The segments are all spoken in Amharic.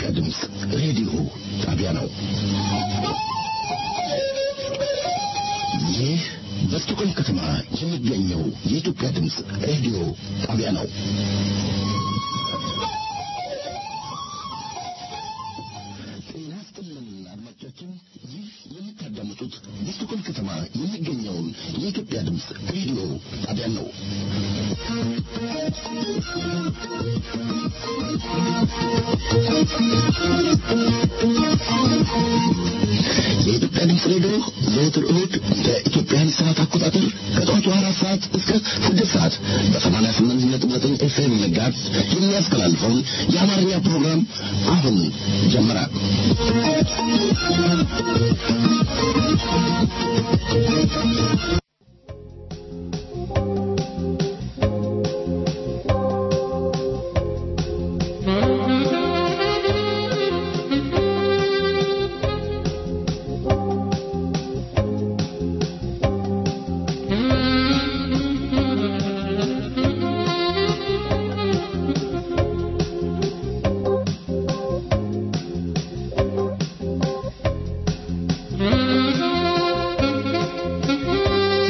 የኢትዮጵያ ድምፅ ሬዲዮ ጣቢያ ነው። ይህ በስቶኮልም ከተማ የሚገኘው የኢትዮጵያ ድምፅ ሬዲዮ ጣቢያ ነው። ጤና ይስጥልን አድማጮቻችን፣ ይህ የምታዳምጡት በስቶኮልም ከተማ የሚገኘውን የኢትዮጵያ ድምፅ ሬዲዮ ጣቢያ ነው። የኢትዮጵያ ድምፅ ሬዲዮ ዘወትር እሁድ በኢትዮጵያን ሰዓት አቆጣጠር ከጠዋቱ አራት ሰዓት እስከ ስድስት ሰዓት በሰማንያ ስምንት ነጥብ ዘጠኝ ኤፍኤም ጋዝ የሚያስተላልፈውን የአማርኛ ፕሮግራም አሁን ጀመረ። Mm-hmm.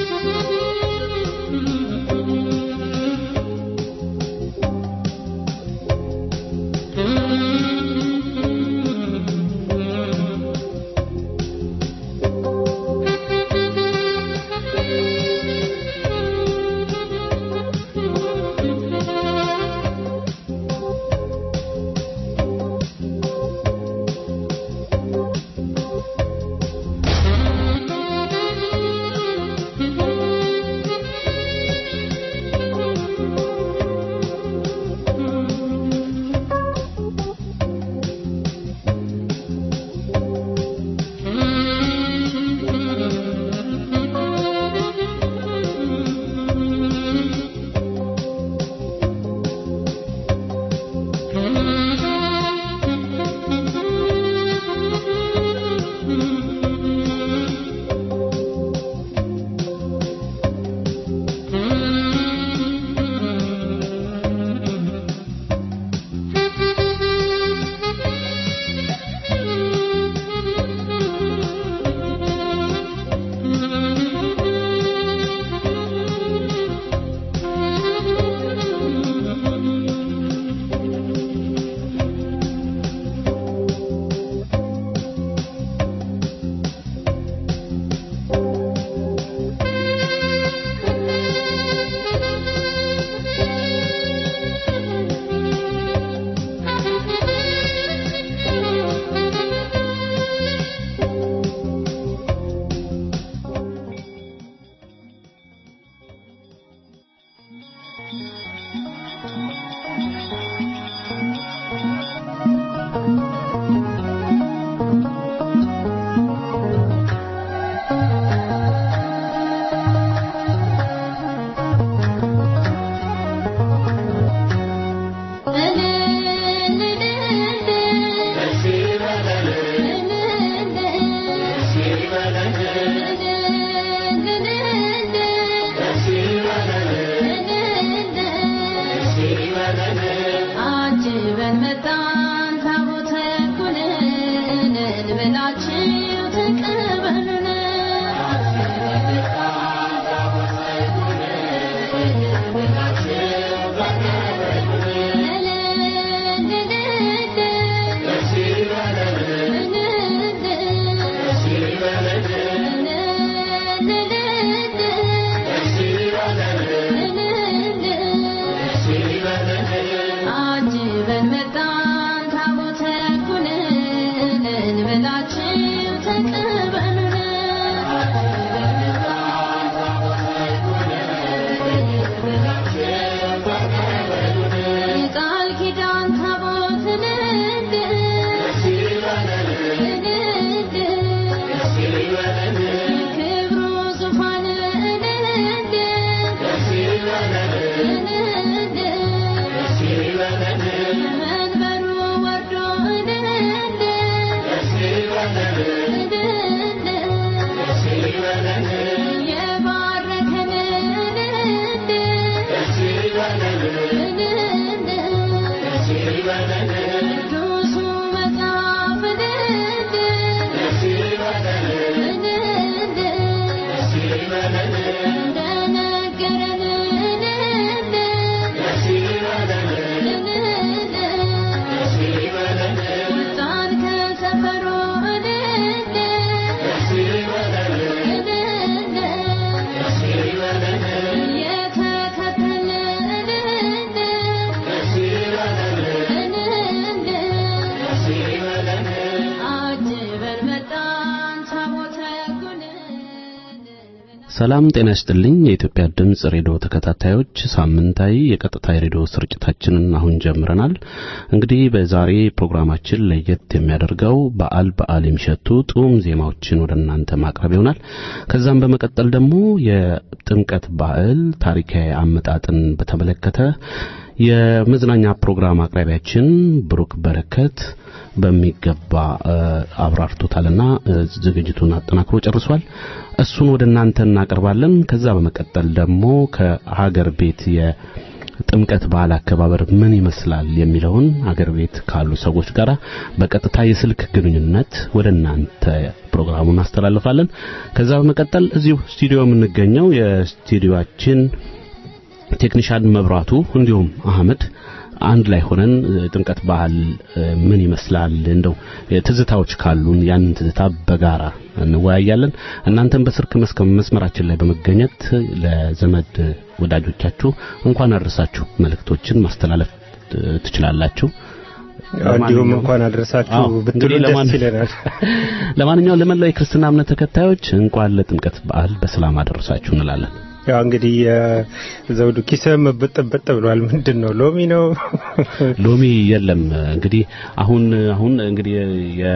ሰላም ጤና ይስጥልኝ። የኢትዮጵያ ድምጽ ሬዲዮ ተከታታዮች ሳምንታዊ የቀጥታ የሬዲዮ ስርጭታችንን አሁን ጀምረናል። እንግዲህ በዛሬ ፕሮግራማችን ለየት የሚያደርገው በዓል በዓል የሚሸቱ ጡም ዜማዎችን ወደ እናንተ ማቅረብ ይሆናል። ከዛም በመቀጠል ደግሞ የጥምቀት በዓል ታሪካዊ አመጣጥን በተመለከተ የመዝናኛ ፕሮግራም አቅራቢያችን ብሩክ በረከት በሚገባ አብራርቶታልና ዝግጅቱን አጠናክሮ ጨርሷል። እሱን ወደ እናንተ እናቀርባለን። ከዛ በመቀጠል ደግሞ ከሀገር ቤት የጥምቀት በዓል አከባበር ምን ይመስላል የሚለውን ሀገር ቤት ካሉ ሰዎች ጋር በቀጥታ የስልክ ግንኙነት ወደ እናንተ ፕሮግራሙን እናስተላልፋለን። ከዛ በመቀጠል እዚሁ ስቱዲዮ የምንገኘው የስቱዲዮአችን ቴክኒሻን መብራቱ እንዲሁም አህመድ አንድ ላይ ሆነን ጥምቀት ባህል ምን ይመስላል እንደው ትዝታዎች ካሉን ያንን ትዝታ በጋራ እንወያያለን። እናንተም በስልክ መስመራችን ላይ በመገኘት ለዘመድ ወዳጆቻችሁ እንኳን አደረሳችሁ መልእክቶችን ማስተላለፍ ትችላላችሁ። እንዲሁም እንኳን አደረሳችሁ ብትሉ ደስ ይለናል። ለማንኛውም ለመላው የክርስትና እምነት ተከታዮች እንኳን ለጥምቀት በዓል በሰላም አደረሳችሁ እንላለን። ያው እንግዲህ ዘውዱ ኪስህም ብጥብጥ ብሏል። ምንድን ነው ሎሚ ነው? ሎሚ የለም። እንግዲህ አሁን አሁን እንግዲህ የ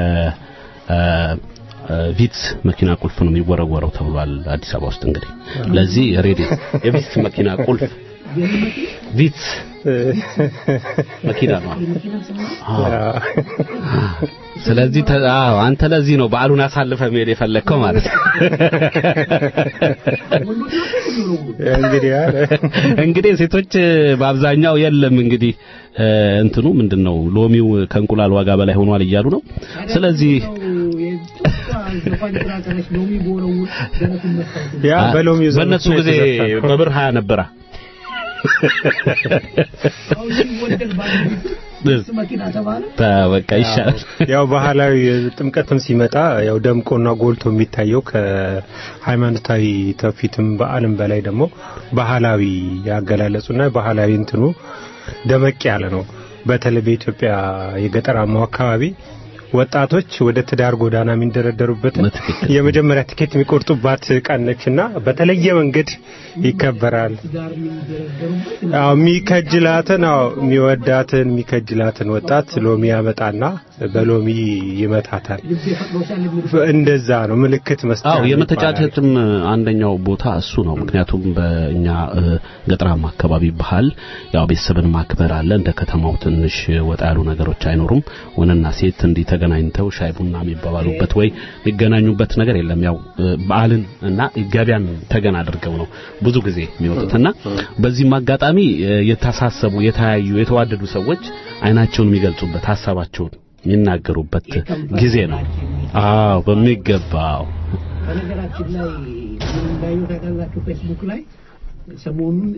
ቪትስ መኪና ቁልፍ ነው የሚወረወረው ተብሏል አዲስ አበባ ውስጥ። እንግዲህ ለዚህ ሬዲ የቪትስ መኪና ቁልፍ ቪትስ መኪና ነው። ስለዚህ አንተ ለዚህ ነው በዓሉን አሳልፈ መሄድ የፈለግከው ማለት ነው። እንግዲህ እንግዲህ ሴቶች በአብዛኛው የለም እንግዲህ እንትኑ ምንድነው ሎሚው ከእንቁላል ዋጋ በላይ ሆኗል እያሉ ነው። ስለዚህ ያ በሎሚው በእነሱ ጊዜ በብር ሀያ ነበራ። በቃ ይሻላል። ያው ባህላዊ ጥምቀትም ሲመጣ ያው ደምቆና ጎልቶ የሚታየው ከሃይማኖታዊ ትውፊትም በዓልም በላይ ደግሞ ባህላዊ ያገላለጹና ባህላዊ እንትኑ ደመቅ ያለ ነው። በተለይ በኢትዮጵያ የገጠራማው አካባቢ ወጣቶች ወደ ትዳር ጎዳና የሚንደረደሩበት የመጀመሪያ ትኬት የሚቆርጡባት ቀን ነችና በተለየ መንገድ ይከበራል። አዎ የሚከጅላትን አዎ የሚወዳትን የሚከጅላትን ወጣት ሎሚ ያመጣና በሎሚ ይመታታል። እንደዛ ነው ምልክት መስጠት። አዎ የመተጫጨትም አንደኛው ቦታ እሱ ነው። ምክንያቱም በእኛ ገጠራማ አካባቢ ባህል ያው ቤተሰብን ማክበር አለ። እንደ ከተማው ትንሽ ወጣ ያሉ ነገሮች አይኖሩም። ወንድና ሴት እንዲህ ተገናኝተው ሻይ ቡና የሚባባሉበት ወይ የሚገናኙበት ነገር የለም። ያው በዓልን እና ገበያን ተገን አድርገው ነው ብዙ ጊዜ የሚወጡትና በዚህም አጋጣሚ የተሳሰቡ የተያዩ የተዋደዱ ሰዎች አይናቸውን የሚገልጹበት ሀሳባቸውን የሚናገሩበት ጊዜ ነው። አዎ በሚገባው በነገራችን ላይ እንዳዩ ታውቃላችሁ ፌስቡክ ላይ ሰሞኑን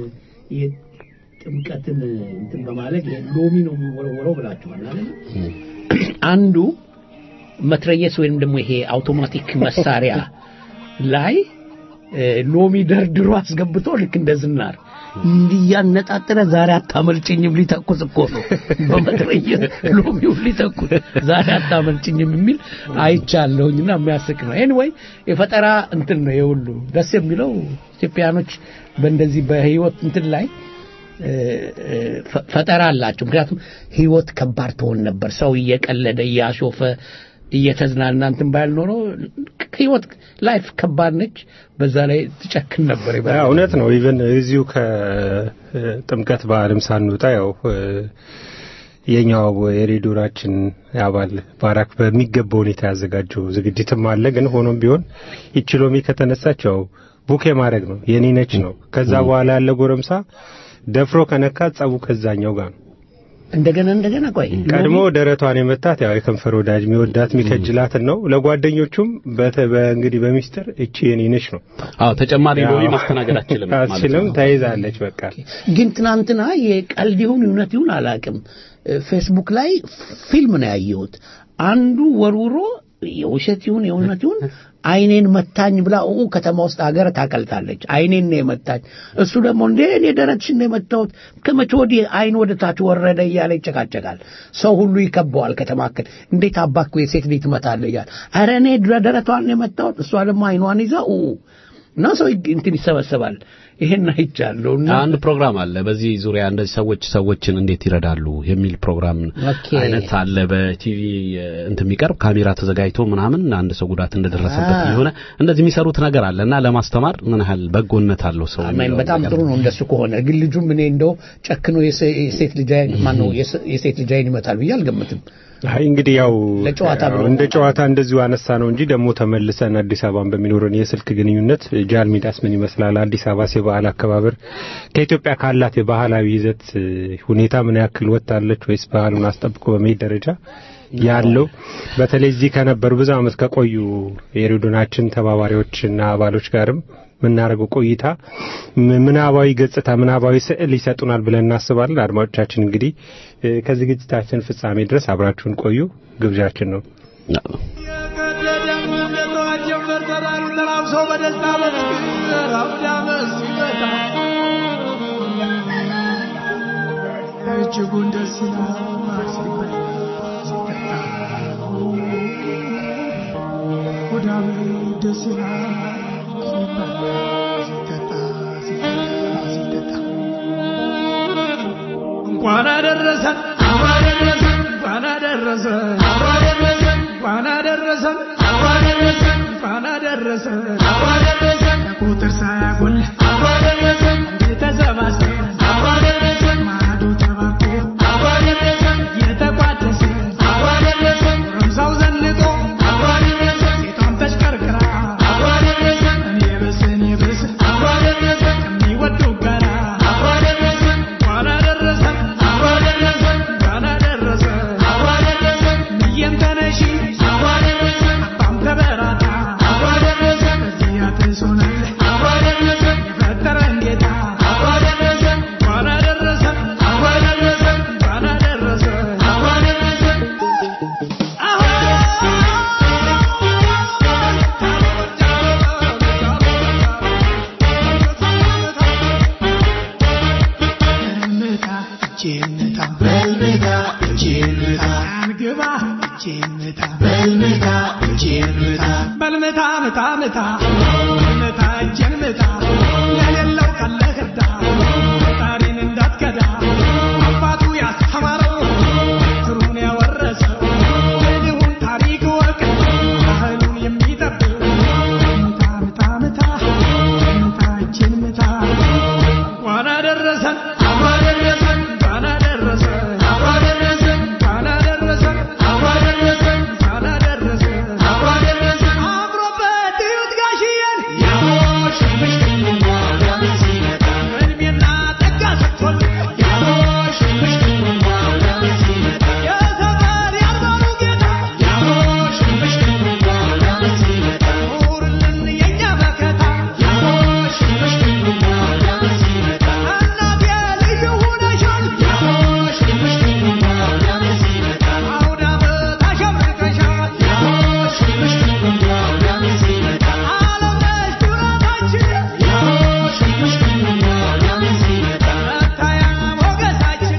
የጥምቀትን እንትን በማለት ሎሚ ነው የሚወረወረው ብላችኋል አይደል? አንዱ መትረየስ ወይም ደግሞ ይሄ አውቶማቲክ መሳሪያ ላይ ሎሚ ደርድሮ አስገብቶ ልክ እንደ ዝናር እንዲያነጣጥረ ዛሬ አታመልጭኝም ሊተኩስ እኮ ነው በመትረየስ ሎሚውን ሊተኩስ ዛሬ አታመልጭኝም የሚል አይቻለሁኝና የሚያስቅ ነው ኤኒዌይ የፈጠራ እንትን ነው የሁሉ ደስ የሚለው ኢትዮጵያኖች በእንደዚህ በህይወት እንትን ላይ ፈጠራ አላቸው ምክንያቱም ህይወት ከባድ ትሆን ነበር ሰው እየቀለደ እያሾፈ እየተዝናና እንትን ባያል ኖሮ ህይወት ላይፍ ከባድ ነች። በዛ ላይ ትጨክን ነበር። እውነት ነው። ኢቨን እዚሁ ከጥምቀት በዓልም ሳንወጣ ያው የኛው የሬዲዮናችን አባል ባራክ በሚገባ ሁኔታ ያዘጋጀው ዝግጅትም አለ። ግን ሆኖም ቢሆን ይቺ ሎሚ ከተነሳች ያው ቡኬ ማድረግ ነው የኔ ነች ነው። ከዛ በኋላ ያለ ጎረምሳ ደፍሮ ከነካት ጸቡ ከዛኛው ጋር ነው። እንደገና እንደገና ቆይ ቀድሞ ደረቷን የመታት ያው የከንፈር ወዳጅ የሚወዳት የሚከጅላትን ነው። ለጓደኞቹም እንግዲህ በሚስጥር እቺ የኔ ነች ነው። አዎ ተጨማሪ ሎሚ ማስተናገድ አትችልም አትችልም፣ ተይዛለች። በቃ ግን ትናንትና የቀልድ ይሁን እውነት ይሁን አላውቅም፣ ፌስቡክ ላይ ፊልም ነው ያየሁት። አንዱ ወርውሮ የውሸት ይሁን የእውነት ይሁን አይኔን መታኝ ብላ ኡ ከተማ ውስጥ ሀገር ታቀልጣለች። አይኔን ነው የመታኝ። እሱ ደግሞ እንዴ እኔ ደረትሽን ነው የመታሁት ከመቼ ወዲህ አይን ወደ ታች ወረደ እያለ ይጨቃጨቃል። ሰው ሁሉ ይከበዋል ከተማከል እንዴት አባክ የሴት ልጅ ትመታለህ እያለ ኧረ እኔ ደረቷን ነው የመታሁት። እሷ ደግሞ አይኗን ይዛ ኡ እና ሰው ይግ- እንትን ይሰበሰባል። ይሄን አይቻለሁ እና አንድ ፕሮግራም አለ በዚህ ዙሪያ እንደዚህ ሰዎች ሰዎችን እንዴት ይረዳሉ የሚል ፕሮግራም ኦኬ። አይነት አለ በቲቪ እንትን የሚቀርብ ካሜራ ተዘጋጅቶ ምናምን አንድ ሰው ጉዳት እንደደረሰበት አ። የሆነ እንደዚህ የሚሰሩት ነገር አለ እና ለማስተማር ምን ያህል በጎነት አለው ሰው አማኝ የሚለውን በጣም ነገር ጥሩ ነው እንደሱ ከሆነ ግን ልጁም እኔ እንደው ጨክኖ የሴ- የሴት ልጅ አይን ማነው የሴ- የሴት ልጅ አይን ይመታል ብዬ አልገምትም። አይ እንግዲህ ያው ለጨዋታ ብሎ እንደ ጨዋታ እንደዚሁ አነሳ ነው እንጂ ደግሞ ተመልሰን አዲስ አበባን በሚኖረን የስልክ ግንኙነት ጃል ሜዳስ ምን ይመስላል? አዲስ አበባስ የበዓል አከባበር ከኢትዮጵያ ካላት የባህላዊ ይዘት እ, ሁኔታ ምን ያክል ወጥታለች ወይስ ባህሉን አስጠብቆ በመሄድ ደረጃ ያለው በተለይ እዚህ ከነበሩ ብዙ ዓመት ከቆዩ የሬዲዮናችን ተባባሪዎችና አባሎች ጋርም የምናደርገው ቆይታ ም- ምናባዊ ገጽታ ምናባዊ ስዕል ይሰጡናል ብለን እናስባለን። አድማጮቻችን እንግዲህ እ፣ ከዝግጅታችን ፍጻሜ ድረስ አብራችሁን ቆዩ ግብዣችን ነው። እጅጉን ደስ ይላል ሲበላ ሲጠጣ ወዳም ደስ ይላል ሲበላ ሲጠጣ ሲበላ ሲጠጣ እንኳን አደረሰን እንኳን አደረሰን እንኳን አደረሰን እንኳን አደረሰን ከቁጥር ሳያጎል ተሰባስበን ማዶ ተባቆ የተቋደሰ ጎረምሳው ዘንጦ ሴቷም ተሽከርክራ እኔ ብስ እኔ ብስ ከሚወዱ ጋራ እንኳን አደረሰን እንኳን አደረሰን ብዬም ተነሺ አባም ተበራታ በዚህ አትሶናል የፈጠረን ጌታ እንኳን አደረሰን እንኳን አደረሰን በልምታ እጄን ምታ በልምታ እጄን ምታ አንግባ እጄን ምታ በልምታ እጄን ምታ በልምታ ምታ ምታ በልምታ እጄን ምታ ለሌለው ካለህ እርዳ ፈጣሪን እንዳትከዳ አባቱ ያስተማረው ትሩን ያወረሰው የድሁን ታሪክ ወቅ ባህሉን የሚጠብቅ ምታ ምታ ምታ ምታ እጄን ምታ እንኳን አደረሰን እንኳን አደረሰን እንኳን አደረሰን እንኳን አደረሰን አምሮበት እዩት ጋሽዬን እድሜና ጸጋ ሰጥቶን የሰፈር ያልባሉ ጌታ ኑርልን የእኛ መከታ እናቴ ልዩ ሆነሻል አውደ ዓመት አሸብርቀሻል ዓለም ነሽ ኩራታችን መታያ ሞገሳችን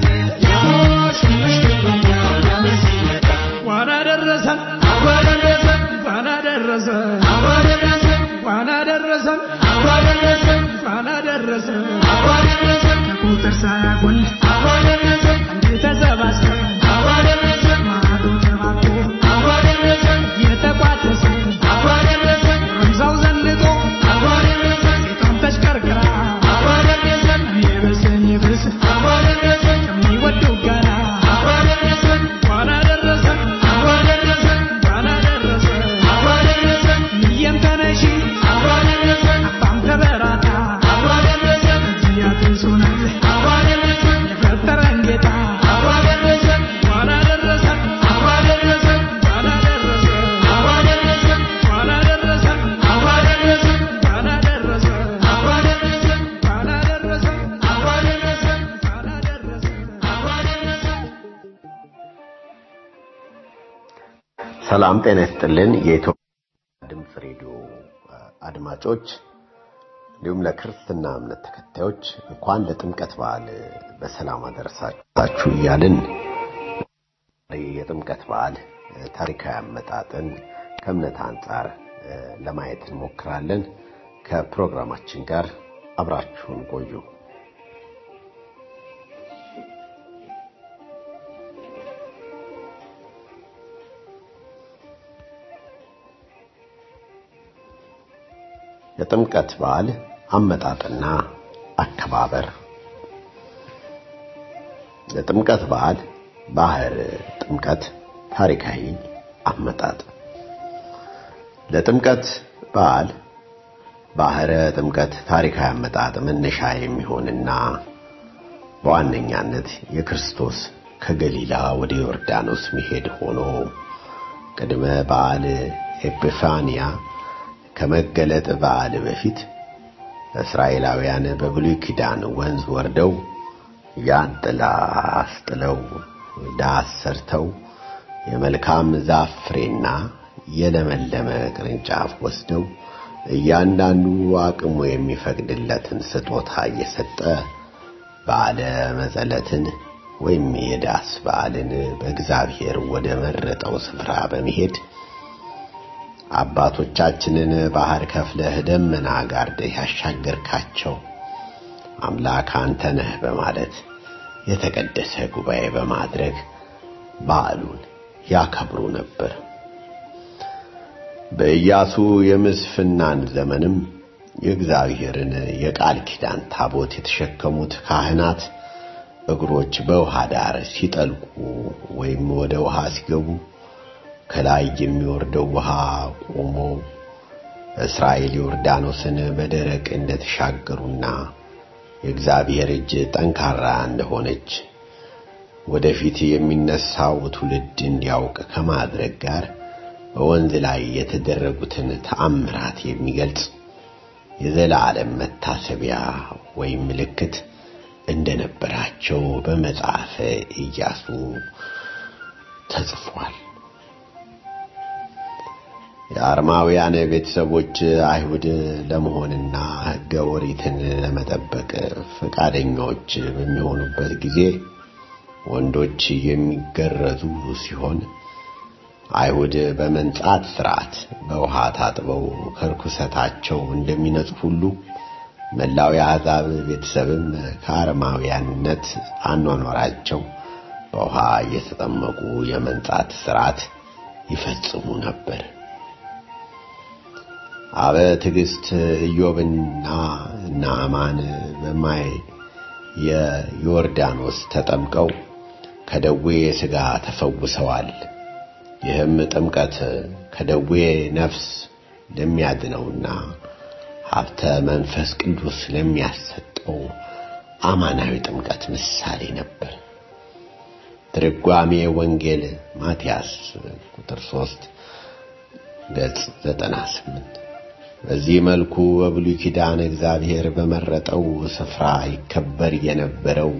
እንኳን አደረሰን እንኳን አደረሰን እንኳን አደረሰን እንኳን አደረሰን ከቁጥር ሳያጎል አንድ ተሰባስበን ማዶ ተባቆ የተቋደሰ ጎረምሳው ዘንጦ ሴቷም ተሽከርክራ እኔ ብስ እኔ ብስ ከሚወዱ ጋራ እንኳን አደረሰን እንኳን አደረሰን ብዬም ተነሺ አባም ተበራታ እዚህ አድርሶናል የፈጠረን ጌታ እንኳን አደረሰን እንኳን አደረሰን እንኳን አደረሰን እንኳን አደረሰን እንኳን አደረሰን እንኳን አደረሰን ሰላም ጤና ይስጥልን። የኢትዮጵያ ድምፅ ሬዲዮ አድማጮች እንዲሁም ለክርስትና እምነት ተከታዮች እንኳን ለጥምቀት በዓል በሰላም አደረሳችሁ እያልን የጥምቀት በዓል ታሪካዊ አመጣጥን ከእምነት አንጻር ለማየት እንሞክራለን። ከፕሮግራማችን ጋር አብራችሁን ቆዩ። የጥምቀት በዓል አመጣጥና አከባበር የጥምቀት በዓል ባህር ጥምቀት ታሪካዊ አመጣጥ ለጥምቀት በዓል ባህረ ጥምቀት ታሪካዊ አመጣጥ መነሻ የሚሆንና በዋነኛነት የክርስቶስ ከገሊላ ወደ ዮርዳኖስ መሄድ ሆኖ ቅድመ በዓል ኤጲፋንያ ከመገለጥ በዓል በፊት እስራኤላውያን በብሉይ ኪዳን ወንዝ ወርደው ያን ጥላ አስጥለው ዳስ ሰርተው የመልካም ዛፍ ፍሬና የለመለመ ቅርንጫፍ ወስደው እያንዳንዱ አቅሙ የሚፈቅድለትን ስጦታ እየሰጠ በዓለ መጸለትን ወይም የዳስ በዓልን በእግዚአብሔር ወደ መረጠው ስፍራ በመሄድ አባቶቻችንን ባህር ከፍለህ ደመና ጋርደህ ያሻገርካቸው አምላክ አንተ ነህ በማለት የተቀደሰ ጉባኤ በማድረግ በዓሉን ያከብሩ ነበር። በኢያሱ የምስፍናን ዘመንም የእግዚአብሔርን የቃል ኪዳን ታቦት የተሸከሙት ካህናት እግሮች በውሃ ዳር ሲጠልቁ ወይም ወደ ውሃ ሲገቡ ከላይ የሚወርደው ውሃ ቆሞ እስራኤል ዮርዳኖስን በደረቅ እንደተሻገሩና የእግዚአብሔር እጅ ጠንካራ እንደሆነች ወደፊት የሚነሳው ትውልድ እንዲያውቅ ከማድረግ ጋር በወንዝ ላይ የተደረጉትን ተአምራት የሚገልጽ የዘላለም መታሰቢያ ወይም ምልክት እንደነበራቸው በመጽሐፈ ኢያሱ ተጽፏል። የአርማውያን ቤተሰቦች አይሁድ ለመሆንና ሕገ ኦሪትን ለመጠበቅ ፈቃደኞች በሚሆኑበት ጊዜ ወንዶች የሚገረዙ ሲሆን አይሁድ በመንጻት ሥርዓት በውሃ ታጥበው ከርኩሰታቸው እንደሚነጹ ሁሉ መላው የአሕዛብ ቤተሰብም ከአረማውያንነት አኗኗራቸው በውሃ እየተጠመቁ የመንጻት ሥርዓት ይፈጽሙ ነበር። አበ ትዕግስት ኢዮብና ናዕማን በማይ የዮርዳኖስ ተጠምቀው ከደዌ ሥጋ ተፈውሰዋል። ይህም ጥምቀት ከደዌ ነፍስ ለሚያድነውና ሀብተ መንፈስ ቅዱስ ለሚያሰጠው አማናዊ ጥምቀት ምሳሌ ነበር። ትርጓሜ ወንጌል ማቲያስ ቁጥር 3 ገጽ 98 በዚህ መልኩ በብሉይ ኪዳን እግዚአብሔር በመረጠው ስፍራ ይከበር የነበረው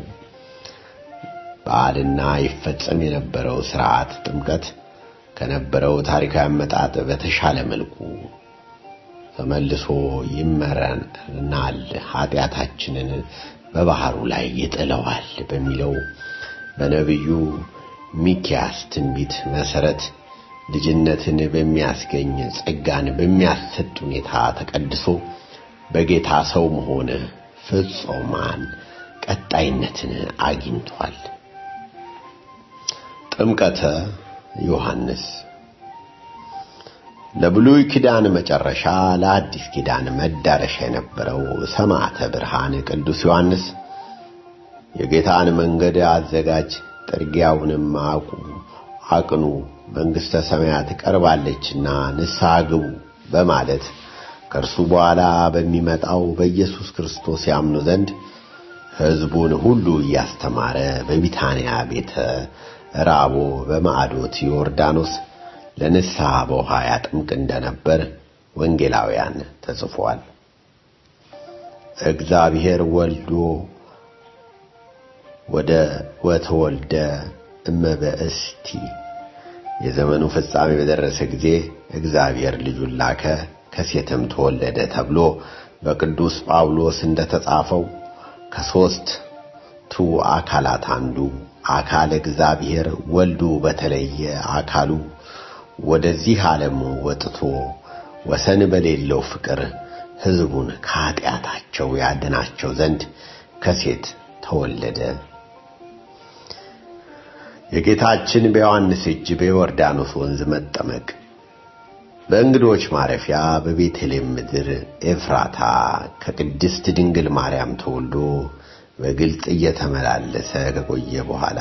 በዓልና ይፈጸም የነበረው ሥርዓት ጥምቀት ከነበረው ታሪካዊ አመጣጥ በተሻለ መልኩ ተመልሶ ይመረናል፣ ኃጢአታችንን በባህሩ ላይ ይጥለዋል በሚለው በነቢዩ ሚኪያስ ትንቢት መሰረት ልጅነትን በሚያስገኝ ጸጋን በሚያሰጥ ሁኔታ ተቀድሶ በጌታ ሰው መሆን ፍጹማን ቀጣይነትን አግኝቷል። ጥምቀተ ዮሐንስ ለብሉይ ኪዳን መጨረሻ ለአዲስ ኪዳን መዳረሻ የነበረው ሰማዕተ ብርሃን ቅዱስ ዮሐንስ የጌታን መንገድ አዘጋጅ፣ ጥርጊያውንም አቁ አቅኑ መንግሥተ ሰማያት ቀርባለችና ንስሐ ግቡ በማለት ከእርሱ በኋላ በሚመጣው በኢየሱስ ክርስቶስ ያምኑ ዘንድ ሕዝቡን ሁሉ እያስተማረ በቢታንያ ቤተ ራቦ በማዕዶት ዮርዳኖስ ለንስሐ በውሃ ያጥምቅ እንደነበር ወንጌላውያን ተጽፏል። እግዚአብሔር ወልዶ ወደ ወተወልደ እመበእስቲ የዘመኑ ፍጻሜ በደረሰ ጊዜ እግዚአብሔር ልጁን ላከ ከሴትም ተወለደ ተብሎ በቅዱስ ጳውሎስ እንደተጻፈው ከሦስቱ አካላት አንዱ አካል እግዚአብሔር ወልዱ በተለየ አካሉ ወደዚህ ዓለም ወጥቶ ወሰን በሌለው ፍቅር ሕዝቡን ከኀጢአታቸው ያድናቸው ዘንድ ከሴት ተወለደ። የጌታችን በዮሐንስ እጅ በዮርዳኖስ ወንዝ መጠመቅ በእንግዶች ማረፊያ በቤተልሔም ምድር ኤፍራታ ከቅድስት ድንግል ማርያም ተወልዶ በግልጽ እየተመላለሰ ከቆየ በኋላ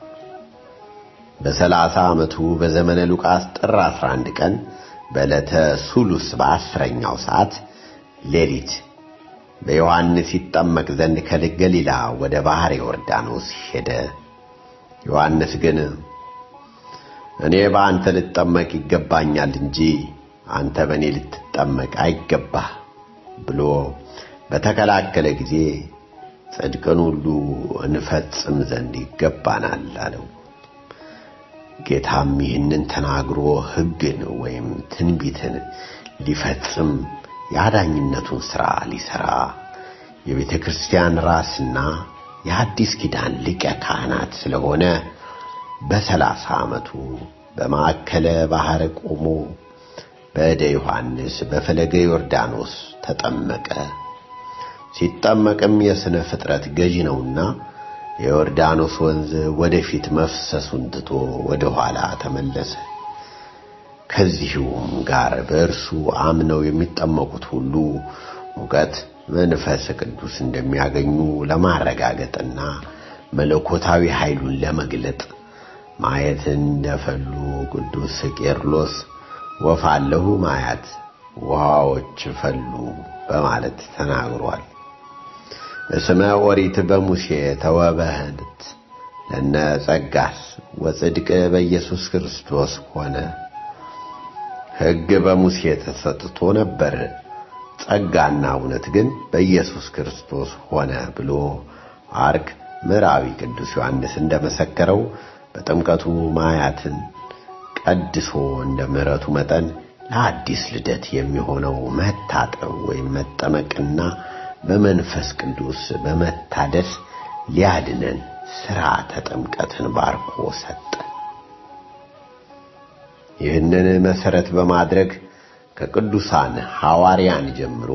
በሰላሳ ዓመቱ በዘመነ ሉቃስ ጥር 11 ቀን በዕለተ ሱሉስ በአስረኛው ሰዓት ሌሊት በዮሐንስ ይጠመቅ ዘንድ ከገሊላ ወደ ባሕር ዮርዳኖስ ሄደ። ዮሐንስ ግን እኔ በአንተ ልጠመቅ ይገባኛል እንጂ አንተ በእኔ ልትጠመቅ አይገባህ ብሎ በተከላከለ ጊዜ ጽድቅን ሁሉ እንፈጽም ዘንድ ይገባናል አለው። ጌታም ይህንን ተናግሮ ሕግን ወይም ትንቢትን ሊፈጽም የአዳኝነቱን ሥራ ሊሠራ የቤተ ክርስቲያን ራስና የአዲስ ኪዳን ሊቀ ካህናት ስለሆነ በሰላሳ ዓመቱ በማዕከለ ባሕር ቆሞ በእደ ዮሐንስ በፈለገ ዮርዳኖስ ተጠመቀ። ሲጠመቅም የሥነ ፍጥረት ገዢ ነውና የዮርዳኖስ ወንዝ ወደፊት መፍሰሱን ትቶ ወደ ኋላ ተመለሰ። ከዚሁም ጋር በእርሱ አምነው የሚጠመቁት ሁሉ ሙቀት መንፈስ ቅዱስ እንደሚያገኙ ለማረጋገጥና መለኮታዊ ኃይሉን ለመግለጥ ማየትን እንደፈሉ ቅዱስ ቄርሎስ ወፋለሁ ማያት ውሃዎች ፈሉ በማለት ተናግሯል። እስመ ኦሪት በሙሴ ተወበህት ለነ ጸጋስ ወጽድቅ በኢየሱስ ክርስቶስ ሆነ። ሕግ በሙሴ ተሰጥቶ ነበር፣ ጸጋና እውነት ግን በኢየሱስ ክርስቶስ ሆነ ብሎ አርክ ምዕራዊ ቅዱስ ዮሐንስ እንደመሰከረው በጥምቀቱ ማያትን ቀድሶ እንደ ምሕረቱ መጠን ለአዲስ ልደት የሚሆነው መታጠብ ወይም መጠመቅና በመንፈስ ቅዱስ በመታደስ ሊያድነን ሥርዓተ ጥምቀትን ባርኮ ሰጠ። ይህንን መሠረት በማድረግ ከቅዱሳን ሐዋርያን ጀምሮ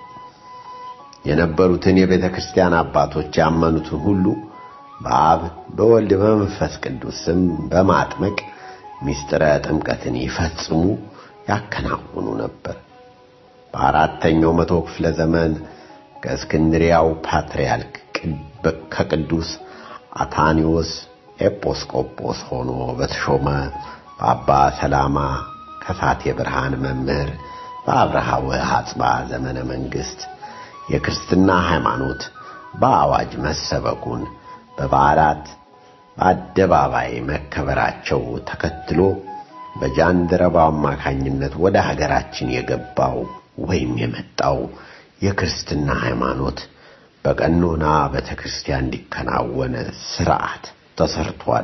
የነበሩትን የቤተ ክርስቲያን አባቶች ያመኑትን ሁሉ በአብ በወልድ በመንፈስ ቅዱስ ስም በማጥመቅ ምስጢረ ጥምቀትን ይፈጽሙ ያከናውኑ ነበር። በአራተኛው መቶ ክፍለ ዘመን ከእስክንድሪያው ፓትርያርክ ከቅዱስ አታኒዎስ ኤጲስቆጶስ ሆኖ በተሾመ በአባ ሰላማ ከሳቴ ብርሃን መምህር በአብርሃ ወአጽብሃ ዘመነ መንግሥት የክርስትና ሃይማኖት በአዋጅ መሰበኩን በበዓላት በአደባባይ መከበራቸው ተከትሎ በጃንደረባው አማካኝነት ወደ ሀገራችን የገባው ወይም የመጣው የክርስትና ሃይማኖት በቀኖና ቤተ ክርስቲያን እንዲከናወን ሥርዓት ተሰርቷል።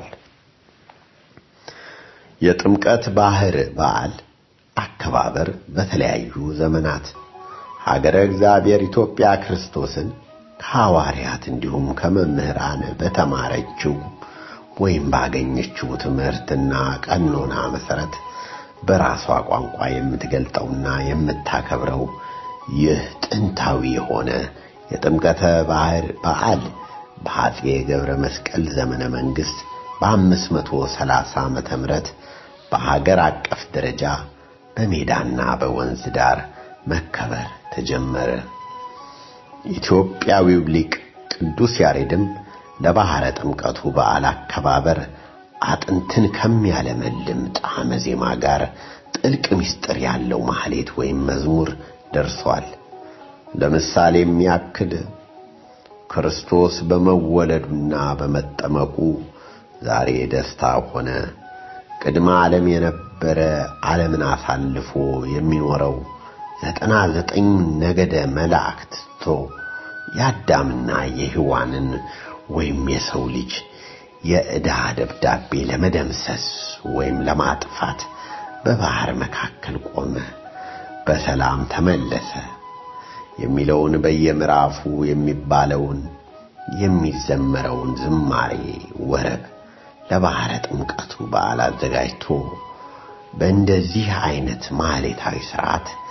የጥምቀት ባህር በዓል አከባበር በተለያዩ ዘመናት ሀገረ እግዚአብሔር ኢትዮጵያ ክርስቶስን ከሐዋርያት እንዲሁም ከመምህራን በተማረችው ወይም ባገኘችው ትምህርትና ቀኖና መሠረት በራሷ ቋንቋ የምትገልጠውና የምታከብረው ይህ ጥንታዊ የሆነ የጥምቀተ ባህር በዓል በአፄ ገብረ መስቀል ዘመነ መንግሥት በአምስት መቶ ሰላሳ ዓመተ ምህረት በሀገር አቀፍ ደረጃ በሜዳና በወንዝ ዳር መከበር ተጀመረ። ኢትዮጵያዊው ሊቅ ቅዱስ ያሬድም ለባሕረ ጥምቀቱ በዓል አከባበር አጥንትን ከሚያለመልም ጣዕመ ዜማ ጋር ጥልቅ ምስጢር ያለው ማህሌት ወይም መዝሙር ደርሷል። ለምሳሌም ያክል ክርስቶስ በመወለዱና በመጠመቁ ዛሬ ደስታ ሆነ። ቅድመ ዓለም የነበረ ዓለምን አሳልፎ የሚኖረው ዘጠና ዘጠኝ ነገደ መላእክት ትቶ የአዳምና የሔዋንን ወይም የሰው ልጅ የዕዳ ደብዳቤ ለመደምሰስ ወይም ለማጥፋት በባሕር መካከል ቆመ፣ በሰላም ተመለሰ የሚለውን በየምዕራፉ የሚባለውን የሚዘመረውን ዝማሬ ወረብ ለባሕረ ጥምቀቱ በዓል አዘጋጅቶ በእንደዚህ አይነት ማህሌታዊ ሥርዓት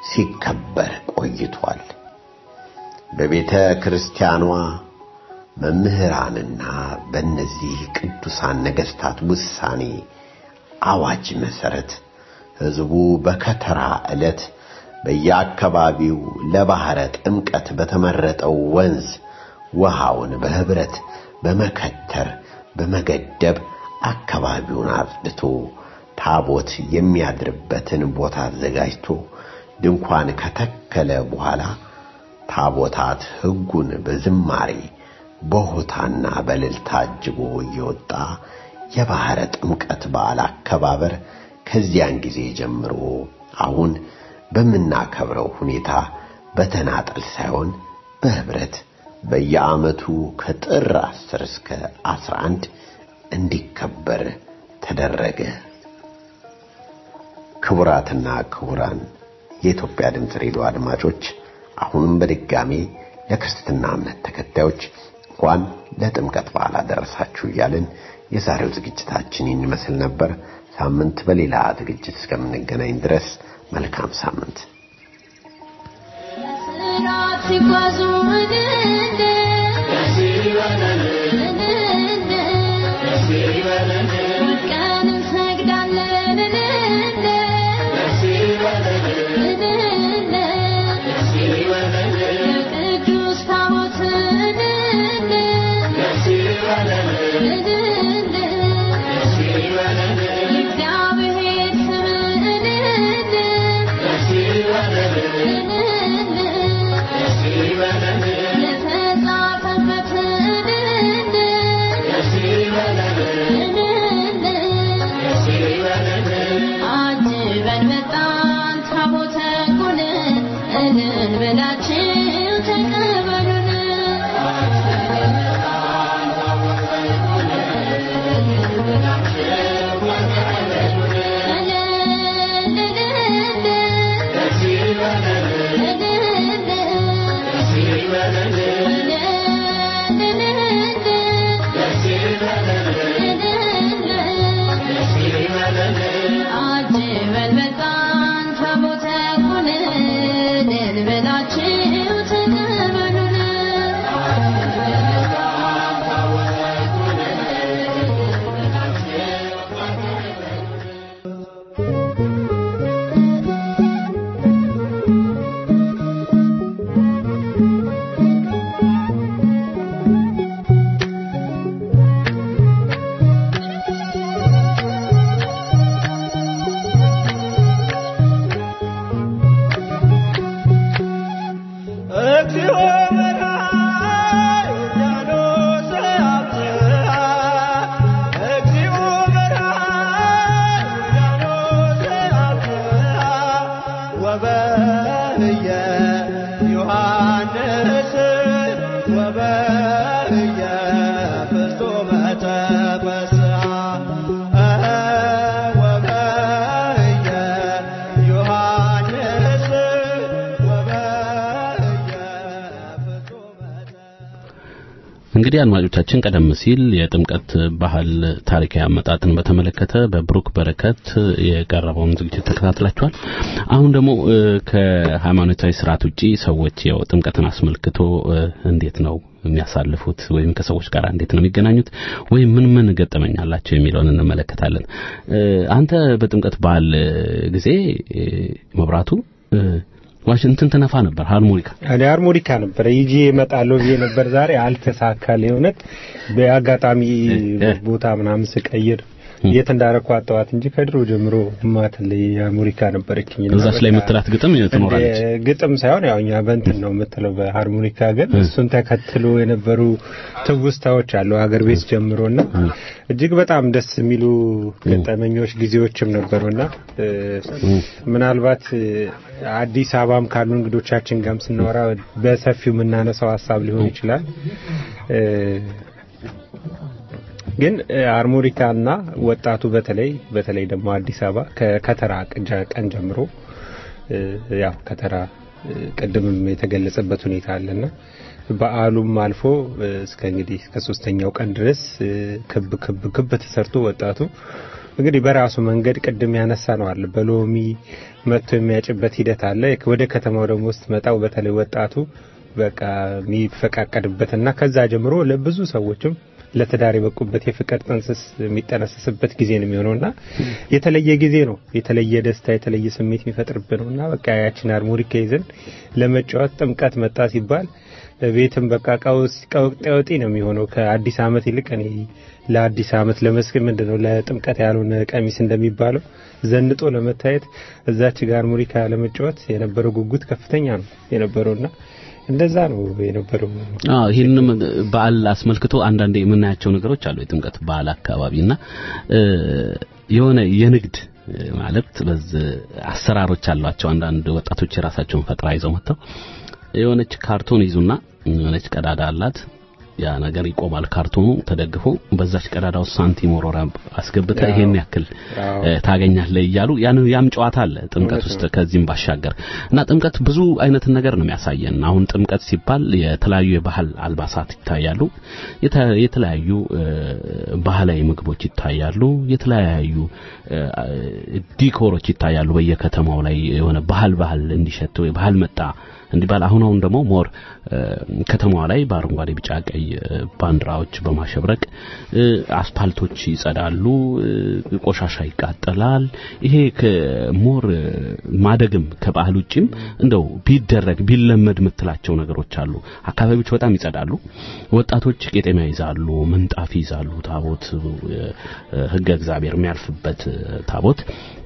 ሲከበር ቆይቷል። በቤተ ክርስቲያኗ መምህራንና በእነዚህ ቅዱሳን ነገሥታት ውሳኔ አዋጅ መሠረት ሕዝቡ በከተራ ዕለት በየአካባቢው ለባሕረ ጥምቀት በተመረጠው ወንዝ ውሃውን በኅብረት በመከተር በመገደብ አካባቢውን አጽድቶ ታቦት የሚያድርበትን ቦታ አዘጋጅቶ ድንኳን ከተከለ በኋላ ታቦታት ሕጉን በዝማሬ በሆታና በእልልታ አጅቦ እየወጣ የባሕረ ጥምቀት በዓል አከባበር ከዚያን ጊዜ ጀምሮ አሁን በምናከብረው ሁኔታ በተናጠል ሳይሆን በኅብረት በየዓመቱ ከጥር 10 እስከ 11 እንዲከበር ተደረገ። ክቡራትና ክቡራን የኢትዮጵያ ድምፅ ሬዲዮ አድማጮች አሁንም በድጋሜ ለክርስትና እምነት ተከታዮች እንኳን ለጥምቀት በዓል አደረሳችሁ እያልን የዛሬው ዝግጅታችን ይህን ይመስል ነበር። ሳምንት በሌላ ዝግጅት እስከምንገናኝ ድረስ መልካም ሳምንት። ሲጓዙ እንደ ቀን እንሰግዳለን እንደ ቅዱስ ታቦት እንደ እግዚአብሔር ስም እንደ የተጻፈበት እንደ አጅበን መጣን ታቦተ ጉንን እልል ብላችሁ ተቀበሉን አጅበን መጣን ታቦተ ጉንን እልል ብላችሁ ተቀበሉን እግዚኦ መርሃ ዮርዳኖስ አብጽሐ እግዚኦ መርሃ ዮርዳኖስ አብጽሐ ወበህየ ዮሐንስ ወበህየ ፍጹመ ተፈስሐ ወበህየ ዮሐንስ ወበህየ ፍጹመ እንግዲህ አድማጮቻችን ቀደም ሲል የጥምቀት ባህል ታሪካዊ አመጣጥን በተመለከተ በብሩክ በረከት የቀረበውን ዝግጅት ተከታትላችኋል። አሁን ደግሞ እ፣ ከሃይማኖታዊ ስርዓት ውጪ ሰዎች ያው ጥምቀትን አስመልክቶ እ፣ እንዴት ነው የሚያሳልፉት ወይም ከሰዎች ጋር እንዴት ነው የሚገናኙት ወይም ምን ምን ገጠመኝ አላቸው የሚለውን እንመለከታለን። እ፣ አንተ በጥምቀት በዓል እ፣ ጊዜ እ፣ መብራቱ እ፣ ዋሽንትን ትነፋ ነበር ሃርሞኒካ እኔ አርሞኒካ ነበረ ይዤ እመጣለሁ ብዬ ነበር። ዛሬ አልተሳካልኝ። እውነት በአጋጣሚ ቦታ ምናምን ስቀይር የት እንዳረኩ አጣዋት እንጂ ከድሮ ጀምሮ ማትለይ አርሞኒካ ነበረችኝ። እና እዛች ላይ በቃ የምትላት ግጥም ትኖራለች። እንደ ግጥም ሳይሆን ያው እኛ በእንትን ነው የምትለው በሃርሞኒካ ግን እሱን ተከትሎ የነበሩ ትውስታዎች አሉ ሀገር ቤት ጀምሮና እጅግ በጣም ደስ የሚሉ ገጠመኞች ጊዜዎችም ነበሩና እ፣ ምናልባት እ፣ አዲስ አበባም ካሉ እንግዶቻችን ጋርም ስናወራ በሰፊው የምናነሳው ሀሳብ ሊሆን ይችላል እ፣ ግን እ፣ አርሞኒካና ወጣቱ በተለይ በተለይ ደግሞ አዲስ አበባ ከከተራ ቅጃ- ቀን ጀምሮ እ፣ ያው ከተራ እ፣ ቅድምም የተገለጸበት ሁኔታ አለና በዓሉም አልፎ እ፣ እስከ እንግዲህ እስከ ሶስተኛው ቀን ድረስ እ፣ ክብ ክብ ክብ ተሰርቶ ወጣቱ እንግዲህ በራሱ መንገድ ቅድም ያነሳ ነው አለ በሎሚ መጥቶ የሚያጭበት ሂደት አለ። ወደ ከተማው ደግሞ ስትመጣው በተለይ ወጣቱ በቃ የሚፈቃቀድበትና ከዛ ጀምሮ ለብዙ ሰዎችም ለትዳር የበቁበት የፍቅር ጥንስስ የሚጠነሰስበት ጊዜ ነው የሚሆነውና የተለየ ጊዜ ነው። የተለየ ደስታ፣ የተለየ ስሜት የሚፈጥርብን ነውና በቃ ያችን ሃርሞኒካ ይዘን ለመጫወት ጥምቀት መጣ ሲባል ቤትም በቃ ቀውጤ ነው የሚሆነው። ከአዲስ ዓመት ይልቅ እኔ ለአዲስ ዓመት ለመስክ ምንድን ነው ለጥምቀት ያልሆነ ቀሚስ እንደሚባለው ዘንጦ ለመታየት እዛች ጋር ሃርሞኒካ ለመጫወት የነበረው ጉጉት ከፍተኛ ነው የነበረውና እንደዛ ነው የነበረው። አዎ ይህንንም በዓል አስመልክቶ አንዳንዴ የምናያቸው ነገሮች አሉ። የጥምቀት በዓል አካባቢና የሆነ የንግድ ማለት በዚህ አሰራሮች አሏቸው። አንዳንድ ወጣቶች የራሳቸውን ፈጠራ ይዘው መጥተው የሆነች ካርቶን ይዙና የሆነች ቀዳዳ አላት ያ ነገር ይቆማል። ካርቶኑ ተደግፎ በዛች ቀዳዳ ውስጥ ሳንቲም ወሮራ አስገብተ ይሄን ያክል ታገኛለህ እያሉ ያን ያም ጨዋታ አለ ጥምቀት ውስጥ። ከዚህም ባሻገር እና ጥምቀት ብዙ አይነት ነገር ነው የሚያሳየን። አሁን ጥምቀት ሲባል የተለያዩ የባህል አልባሳት ይታያሉ፣ የተለያዩ ባህላዊ ምግቦች ይታያሉ፣ የተለያዩ ዲኮሮች ይታያሉ። በየከተማው ላይ የሆነ ባህል ባህል እንዲሸተው የባህል መጣ እንዲባል አሁን አሁን ደግሞ ሞር ከተማዋ ላይ በአረንጓዴ ቢጫ ቀይ ባንዲራዎች በማሸብረቅ አስፓልቶች ይጸዳሉ፣ ቆሻሻ ይቃጠላል። ይሄ ሞር ማደግም ከባህል ውጪም እንደው ቢደረግ ቢለመድ የምትላቸው ነገሮች አሉ። አካባቢዎች በጣም ይጸዳሉ። ወጣቶች ቄጤማ ይዛሉ፣ ምንጣፍ ይዛሉ። ታቦት ሕገ እግዚአብሔር የሚያልፍበት ታቦት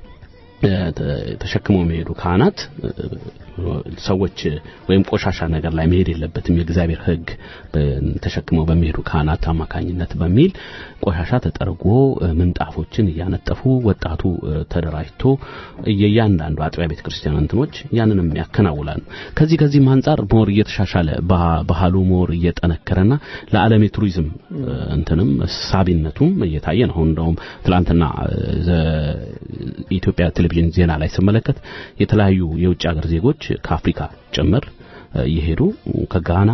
ተሸክመው የሚሄዱ ካህናት ሰዎች ወይም ቆሻሻ ነገር ላይ መሄድ የለበትም የእግዚአብሔር ሕግ ተሸክመው በሚሄዱ ካህናት አማካኝነት በሚል ቆሻሻ ተጠርጎ ምንጣፎችን እያነጠፉ ወጣቱ ተደራጅቶ የእያንዳንዱ አጥቢያ ቤተ ክርስቲያን እንትኖች ያንንም ያከናውላሉ። ከዚህ ከዚህም አንጻር ሞር እየተሻሻለ ባህሉ ሞር እየጠነከረና ለዓለም የቱሪዝም እንትንም ሳቢነቱም እየታየ ነው። አሁን እንደውም ትላንትና ኢትዮጵያ ቴሌቪዥን ዜና ላይ ስመለከት የተለያዩ የውጭ ሀገር ዜጎች ከአፍሪካ ጭምር እየሄዱ ከጋና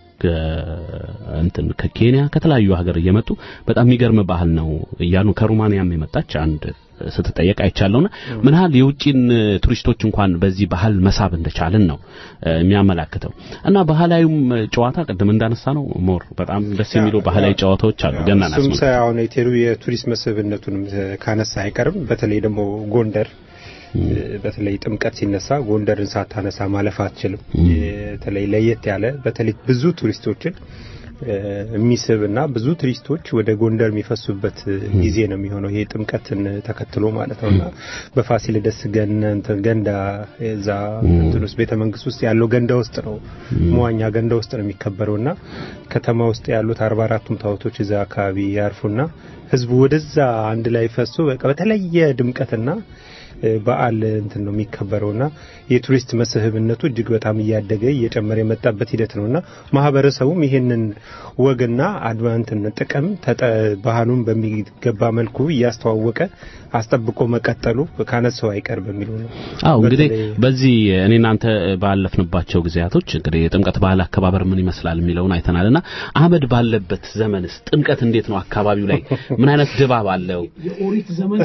እንትን ከኬንያ ከተለያዩ ሀገር እየመጡ በጣም የሚገርም ባህል ነው እያሉ ከሩማንያም የመጣች አንድ ስትጠየቅ አይቻለውና ምን ያህል የውጭን ቱሪስቶች እንኳን በዚህ ባህል መሳብ እንደቻልን ነው የሚያመላክተው። እና ባህላዊም ጨዋታ ቅድም እንዳነሳ ነው ሞር በጣም ደስ የሚሉ ባህላዊ ጨዋታዎች አሉ። ገና እሱም ሳይሆን የቱሪስት መስህብነቱንም ካነሳ አይቀርም። በተለይ ደግሞ ጎንደር በተለይ ጥምቀት ሲነሳ ጎንደርን ሳታነሳ ማለፍ አትችልም። በተለይ ለየት ያለ በተለይ ብዙ ቱሪስቶችን የሚስብና ብዙ ቱሪስቶች ወደ ጎንደር የሚፈሱበት ጊዜ ነው የሚሆነው ይሄ ጥምቀትን ተከትሎ ማለት ነውና በፋሲለደስ ገንዳ እዛ እንትን ውስጥ ቤተ መንግስት ውስጥ ያለው ገንዳ ውስጥ ነው መዋኛ ገንዳ ውስጥ ነው የሚከበረውና ከተማ ውስጥ ያሉት አርባ አራቱም ታቦቶች እዛ አካባቢ ያርፉና ህዝቡ ወደዛ አንድ ላይ ፈሶ በቃ በተለየ ድምቀትና በዓል እንትን ነው የሚከበረውና የቱሪስት መስህብነቱ እጅግ በጣም እያደገ እየጨመረ የመጣበት ሂደት ነውና ማህበረሰቡም ይሄንን ወግና አድቫንትን ጥቅም ባህሉን በሚገባ መልኩ እያስተዋወቀ አስጠብቆ መቀጠሉ ካነሰው አይቀር በሚሉ ነው። አዎ እንግዲህ በዚህ እኔ እናንተ ባለፍንባቸው ጊዜያቶች እንግዲህ የጥምቀት ባህል አከባበር ምን ይመስላል የሚለውን አይተናልና አህመድ ባለበት ዘመንስ ጥምቀት እንዴት ነው? አካባቢው ላይ ምን አይነት ድባብ አለው? የኦሪት ዘመን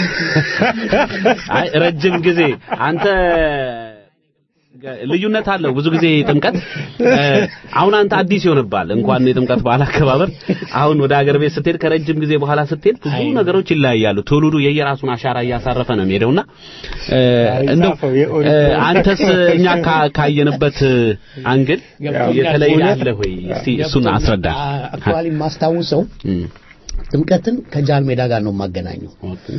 አይ ረጅም ጊዜ አንተ ልዩነት አለው። ብዙ ጊዜ ጥምቀት አሁን አንተ አዲስ ይሆንባል። እንኳን የጥምቀት በዓል አከባበር አሁን ወደ ሀገር ቤት ስትሄድ ከረጅም ጊዜ በኋላ ስትሄድ ብዙ ነገሮች ይለያያሉ። ትውልዱ የየራሱን አሻራ እያሳረፈ ነው የሚሄደውና እንደው አንተስ እኛ ካየንበት አንግል የተለየ አለ ወይ? እስቲ እሱን አስረዳ። አክቹዋሊ የማስታውሰው ጥምቀትን ከጃል ሜዳ ጋር ነው የማገናኘው።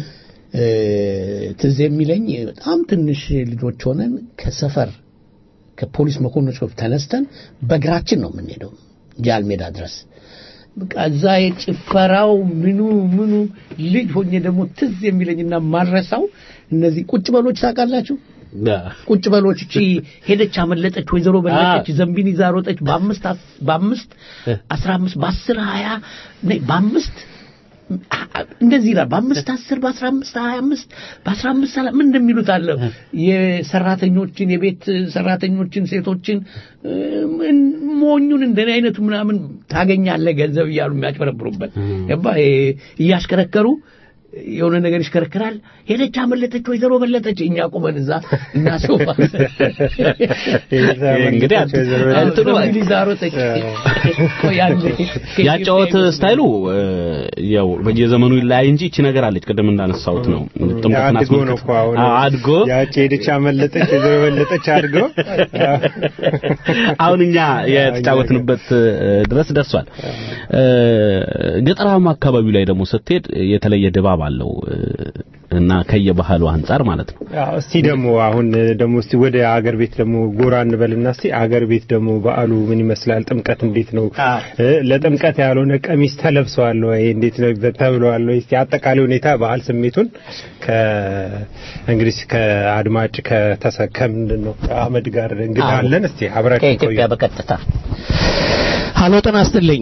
ትዝ የሚለኝ በጣም ትንሽ ልጆች ሆነን ከሰፈር ከፖሊስ መኮንኖች ተነስተን በእግራችን ነው የምንሄደው ጃል ሜዳ ድረስ። በቃ እዛ የጭፈራው ምኑ ምኑ ልጅ ሆኜ ደግሞ ትዝ የሚለኝና ማረሳው እነዚህ ቁጭ በሎች ታውቃላችሁ? ቁጭ በሎች እቺ ሄደች አመለጠች፣ ወይዘሮ በለጠች፣ ዘንቢን ይዛ ሮጠች፣ በአምስት በአምስት አስራ አምስት በአስር ሀያ በአምስት እንደዚህ ይላል። በአምስት አስር በአስራ አምስት ሀያ አምስት በአስራ አምስት ሰላ ምን እንደሚሉት አለ የሰራተኞችን የቤት ሰራተኞችን ሴቶችን ሞኙን እንደኔ አይነቱ ምናምን ታገኛለህ ገንዘብ እያሉ የሚያጭበረብሩበት ገባ እያሽከረከሩ የሆነ ነገር ይሽከረክራል። ሄደች፣ አመለጠች፣ ወይዘሮ በለጠች። እኛ ቁመን እዛ እና ሶፋ እንግዲህ እንትኑ እንግሊዝ አሮጠች። ቆይ አንዴ ያጫወት ስታይሉ እ፣ ያው በየዘመኑ ይለያይ እንጂ እቺ ነገር አለች። ቅድም እንዳነሳሁት ነው ጥምቀትን አድጎ ነው እኮ አሁን አዎ፣ አድጎ ያቺ ሄደች አመለጠች ወይዘሮ በለጠች አድጎ አሁን እኛ የተጫወትንበት እ፣ ድረስ ደርሷል። እ፣ ገጠራማ አካባቢው ላይ ደግሞ ስትሄድ የተለየ ድባብ አለው እ፣ እና ከየባህሉ አንጻር ማለት ነው። አዎ፣ እስቲ ደግሞ አሁን ደግሞ እስቲ ወደ አገር ቤት ደግሞ ጎራ እንበልና እስቲ አገር ቤት ደግሞ በዓሉ ምን ይመስላል? ጥምቀት እንዴት ነው? እ፣ ለጥምቀት ያልሆነ ቀሚስ ተለብሰዋል ወይ? እንዴት ነው ተብለዋል ወይ? እስቲ አጠቃላይ ሁኔታ በዓል ስሜቱን ከ እንግዲህ ከአድማጭ ከተሰከም ምንድን ነው አህመድ ጋር እንግዲህ አዎ። አለን። እስቲ አብራችሁ ከኢትዮጵያ በቀጥታ ሀሎ፣ ጤና ይስጥልኝ።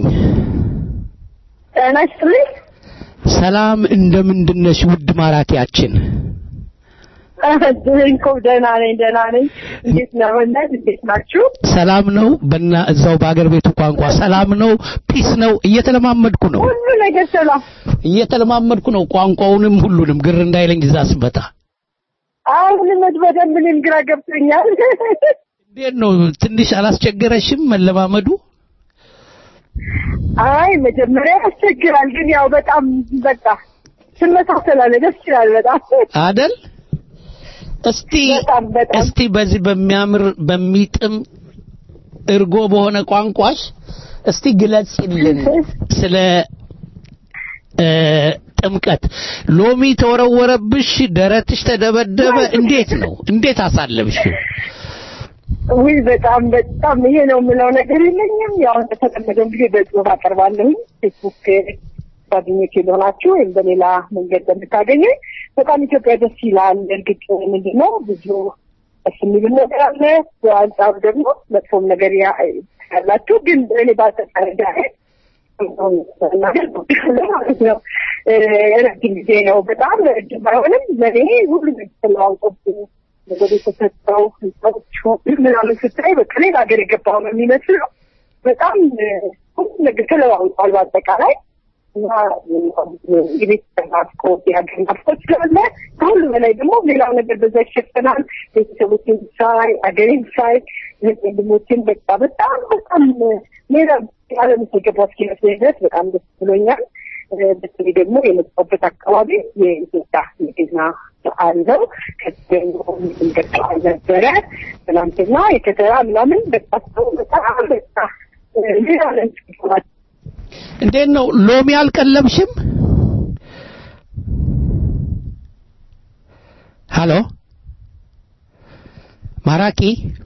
ጤና ይስጥልኝ። ሰላም እንደምንድን ነሽ ውድ ማራኪያችን? እንኮ ደህና ነኝ፣ ደህና ነኝ። እንዴት ነው ወንድ? እንዴት ናችሁ? ሰላም ነው። በና እዛው በአገር ቤቱ ቋንቋ ሰላም ነው፣ ፒስ ነው። እየተለማመድኩ ነው ሁሉ ነገር ሰላም። እየተለማመድኩ ነው ቋንቋውንም ሁሉንም ግር እንዳይለኝ እዛ ስመጣ። አሁን መድ በደንብ እኔም ግራ ገብቶኛል። እንዴት ነው ትንሽ አላስቸገረሽም መለማመዱ? አይ መጀመሪያ ያስቸግራል፣ ግን ያው በጣም በቃ ትመሳሰላለ። ደስ ይላል በጣም አደል? እስቲ በጣም በጣም እስቲ በዚህ በሚያምር በሚጥም እርጎ በሆነ ቋንቋሽ እስቲ ግለጽልን ስለ እ፣ ጥምቀት። ሎሚ ተወረወረብሽ፣ ደረትሽ ተደበደበ። እንዴት ነው? እንዴት አሳለብሽው? ውይ በጣም በጣም ይሄ ነው የምለው ነገር የለኝም። ያው እንደተለመደው ጊዜ በጽሁፍ አቀርባለሁኝ ፌስቡክ ጓደኞቼ ሊሆናችሁ ወይም በሌላ መንገድ በምታገኙኝ በጣም ኢትዮጵያ ደስ ይላል። እርግጥ ምንድን ነው ብዙ ደስ የሚል ነገር አለ፣ በአንጻሩ ደግሞ መጥፎም ነገር ያ- ያላችሁ ግን እኔ ባልተጠረዳ ነገር ማለት ነው እ፣ ረጅም ጊዜ ነው በጣም ረጅም ባይሆንም ለእኔ ሁሉ ነገር ተለዋውጦብኝ ነገር የተሰጠው ህንፃዎቹ ምናምን ስታይ በቃ ሌላ ሀገር የገባው ነው የሚመስለው። በጣም እ፣ ሁሉ ነገር ተለዋውጧል በአጠቃላይ እና የቤተሰብ ናፍቆት የሀገር ናፍቆት ስላለ ከሁሉ በላይ ደግሞ ሌላው ነገር በዛ ይሸፈናል። ቤተሰቦችን ሳይ አገሬን ሳይ እህት ወንድሞችን በቃ በጣም በጣም ሌላ ዓለም ውስጥ የገባሁ እስኪመስለኝ ድረስ በጣም ደስ ብሎኛል። እ፣ በተለይ ደግሞ የመጣሁበት አካባቢ የኢትዮጵያ የገና በዓል ነው። ከዚህ ደግሞ የጥምቀት በዓል ነበረ ትናንትና የከተራ ምናምን በቃ ሰው በጣም በቃ እ፣ ሌላ ዓለም ውስጥ ይገባል። እንዴት ነው ሎሚ አልቀለብሽም? ሃሎ ማራኪ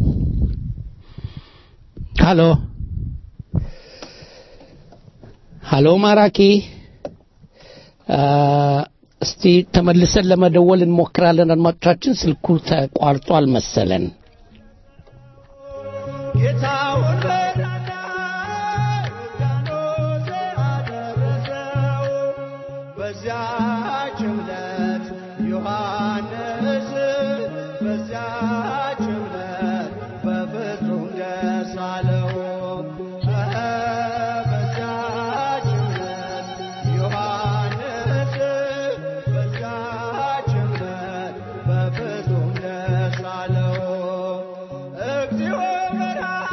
ሃሎ ሃሎ ማራኪ አ፣ እስቲ ተመልሰን ለመደወል እንሞክራለን። አድማጮቻችን ስልኩ ተቋርጧል መሰለን። ጌታውን በናና ዮርዳኖስ አደረሰው። በዚያች ዕለት ዮሐንስ በዚያች ዕለት በፍጹም ደስ አለው። በዚያች ዕለት ዮሐንስ በዚያች ዕለት በፍጹም ደስ አለው። እግዚኦ በረሃ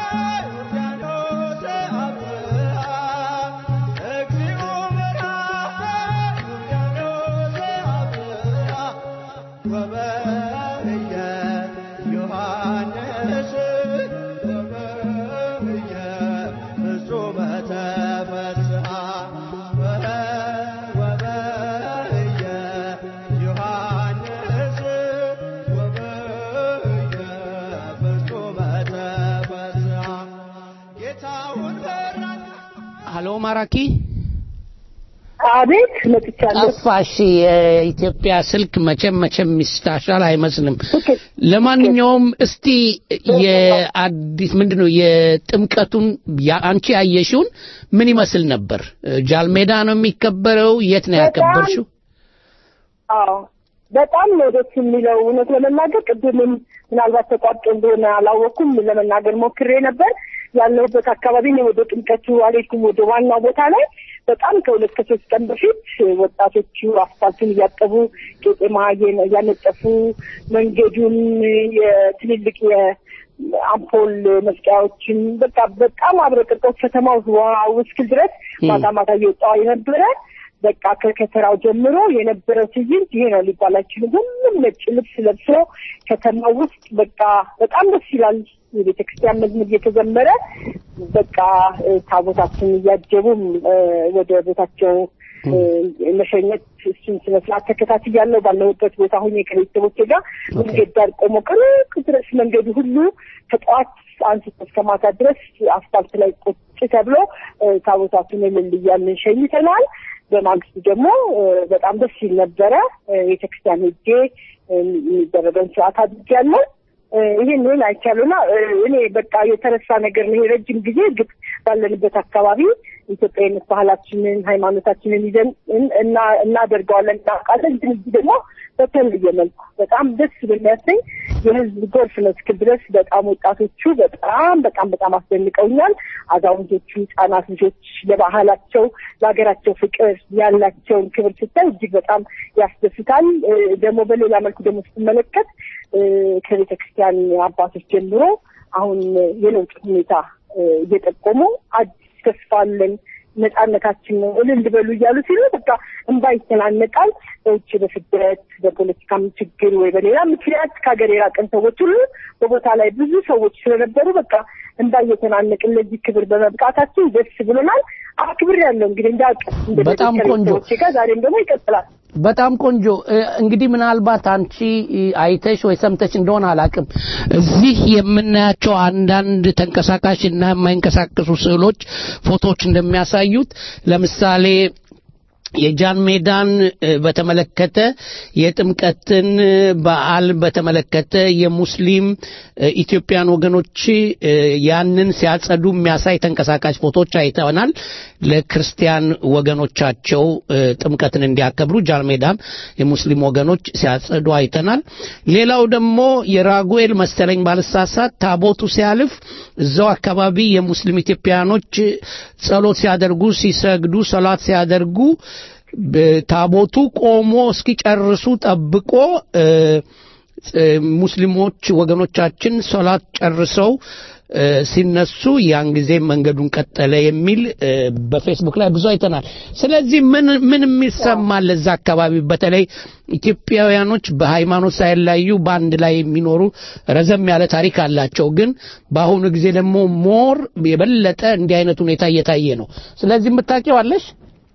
ዮርዳኖስ አብርሃ እግዚኦ በረሃ ዮርዳኖስ አብርሃ ወበህየ ዮሐንስ ወበህየ ፍጹመ ተፈስሐ ወበህየ ዮሐንስ ወበህየ ፍጹመ ተፈስሐ ጌታውን በራና ሃሎ ማራኪ አቤት መጥቻለሁ። ጠፋሽ። የኢትዮጵያ ስልክ መቼም መቼም ሚስታሻል አይመስልም። ለማንኛውም እስቲ የአዲስ ምንድነው የጥምቀቱን ያ- አንቺ ያየሽውን ምን ይመስል ነበር? ጃልሜዳ ነው የሚከበረው? የት ነው ያከበርሽው? አዎ በጣም ነው ደስ የሚለው። እውነት ለመናገር ቅድምም ምናልባት ተቋርጦ እንደሆነ አላወቅኩም ለመናገር ሞክሬ ነበር። ያለሁበት አካባቢ ነው። ወደ ጥምቀቱ አልሄድኩም። ወደ ዋናው ቦታ ላይ በጣም ከሁለት ከሶስት ቀን በፊት ወጣቶቹ አስፋልቱን እያጠቡ ቄጤማ እየ- እያነጠፉ መንገዱን የትልልቅ የአምፖል መስቀያዎችን በቃ በጣም አብረቅርቀው ከተማው ዋው እስክል ድረስ ማታ ማታ እየወጣ የነበረ በቃ ከከተራው ጀምሮ የነበረው ትዕይንት ይሄ ነው ሊባል አይችልም። ሁሉም ነጭ ልብስ ለብሶ ከተማው ውስጥ በቃ በጣም ደስ ይላል። የቤተ ክርስቲያን መዝሙር እየተዘመረ በቃ እ፣ ታቦታትን እያጀቡም እ፣ ወደ ቦታቸው እ፣ መሸኘት እሱን ስነ ስርዓት ተከታትያለሁ። ባለሁበት ቦታ ሁኜ ከቤተሰቦቼ ጋር መንገድ ዳር ቆሞ ቅርቅ ድረስ መንገዱ ሁሉ ከጠዋት አንስቶ እስከ ማታ ድረስ አስፋልት ላይ ቁጭ ተብሎ እ፣ ታቦታቱን እልል እያልን ሸኝተናል። በማግስቱ ደግሞ እ፣ በጣም ደስ ይል ነበረ። እ፣ ቤተክርስቲያን ሄጄ እ፣ የሚደረገውን ስርዓት አድርጌያለሁ። እ፣ ይህን ይህን አይቻሉና እኔ በቃ የተረሳ ነገር ነው። ይሄ ረጅም ጊዜ እርግጥ ባለንበት አካባቢ ኢትዮጵያዊነት ባህላችንን ሃይማኖታችንን ይዘን እን- እና እናደርገዋለን እናውቃለን። ግን እዚህ ደግሞ በተለየ መልኩ በጣም ደስ በሚያሰኝ የህዝብ ጎርፍ ነው እስክል ድረስ በጣም ወጣቶቹ በጣም በጣም በጣም አስደንቀውኛል። አዛውንቶቹ፣ ህጻናት ልጆች ለባህላቸው ለሀገራቸው ፍቅር ያላቸውን ክብር ስታይ እጅግ በጣም ያስደስታል። እ፣ ደግሞ በሌላ መልኩ ደግሞ ስትመለከት እ፣ ከቤተ ክርስቲያን አባቶች ጀምሮ አሁን የለውጥ ሁኔታ እ፣ እየጠቆሙ አዲስ ተስፋ አለን ነጻነታችን ነው እልል በሉ እያሉ ሲሉ በቃ እንባ ይተናነቃል። በውጭ በስደት በፖለቲካም ችግር ወይ በሌላ ምክንያት ከሀገር የራቀን ሰዎች ሁሉ በቦታ ላይ ብዙ ሰዎች ስለነበሩ በቃ እንባ እየተናነቅን ለዚህ ክብር በመብቃታችን ደስ ብሎናል። አክብር ያለው እንግዲህ እንዳውቅ በጣም ቆንጆ። ጋር ዛሬም ደግሞ ይቀጥላል። በጣም ቆንጆ እ፣ እንግዲህ ምናልባት አንቺ እ፣ አይተሽ ወይ ሰምተሽ እንደሆነ አላቅም እዚህ የምናያቸው አንዳንድ ተንቀሳቃሽ እና የማይንቀሳቀሱ ስዕሎች ፎቶዎች እንደሚያሳዩት ለምሳሌ የጃን ሜዳን እ፣ በተመለከተ የጥምቀትን እ፣ በዓል በተመለከተ የሙስሊም እ፣ ኢትዮጵያን ወገኖች እ፣ ያንን ሲያጸዱ የሚያሳይ ተንቀሳቃሽ ፎቶዎች አይተናል። ለክርስቲያን ወገኖቻቸው እ፣ ጥምቀትን እንዲያከብሩ ጃን ሜዳን የሙስሊም ወገኖች ሲያጸዱ አይተናል። ሌላው ደግሞ የራጉኤል መሰለኝ ባልሳሳት ታቦቱ ሲያልፍ እዛው አካባቢ የሙስሊም ኢትዮጵያኖች ጸሎት ሲያደርጉ ሲሰግዱ ሰላት ሲያደርጉ በ- ታቦቱ ቆሞ እስኪጨርሱ ጠብቆ እ፣ እ፣ ሙስሊሞች ወገኖቻችን ሶላት ጨርሰው እ፣ ሲነሱ ያን ጊዜ መንገዱን ቀጠለ የሚል እ፣ በፌስቡክ ላይ ብዙ አይተናል። ስለዚህ ምን ምን የሚሰማል እዛ አካባቢ በተለይ ኢትዮጵያውያኖች በሃይማኖት ሳይለያዩ በአንድ ላይ የሚኖሩ ረዘም ያለ ታሪክ አላቸው። ግን በአሁኑ ጊዜ ደግሞ ሞር የበለጠ እንዲህ አይነት ሁኔታ እየታየ ነው። ስለዚህ የምታውቂው አለሽ?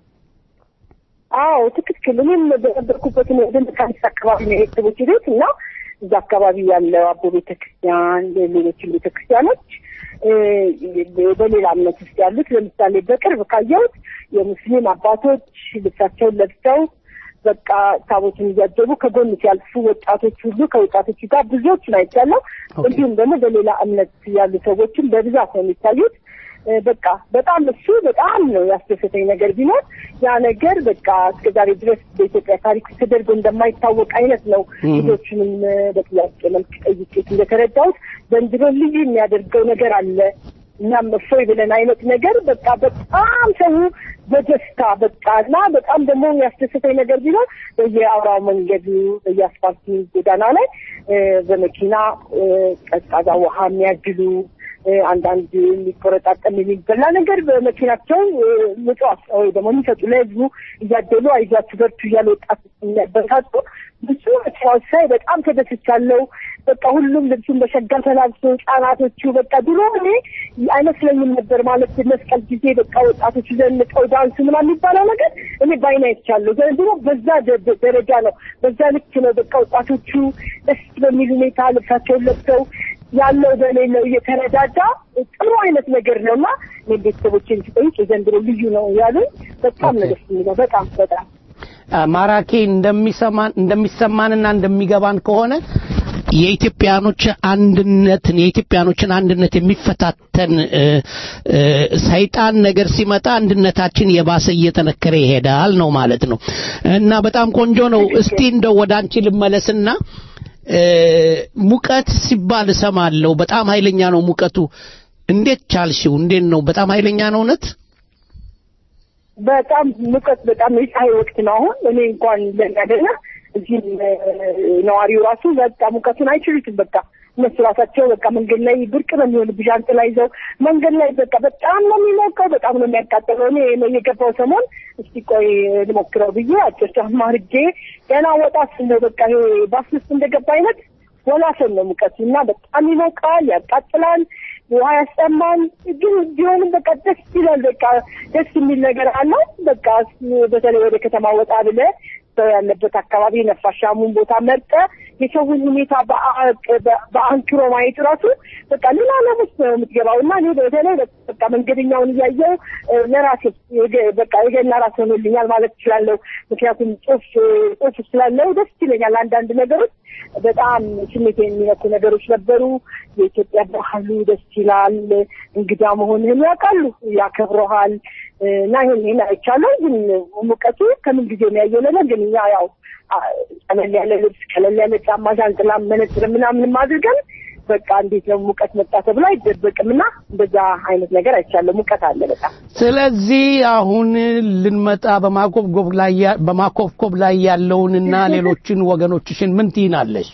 አዎ ትክክል። እኔም በነበርኩበት ወደ መካኒስ አካባቢ ነው የቤተሰቦች ቤት እና እዛ አካባቢ ያለው አቦ ቤተክርስቲያን፣ ሌሎችም ቤተክርስቲያኖች እ፣ በሌላ እምነት ውስጥ ያሉት ለምሳሌ በቅርብ ካየሁት የሙስሊም አባቶች ልብሳቸውን ለብሰው በቃ ታቦትን እያጀቡ ከጎን ሲያልፉ ወጣቶች ሁሉ ከወጣቶቹ ጋር ብዙዎችን አይቻለሁ። እንዲሁም ደግሞ በሌላ እምነት ያሉ ሰዎችም በብዛት ነው የሚታዩት። እ፣ በቃ በጣም እሱ በጣም ነው ያስደሰተኝ ነገር ቢኖር ያ ነገር በቃ እስከ ዛሬ ድረስ በኢትዮጵያ ታሪክ ውስጥ ተደርጎ እንደማይታወቅ አይነት ነው። ልጆችንም እ፣ በጥያቄ መልክ ጠይቄት እንደተረዳሁት ዘንድሮ ልዩ የሚያደርገው ነገር አለ። እኛም እፎይ ብለን አይነት ነገር በቃ በጣም ሰው በደስታ በቃ እና በጣም ደግሞ የሚያስደስተኝ ነገር ቢኖር በየአውራው መንገዱ በየአስፋልቱ ጎዳና ላይ እ፣ በመኪና እ፣ ቀዝቃዛ ውሃ የሚያግሉ እ፣ አንዳንድ የሚቆረጣጠም የሚበላ ነገር በመኪናቸው እ፣ ምጽዋት ወይ ደግሞ የሚሰጡ ለህዝቡ እያደሉ አይዟችሁ በርቱ እያለ ወጣት የሚያበረታቱ ብዙ መኪናዎች ሳይ በጣም ተደስቻለሁ። በቃ ሁሉም ልብሱን በሸጋ ተላብሶ ህጻናቶቹ በቃ ድሮ እኔ አይመስለኝም ነበር ማለት መስቀል ጊዜ በቃ ወጣቶቹ ዘንጠው ዳንሱ ምናምን የሚባለው ነገር እኔ በዓይኔ አይቻለሁ። ዘንድሮ በዛ ደ- ደ- ደረጃ ነው፣ በዛ ልክ ነው። በቃ ወጣቶቹ ደስ በሚል ሁኔታ ልብሳቸውን ለብሰው ያለው በሌለው እየተረዳዳ ጥሩ አይነት ነገር ነው እና እኔ ቤተሰቦችን ሲጠይቅ የዘንድሮ ልዩ ነው ያሉኝ። በጣም ነው ደስ የሚለው በጣም በጣም ማራኪ እንደሚሰማን እንደሚሰማንና እንደሚገባን ከሆነ የኢትዮጵያኖች አንድነትን የኢትዮጵያኖችን አንድነት የሚፈታተን እ፣ እ፣ ሰይጣን ነገር ሲመጣ አንድነታችን የባሰ እየጠነከረ ይሄዳል ነው ማለት ነው እና በጣም ቆንጆ ነው። እስቲ እንደው ወደ አንቺ ልመለስና እ፣ ሙቀት ሲባል እሰማለሁ። በጣም ኃይለኛ ነው ሙቀቱ። እንዴት ቻልሽው? እንዴት ነው? በጣም ኃይለኛ ነው እውነት? በጣም ሙቀት በጣም የፀሐይ ወቅት ነው አሁን እኔ እንኳን ለሚያደና እዚህም እ፣ ነዋሪው ራሱ በቃ ሙቀቱን አይችሉትም በቃ እነሱ ራሳቸው በቃ መንገድ ላይ ብርቅ ነው የሚሆንብሽ ዣንጥላ ይዘው መንገድ ላይ በቃ በጣም ነው የሚሞቀው በጣም ነው የሚያቃጥለው እኔ የገባው ሰሞን እስቲ ቆይ ልሞክረው ብዬ አጭር ጫማ አድርጌ ገና ወጣ ስል ነው በቃ ይሄ ባስ ውስጥ እንደገባ አይነት ወላፈን ነው ሙቀቱ እና በጣም ይሞቃል ያቃጥላል ውሃ ያስጠማል ግን ቢሆንም በቃ ደስ ይላል በቃ ደስ የሚል ነገር አለው በቃ በተለይ ወደ ከተማ ወጣ ብለ ሰው ያለበት አካባቢ ነፋሻሙን ቦታ መርጠ የሰውን ሁኔታ በአ- በ- በአንክሮ ማየት ራሱ በቃ ሌላ ዓለም ውስጥ ነው የምትገባው እና እኔ በተለይ በቃ መንገደኛውን እያየው እ፣ ለራሴ የገ- በቃ የገና ራስ ሆኖልኛል ማለት እችላለሁ። ምክንያቱም ጽሁፍ ጽሁፍ ስላለው ደስ ይለኛል። አንዳንድ ነገሮች በጣም ስሜት የሚነኩ ነገሮች ነበሩ። የኢትዮጵያ ባህሉ ደስ ይላል። እንግዳ መሆንህን ያውቃሉ፣ ያከብረሃል እና ይህን ይህን አይቻለሁ። ግን ሙቀቱ ከምን ጊዜ የሚያየው ነገር ግን እኛ ያው አ፣ ቀለል ያለ ልብስ፣ ቀለል ያለ ጫማ፣ ዣንጥላ፣ መነጽር ምናምንም አድርገን በቃ እንዴት ነው ሙቀት መጣ ተብሎ አይደበቅም እና እንደዛ አይነት ነገር አይቻለሁ። ሙቀት አለ በጣም ስለዚህ አሁን ልንመጣ በማኮብኮብ ላይ ያ- በማኮብኮብ ላይ ያለውንና ሌሎችን ወገኖችሽን ምን ትይናለሽ?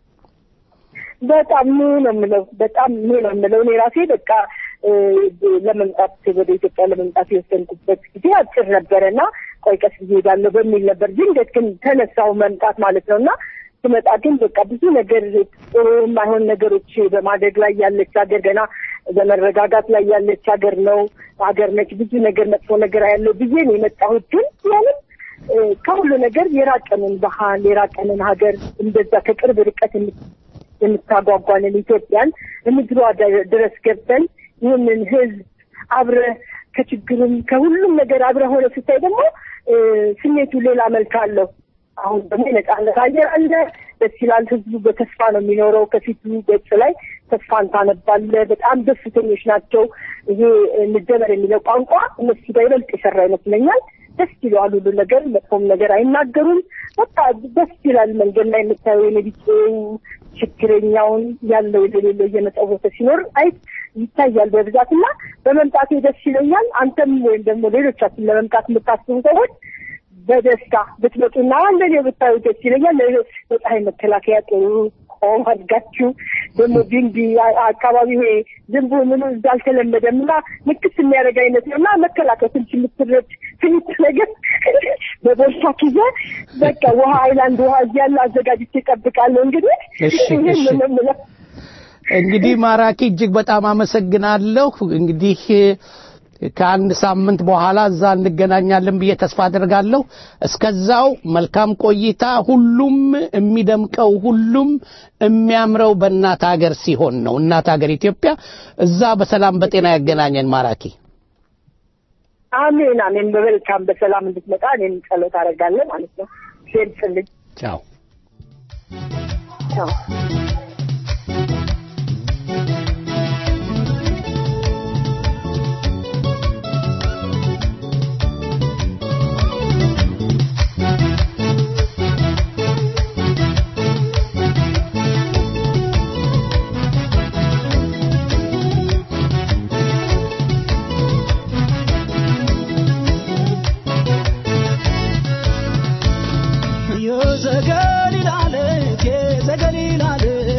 በጣም ምን ነው የምለው በጣም ምን ነው የምለው እኔ ራሴ በቃ እ፣ ለመምጣት ወደ ኢትዮጵያ ለመምጣት የወሰንኩበት ጊዜ አጭር ነበረ እና ቆይ ቀስ ጊዜ ሄዳለሁ በሚል ነበር። ድንገት ግን ተነሳው መምጣት ማለት ነው እና ስመጣ ግን በቃ ብዙ ነገር ጥሩ የማይሆን ነገሮች በማደግ ላይ ያለች ሀገር ገና በመረጋጋት ላይ ያለች ሀገር ነው ሀገር ነች። ብዙ ነገር መጥፎ ነገር ያለው ብዬ ነው የመጣሁት። ግን ያንም እ፣ ከሁሉ ነገር የራቀንን ባህል የራቀንን ሀገር እንደዛ ከቅርብ ርቀት የምት- የምታጓጓንን ኢትዮጵያን ምድሯ ደ- ድረስ ገብተን ይህንን ህዝብ አብረ ከችግሩም ከሁሉም ነገር አብረ ሆነ ስታይ ደግሞ እ፣ ስሜቱ ሌላ መልክ አለው። አሁን ደግሞ የነጻነት አየር አለ፣ ደስ ይላል። ህዝቡ በተስፋ ነው የሚኖረው። ከፊቱ ገጽ ላይ ተስፋን ታነባለ። በጣም ደስተኞች ናቸው። ይሄ እንደበር የሚለው ቋንቋ እነሱ ጋር ይበልጥ የሰራ ይመስለኛል። ደስ ይለዋል ሁሉ ነገር፣ መጥፎም ነገር አይናገሩም። በቃ ደስ ይላል። መንገድ ላይ የምታየው የነቢጤው ችግረኛውን ያለው የሌለው እየመጸወተ ሲኖር አይ ይታያል በብዛት እና በመምጣቴ ደስ ይለኛል። አንተም ወይም ደግሞ ሌሎቻችን ለመምጣት የምታስቡ ሰዎች በደስታ ብትመጡና እንደኔ ብታዩ ደስ ይለኛል። ለ- ለፀሐይ መከላከያ ጥሩ ቆም አድጋችሁ ደግሞ ቢንቢ አ- አካባቢ ይሄ ዝንቡ ምኑ እዛ አልተለመደም እና ንክስ የሚያደርግ አይነት ነው እና መከላከል ትንሽ የምትረጭ ትንሽ ነገር በቦርሳ ኪዘ በቃ ውሃ አይላንድ ውሃ እያለ አዘጋጅቼ እጠብቃለሁ። እንግዲህ እሺ፣ ይህን እሺ። ነው የምለው። እንግዲህ ማራኪ እጅግ በጣም አመሰግናለሁ። እንግዲህ ከአንድ ሳምንት በኋላ እዛ እንገናኛለን ብዬ ተስፋ አደርጋለሁ። እስከዛው መልካም ቆይታ። ሁሉም የሚደምቀው ሁሉም የሚያምረው በእናት ሀገር ሲሆን ነው። እናት ሀገር ኢትዮጵያ እዛ በሰላም በጤና ያገናኘን። ማራኪ አሜን አሜን። በመልካም በሰላም እንድትመጣ እኔም ጸሎት አደርጋለሁ ማለት ነው። ሴልጽልኝ ቻው። ቻው። የዘገሊላ ልጅ የዘገሊላ ልጅ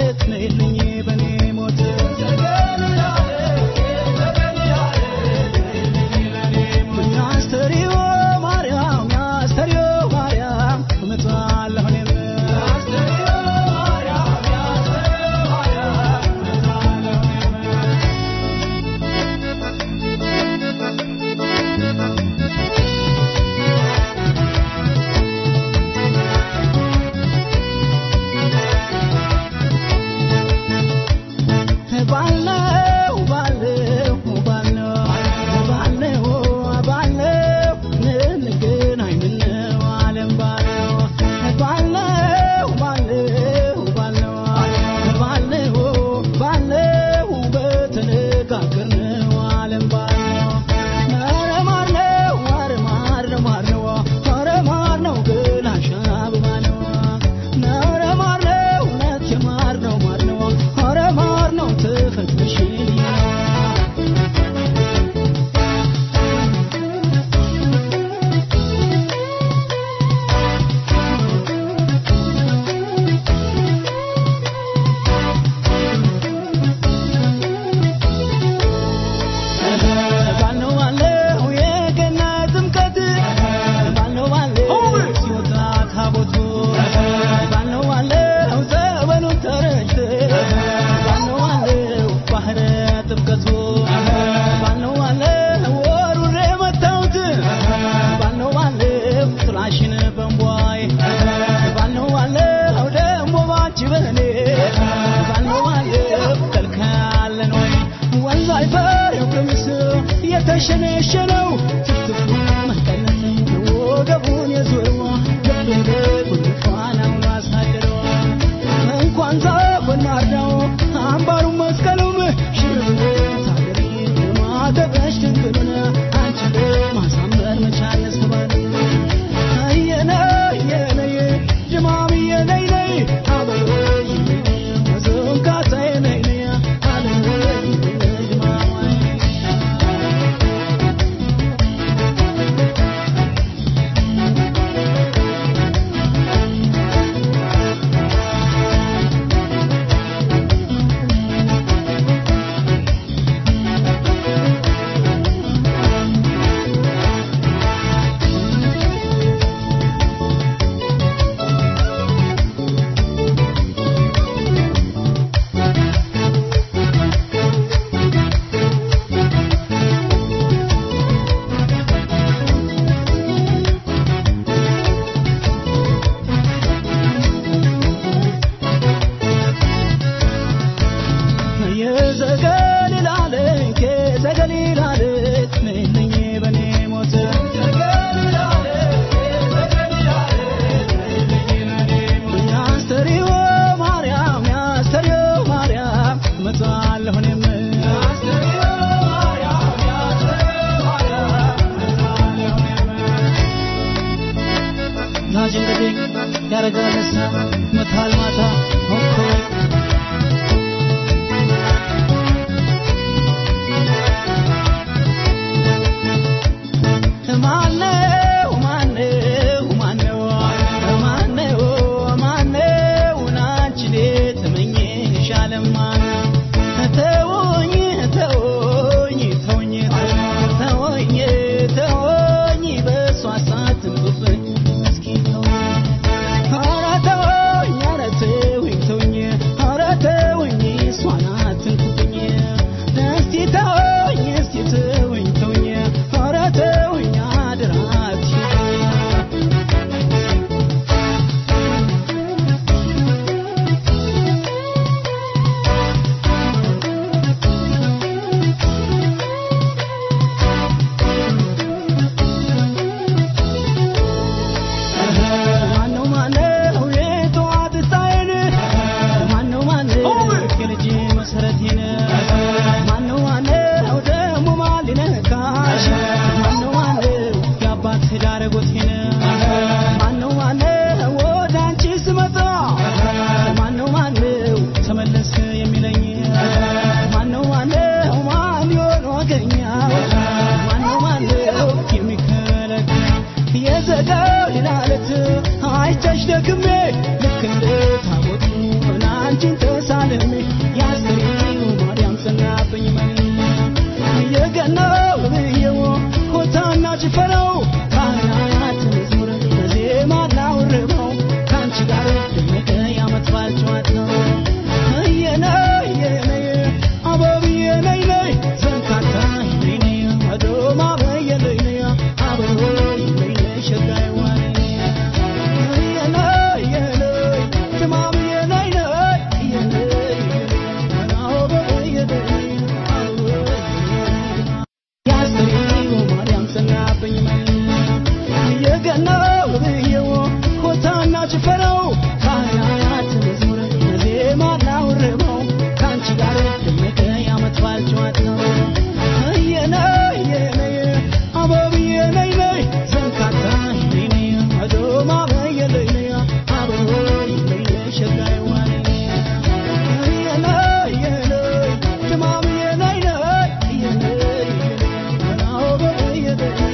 የተሸነሸነው ትፍትፉ መቀነት ወገቡን የዞረው ልብ ጉንፋን አሁኑ አሳደረው እንኳን ዛፉን ማርዳው አምባሩን መስቀሉም ሽርብ ታገሪ ማተበሽ ድንግሉን አንቺ ማሳመር መቻል ስባል የነ የነየ ጅማም የነይ ነይ አበይ መዘንካታ የነይ ነይ አለ ጅማም ያረጋል መታል ማታ ሆንኮይ ማነው ማነው ማነው ማነው ማነው ናችን ተመኘሻለማ ተወኝ ተወኝ ተወኝ ተወኝ ተወኝ በሷ ሳትንብብኝ እስኪ ተወኝ ኧረ ተወኝ ኧረ ተወኝ ተወኝ ኧረ ተወኝ እሷን አትንኩብኝ እስቲ ተወኝ እስቲ ተወኝ ተወኝ ኧረ ተወኝ አደራ አትሂድ ማነው ማነው የጠዋት ፀሐይን ማነው ማነው የልጅ መሰረቴን ማነው ማነው ደግሞ ማን ሊነካሽ ማነው ማነው የአባት ዳረጎቴን ማነው ማነው ወደ አንቺ ስመጣ ማነው ማነው ተመለስ የሚለኝ ማነው ማነው ማን ይሆን ወገኛው ማነው ማነው የሚከለክል የዘጋው ሊላለት አይቻሽ ደክሜ ልክ እንደ ታቦቱ አንቺን ተሳልሜ ያስተሪው ማርያም ጸናብኝ መን የገናው ብዬው ኮታና ጭፈራው ካህናት መዝሙር በዜማ ላውርበው ከአንቺ ጋር ደመቀ ያመት በዓል ጨዋታው እየነይ የነይ አበብዬ ነይ ነይ ዘንካታ ነይ ነይ አዶማ በየነይ ነይ አበቦይ ነይ ነይ ሸጋይ ዋኔ እየነይ የነይ ድማምዬ ነይ ነይ እየነይ አበብዬ ነይ አበቦይ ያስተሪው ማርያም ጸናብኝ መን የገናው ብዬው ኮታና ጭፈራው ካህናት መዝሙር በዜማ ላውርበው ከአንቺ ጋር ደመቀ ያመት በዓል ጨዋታው እየነይ የነይ አበብዬ ነይ ነይ ዘንካታ ነይ ነይ አዶማ በየነይ ነይ አበቦይ ነይ ነይ ሸጋይ ዋኔ እየነይ የነይ ድማምዬ ነይ ነይ እየነይ አበብዬ ነይ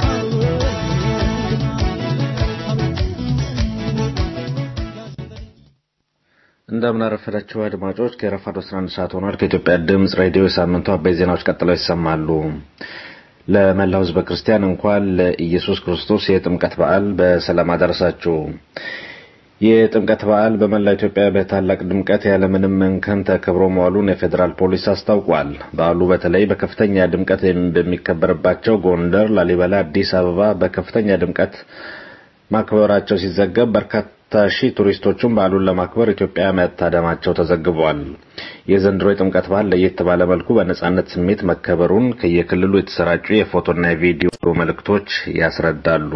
እንደምን አረፈዳችሁ አድማጮች። ከረፋዶ 11 ሰዓት ሆኗል። ከኢትዮጵያ ድምፅ ሬዲዮ የሳምንቱ አበይት ዜናዎች ቀጥለው ይሰማሉ። ለመላው ሕዝበ ክርስቲያን እንኳን ለኢየሱስ ክርስቶስ የጥምቀት በዓል በሰላም አደረሳችሁ። የጥምቀት በዓል በመላው ኢትዮጵያ በታላቅ ድምቀት ያለምንም እንከን ተከብሮ መዋሉን የፌዴራል ፖሊስ አስታውቋል። በዓሉ በተለይ በከፍተኛ ድምቀት በሚከበርባቸው ጎንደር፣ ላሊበላ፣ አዲስ አበባ በከፍተኛ ድምቀት ማክበራቸው ሲዘገብ በርካታ ሺህ ቱሪስቶቹም በዓሉን ለማክበር ኢትዮጵያ መታደማቸው ተዘግቧል። የዘንድሮ የጥምቀት በዓል ለየት ባለ መልኩ በነጻነት ስሜት መከበሩን ከየክልሉ የተሰራጩ የፎቶና የቪዲዮ መልእክቶች ያስረዳሉ።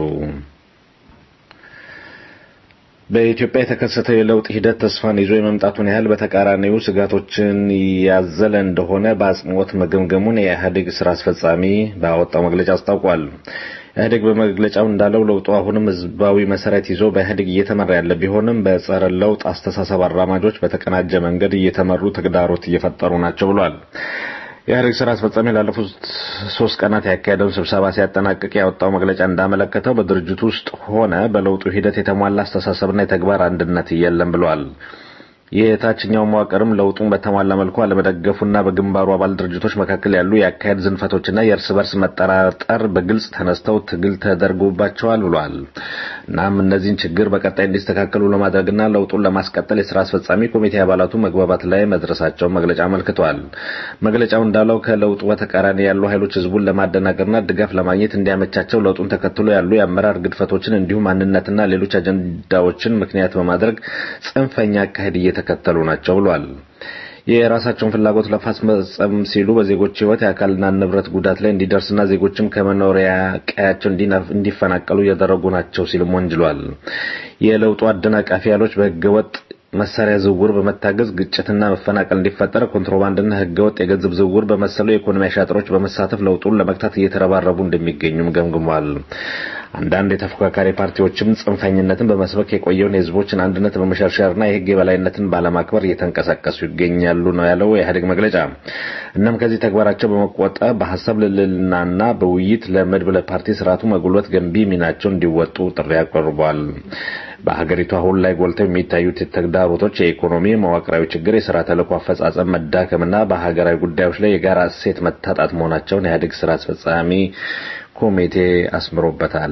በኢትዮጵያ የተከሰተው የለውጥ ሂደት ተስፋን ይዞ የመምጣቱን ያህል በተቃራኒው ስጋቶችን ያዘለ እንደሆነ በአጽንኦት መገምገሙን የኢህአዴግ ስራ አስፈጻሚ ባወጣው መግለጫ አስታውቋል። ኢህአዴግ በመግለጫው እንዳለው ለውጡ አሁንም ህዝባዊ መሰረት ይዞ በኢህአዴግ እየተመራ ያለ ቢሆንም በጸረ ለውጥ አስተሳሰብ አራማጆች በተቀናጀ መንገድ እየተመሩ ተግዳሮት እየፈጠሩ ናቸው ብሏል። የኢህአዴግ ስራ አስፈጻሚ ላለፉት ሶስት ቀናት ያካሄደውን ስብሰባ ሲያጠናቅቅ ያወጣው መግለጫ እንዳመለከተው በድርጅቱ ውስጥ ሆነ በለውጡ ሂደት የተሟላ አስተሳሰብና የተግባር አንድነት የለም ብሏል። የታችኛው መዋቅርም ለውጡን በተሟላ መልኩ አለመደገፉና በግንባሩ አባል ድርጅቶች መካከል ያሉ የአካሄድ ዝንፈቶችና የእርስ በርስ መጠራጠር በግልጽ ተነስተው ትግል ተደርጎባቸዋል ብሏል። እናም እነዚህን ችግር በቀጣይ እንዲስተካከሉ ለማድረግና ለውጡን ለማስቀጠል የስራ አስፈጻሚ ኮሚቴ አባላቱ መግባባት ላይ መድረሳቸውን መግለጫ አመልክቷል። መግለጫው እንዳለው ከለውጡ በተቃራኒ ያሉ ኃይሎች ህዝቡን ለማደናገርና ድጋፍ ለማግኘት እንዲያመቻቸው ለውጡን ተከትሎ ያሉ የአመራር ግድፈቶችን እንዲሁም ማንነትና ሌሎች አጀንዳዎችን ምክንያት በማድረግ ጽንፈኛ አካሄድ እየተከተሉ ናቸው ብሏል። የራሳቸውን ፍላጎት ለማስፈጸም ሲሉ በዜጎች ህይወት የአካልና ንብረት ጉዳት ላይ እንዲደርስና ዜጎችም ከመኖሪያ ቀያቸው እንዲፈናቀሉ እያደረጉ ናቸው ሲልም ወንጅሏል። የለውጡ አደናቃፊ ኃይሎች በህገወጥ መሳሪያ ዝውውር በመታገዝ ግጭትና መፈናቀል እንዲፈጠር ኮንትሮባንድና ህገወጥ የገንዘብ ዝውውር በመሰሉ የኢኮኖሚ አሻጥሮች በመሳተፍ ለውጡን ለመግታት እየተረባረቡ እንደሚገኙም ገምግሟል። አንዳንድ የተፎካካሪ ፓርቲዎችም ጽንፈኝነትን በመስበክ የቆየውን የህዝቦችን አንድነት በመሸርሸርና የህግ የበላይነትን ባለማክበር እየተንቀሳቀሱ ይገኛሉ ነው ያለው የኢህአዴግ መግለጫ። እናም ከዚህ ተግባራቸው በመቆጠብ በሀሳብ ልዕልናና በውይይት ለመድብለ ፓርቲ ስርዓቱ መጉልበት ገንቢ ሚናቸው እንዲወጡ ጥሪ አቅርቧል። በሀገሪቱ አሁን ላይ ጎልተው የሚታዩት ተግዳሮቶች የኢኮኖሚ መዋቅራዊ ችግር፣ የስራ ተልዕኮ አፈጻጸም መዳከምና በሀገራዊ ጉዳዮች ላይ የጋራ እሴት መታጣት መሆናቸውን የኢህአዴግ ስራ አስፈጻሚ ኮሚቴ አስምሮበታል።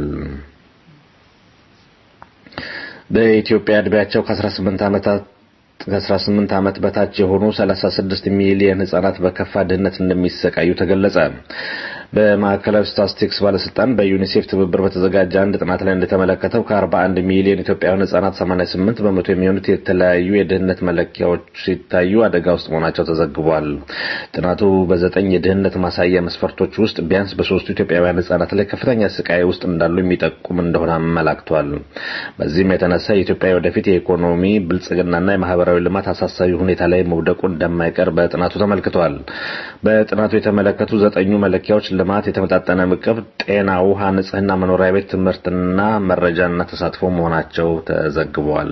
በኢትዮጵያ ዕድሜያቸው ከ18 ዓመታት ከ18 ዓመት በታች የሆኑ 36 ሚሊዮን ህጻናት በከፋ ድህነት እንደሚሰቃዩ ተገለጸ። በማዕከላዊ ስታትስቲክስ ባለስልጣን በዩኒሴፍ ትብብር በተዘጋጀ አንድ ጥናት ላይ እንደተመለከተው ከ41 ሚሊዮን ኢትዮጵያውያን ህጻናት 88 በመቶ የሚሆኑት የተለያዩ የድህነት መለኪያዎች ሲታዩ አደጋ ውስጥ መሆናቸው ተዘግቧል። ጥናቱ በዘጠኝ የድህነት ማሳያ መስፈርቶች ውስጥ ቢያንስ በሶስቱ ኢትዮጵያውያን ህጻናት ላይ ከፍተኛ ስቃይ ውስጥ እንዳሉ የሚጠቁም እንደሆነ አመላክቷል። በዚህም የተነሳ የኢትዮጵያ ወደፊት የኢኮኖሚ ብልጽግናና የማህበራዊ ልማት አሳሳቢ ሁኔታ ላይ መውደቁ እንደማይቀር በጥናቱ ተመልክቷል። በጥናቱ የተመለከቱ ዘጠኙ መለኪያዎች ልማት፣ የተመጣጠነ ምግብ፣ ጤና፣ ውሃ፣ ንጽህና፣ መኖሪያ ቤት፣ ትምህርትና መረጃና ተሳትፎ መሆናቸው ተዘግቧል።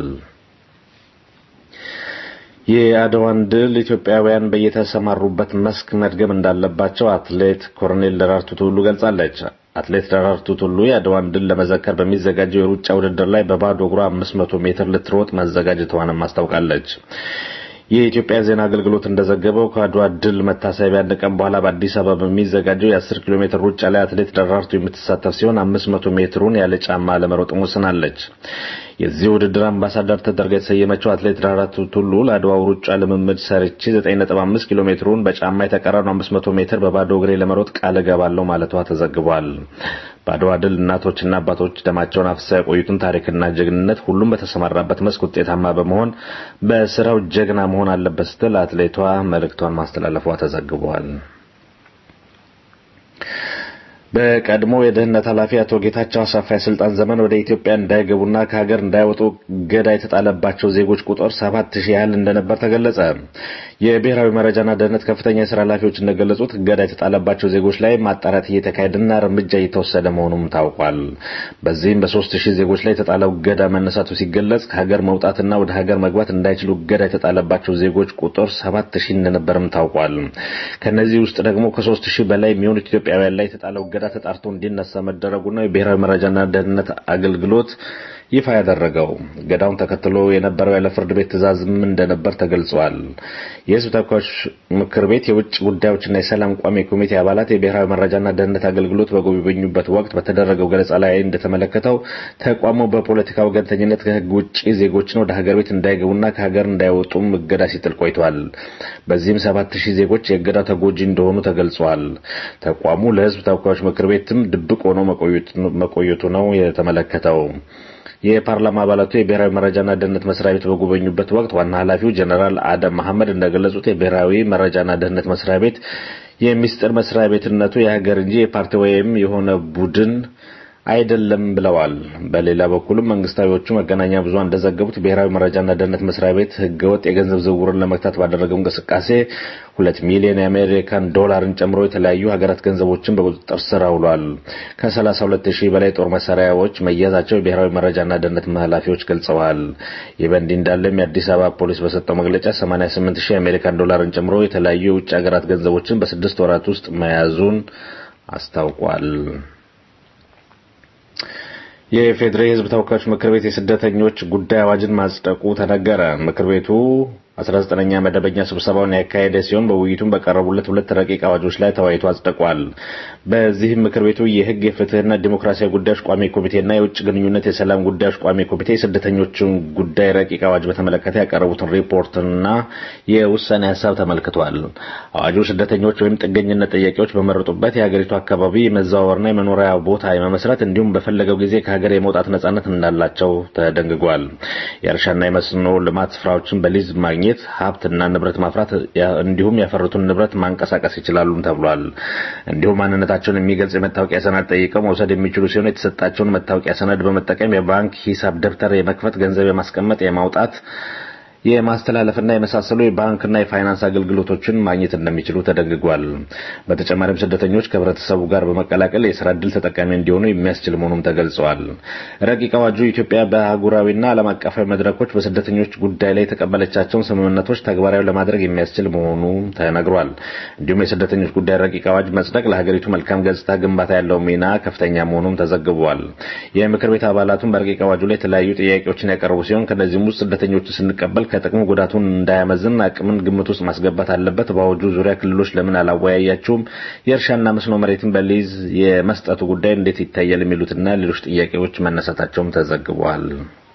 የአድዋን ድል ኢትዮጵያውያን በየተሰማሩበት መስክ መድገም እንዳለባቸው አትሌት ኮሎኔል ደራርቱ ቱሉ ገልጻለች። አትሌት ደራርቱ ቱሉ የአድዋን ድል ለመዘከር በሚዘጋጀው የሩጫ ውድድር ላይ በባዶ እግሯ 500 ሜትር ልትሮጥ መዘጋጀቷንም አስታውቃለች። የኢትዮጵያ ዜና አገልግሎት እንደዘገበው ከአድዋ ድል መታሰቢያ አንድ ቀን በኋላ በአዲስ አበባ በሚዘጋጀው የ10 ኪሎ ሜትር ሩጫ ላይ አትሌት ደራርቱ የምትሳተፍ ሲሆን 500 ሜትሩን ያለ ጫማ ለመሮጥ ወስናለች። የዚህ ውድድር አምባሳደር ተደርጋ የተሰየመችው አትሌት ደራርቱ ቱሉ ለአድዋው ሩጫ ልምምድ ሰርቼ 9.5 ኪሎ ሜትሩን በጫማ የተቀረኑ 500 ሜትር በባዶ እግሬ ለመሮጥ ቃል እገባለሁ ማለቷ ተዘግቧል። በአድዋ ድል እናቶችና አባቶች ደማቸውን አፍስሰው የቆዩትን ታሪክና ጀግንነት ሁሉም በተሰማራበት መስክ ውጤታማ በመሆን በስራው ጀግና መሆን አለበት ስትል አትሌቷ መልእክቷን ማስተላለፏ ተዘግቧል። በቀድሞ የደህንነት ኃላፊ አቶ ጌታቸው አሰፋ የስልጣን ዘመን ወደ ኢትዮጵያ እንዳይገቡና ከሀገር እንዳይወጡ እገዳ የተጣለባቸው ዜጎች ቁጥር ሰባት ሺህ ያህል እንደነበር ተገለጸ። የብሔራዊ መረጃና ደህንነት ከፍተኛ የስራ ኃላፊዎች እንደገለጹት እገዳ የተጣለባቸው ዜጎች ላይ ማጣራት እየተካሄደና እርምጃ እየተወሰደ መሆኑም ታውቋል። በዚህም በሶስት ሺህ ዜጎች ላይ የተጣለው እገዳ መነሳቱ ሲገለጽ ከሀገር መውጣትና ወደ ሀገር መግባት እንዳይችሉ እገዳ የተጣለባቸው ዜጎች ቁጥር ሰባት ሺህ እንደነበርም ታውቋል። ከነዚህ ውስጥ ደግሞ ከሶስት ሺህ በላይ የሚሆኑት ኢትዮጵያውያን ላይ የተጣለው እገዳ ተጣርቶ እንዲነሳ መደረጉና የብሔራዊ መረጃና ደህንነት አገልግሎት ይፋ ያደረገው እገዳውን ተከትሎ የነበረው ያለ ፍርድ ቤት ትዕዛዝም እንደነበር ተገልጿል። የሕዝብ ተወካዮች ምክር ቤት የውጭ ጉዳዮችና የሰላም ቋሚ ኮሚቴ አባላት የብሔራዊ መረጃና ደህንነት አገልግሎት በጎበኙበት ወቅት በተደረገው ገለጻ ላይ እንደተመለከተው ተቋሙ በፖለቲካ ወገንተኝነት ከሕግ ውጭ ዜጎችን ወደ ሀገር ቤት እንዳይገቡና ከሀገር እንዳይወጡም እገዳ ሲጥል ቆይቷል። በዚህም ሰባት ሺህ ዜጎች የእገዳው ተጎጂ እንደሆኑ ተገልጿል። ተቋሙ ለሕዝብ ተወካዮች ምክር ቤትም ድብቅ ሆኖ መቆየቱ ነው የተመለከተው። የፓርላማ አባላቱ የብሔራዊ መረጃና ደህንነት መስሪያ ቤት በጎበኙበት ወቅት ዋና ኃላፊው ጀኔራል አደም መሐመድ እንደገለጹት የብሔራዊ መረጃና ደህንነት መስሪያ ቤት የሚስጥር መስሪያ ቤትነቱ የሀገር እንጂ የፓርቲ ወይም የሆነ ቡድን አይደለም ብለዋል። በሌላ በኩልም መንግስታዊዎቹ መገናኛ ብዙሃን እንደዘገቡት ብሔራዊ መረጃና ደህንነት መስሪያ ቤት ህገወጥ የገንዘብ ዝውውርን ለመግታት ባደረገው እንቅስቃሴ ሁለት ሚሊዮን የአሜሪካን ዶላርን ጨምሮ የተለያዩ ሀገራት ገንዘቦችን በቁጥጥር ስር አውሏል። ከ32 ሺህ በላይ ጦር መሳሪያዎች መያዛቸው የብሔራዊ መረጃና ደህንነት ኃላፊዎች ገልጸዋል። ይህ በእንዲህ እንዳለም የአዲስ አበባ ፖሊስ በሰጠው መግለጫ 88 ሺህ የአሜሪካን ዶላርን ጨምሮ የተለያዩ የውጭ ሀገራት ገንዘቦችን በስድስት ወራት ውስጥ መያዙን አስታውቋል። የፌዴሬ ህዝብ ተወካዮች ምክር ቤት የስደተኞች ጉዳይ አዋጅን ማጽደቁ ተነገረ። ምክር ቤቱ 19ኛ መደበኛ ስብሰባውን ያካሄደ ሲሆን በውይይቱም በቀረቡለት ሁለት ረቂቅ አዋጆች ላይ ተወያይቶ አጽድቋል። በዚህም ምክር ቤቱ የህግ የፍትህና ዲሞክራሲያዊ ጉዳዮች ቋሚ ኮሚቴና የውጭ ግንኙነት የሰላም ጉዳዮች ቋሚ ኮሚቴ የስደተኞችን ጉዳይ ረቂቅ አዋጅ በተመለከተ ያቀረቡትን ሪፖርትና የውሳኔ ሀሳብ ተመልክቷል። አዋጁ ስደተኞች ወይም ጥገኝነት ጥያቄዎች በመረጡበት የሀገሪቱ አካባቢ የመዘዋወርና የመኖሪያ ቦታ የመመስረት እንዲሁም በፈለገው ጊዜ ከሀገር የመውጣት ነጻነት እንዳላቸው ተደንግጓል። የእርሻና የመስኖ ልማት ስፍራዎችን በሊዝ ማግኘት ማግኘት ሀብትና ንብረት ማፍራት እንዲሁም ያፈሩትን ንብረት ማንቀሳቀስ ይችላሉም ተብሏል። እንዲሁም ማንነታቸውን የሚገልጽ የመታወቂያ ሰነድ ጠይቀው መውሰድ የሚችሉ ሲሆን የተሰጣቸውን መታወቂያ ሰነድ በመጠቀም የባንክ ሂሳብ ደብተር የመክፈት፣ ገንዘብ የማስቀመጥ፣ የማውጣት የማስተላለፍና የመሳሰሉ የባንክና የፋይናንስ አገልግሎቶችን ማግኘት እንደሚችሉ ተደንግጓል። በተጨማሪም ስደተኞች ከህብረተሰቡ ጋር በመቀላቀል የስራ ዕድል ተጠቃሚ እንዲሆኑ የሚያስችል መሆኑም ተገልጸዋል። ረቂቅ አዋጁ ኢትዮጵያ በአህጉራዊና ዓለም አቀፋዊ መድረኮች በስደተኞች ጉዳይ ላይ የተቀበለቻቸውን ስምምነቶች ተግባራዊ ለማድረግ የሚያስችል መሆኑ ተነግሯል። እንዲሁም የስደተኞች ጉዳይ ረቂቅ አዋጅ መጽደቅ ለሀገሪቱ መልካም ገጽታ ግንባታ ያለው ሚና ከፍተኛ መሆኑም ተዘግቧል። የምክር ቤት አባላቱም በረቂቅ አዋጁ ላይ የተለያዩ ጥያቄዎችን ያቀረቡ ሲሆን ከእነዚህም ውስጥ ስደተኞችን ስንቀበል ከጥቅሙ ጉዳቱን እንዳያመዝን አቅምን ግምት ውስጥ ማስገባት አለበት። በአዋጁ ዙሪያ ክልሎች ለምን አላወያያቸውም? የእርሻና መስኖ መሬትን በሊዝ የመስጠቱ ጉዳይ እንዴት ይታያል? የሚሉትና ሌሎች ጥያቄዎች መነሳታቸውም ተዘግቧል።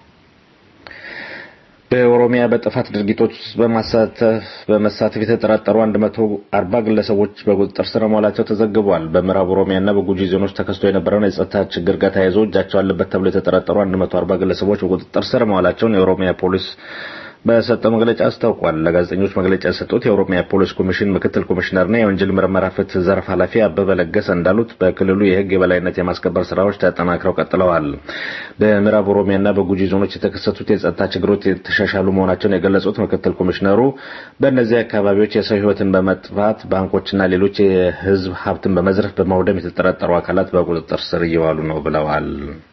በኦሮሚያ በጥፋት ድርጊቶች ውስጥ በማሳተፍ በመሳተፍ የተጠረጠሩ 140 ግለሰቦች በቁጥጥር ስር መዋላቸው ተዘግቧል። በምዕራብ ኦሮሚያና በጉጂ ዞኖች ተከስቶ የነበረውን የጸጥታ ችግር ጋር ተያይዞ እጃቸው አለበት ተብሎ የተጠረጠሩ 140 ግለሰቦች በቁጥጥር ስር መዋላቸውን የኦሮሚያ ፖሊስ በሰጠው መግለጫ አስታውቋል። ለጋዜጠኞች መግለጫ የሰጡት የኦሮሚያ ፖሊስ ኮሚሽን ምክትል ኮሚሽነርና የወንጀል ምርመራ ፍትህ ዘርፍ ኃላፊ አበበ ለገሰ እንዳሉት በክልሉ የህግ የበላይነት የማስከበር ስራዎች ተጠናክረው ቀጥለዋል። በምዕራብ ኦሮሚያና በጉጂ ዞኖች የተከሰቱት የጸጥታ ችግሮች የተሻሻሉ መሆናቸውን የገለጹት ምክትል ኮሚሽነሩ በእነዚህ አካባቢዎች የሰው ህይወትን በመጥፋት ባንኮችና ሌሎች የህዝብ ሀብትን በመዝረፍ በማውደም የተጠረጠሩ አካላት በቁጥጥር ስር እየዋሉ ነው ብለዋል።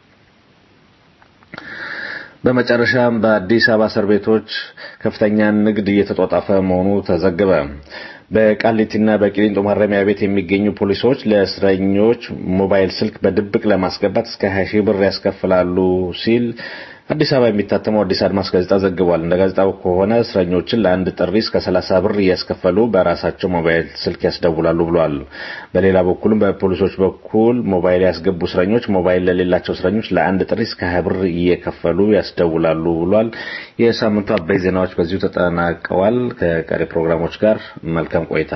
በመጨረሻም በአዲስ አበባ እስር ቤቶች ከፍተኛ ንግድ እየተጧጣፈ መሆኑ ተዘገበ። በቃሊቲና በቂሊንጦ ማረሚያ ቤት የሚገኙ ፖሊሶች ለእስረኞች ሞባይል ስልክ በድብቅ ለማስገባት እስከ 20 ሺህ ብር ያስከፍላሉ ሲል አዲስ አበባ የሚታተመው አዲስ አድማስ ጋዜጣ ዘግቧል። እንደ ጋዜጣው ከሆነ እስረኞችን ለአንድ ጥሪ እስከ 30 ብር እያስከፈሉ በራሳቸው ሞባይል ስልክ ያስደውላሉ ብሏል። በሌላ በኩልም በፖሊሶች በኩል ሞባይል ያስገቡ እስረኞች ሞባይል ለሌላቸው እስረኞች ለአንድ ጥሪ እስከ 20 ብር እየከፈሉ ያስደውላሉ ብሏል። የሳምንቱ አበይ ዜናዎች በዚሁ ተጠናቀዋል። ከቀሪ ፕሮግራሞች ጋር መልካም ቆይታ።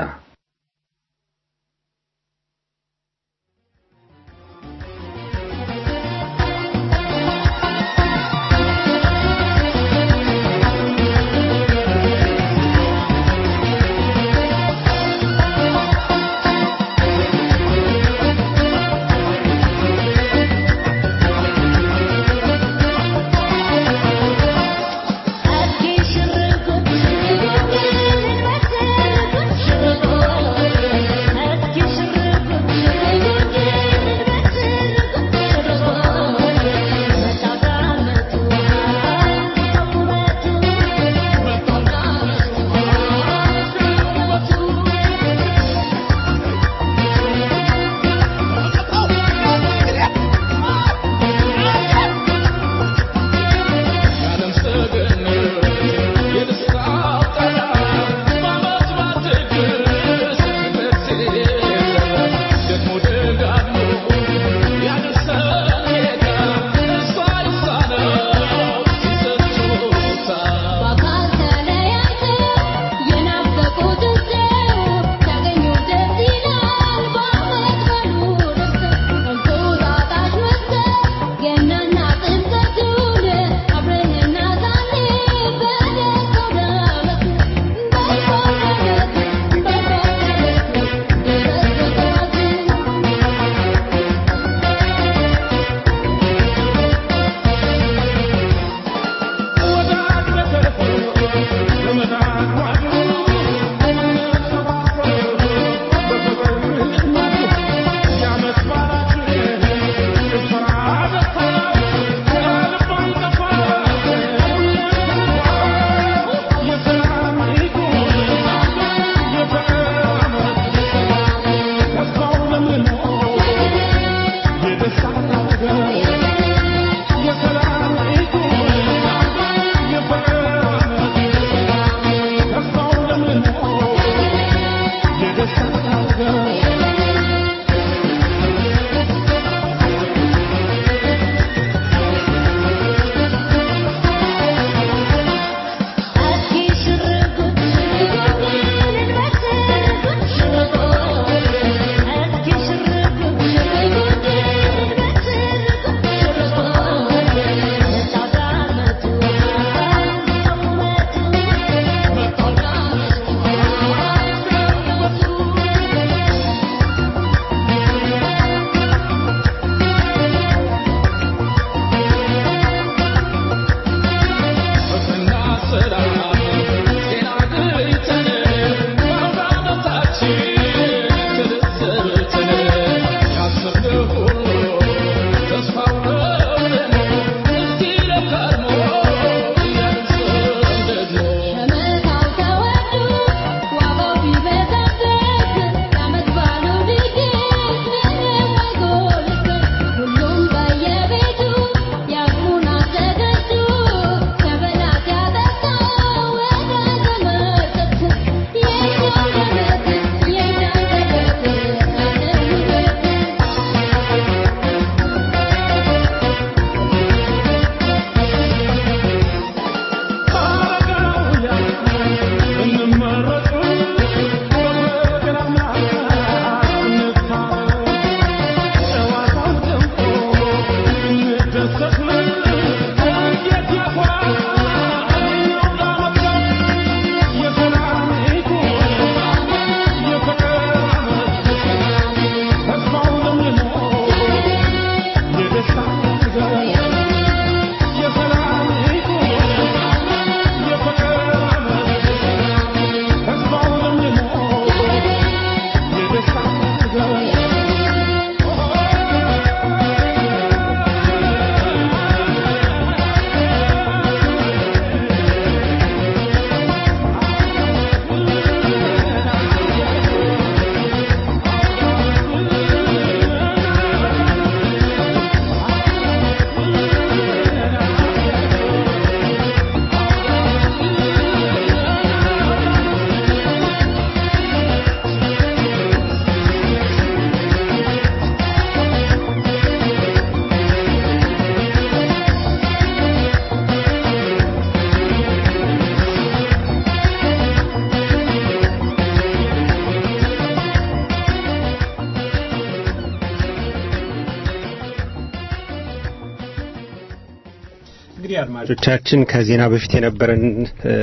አዲስ ሽርጉድ ሽርጉድ እንግዲህ አድማጮቻችን ከዜና በፊት የነበረን እ፣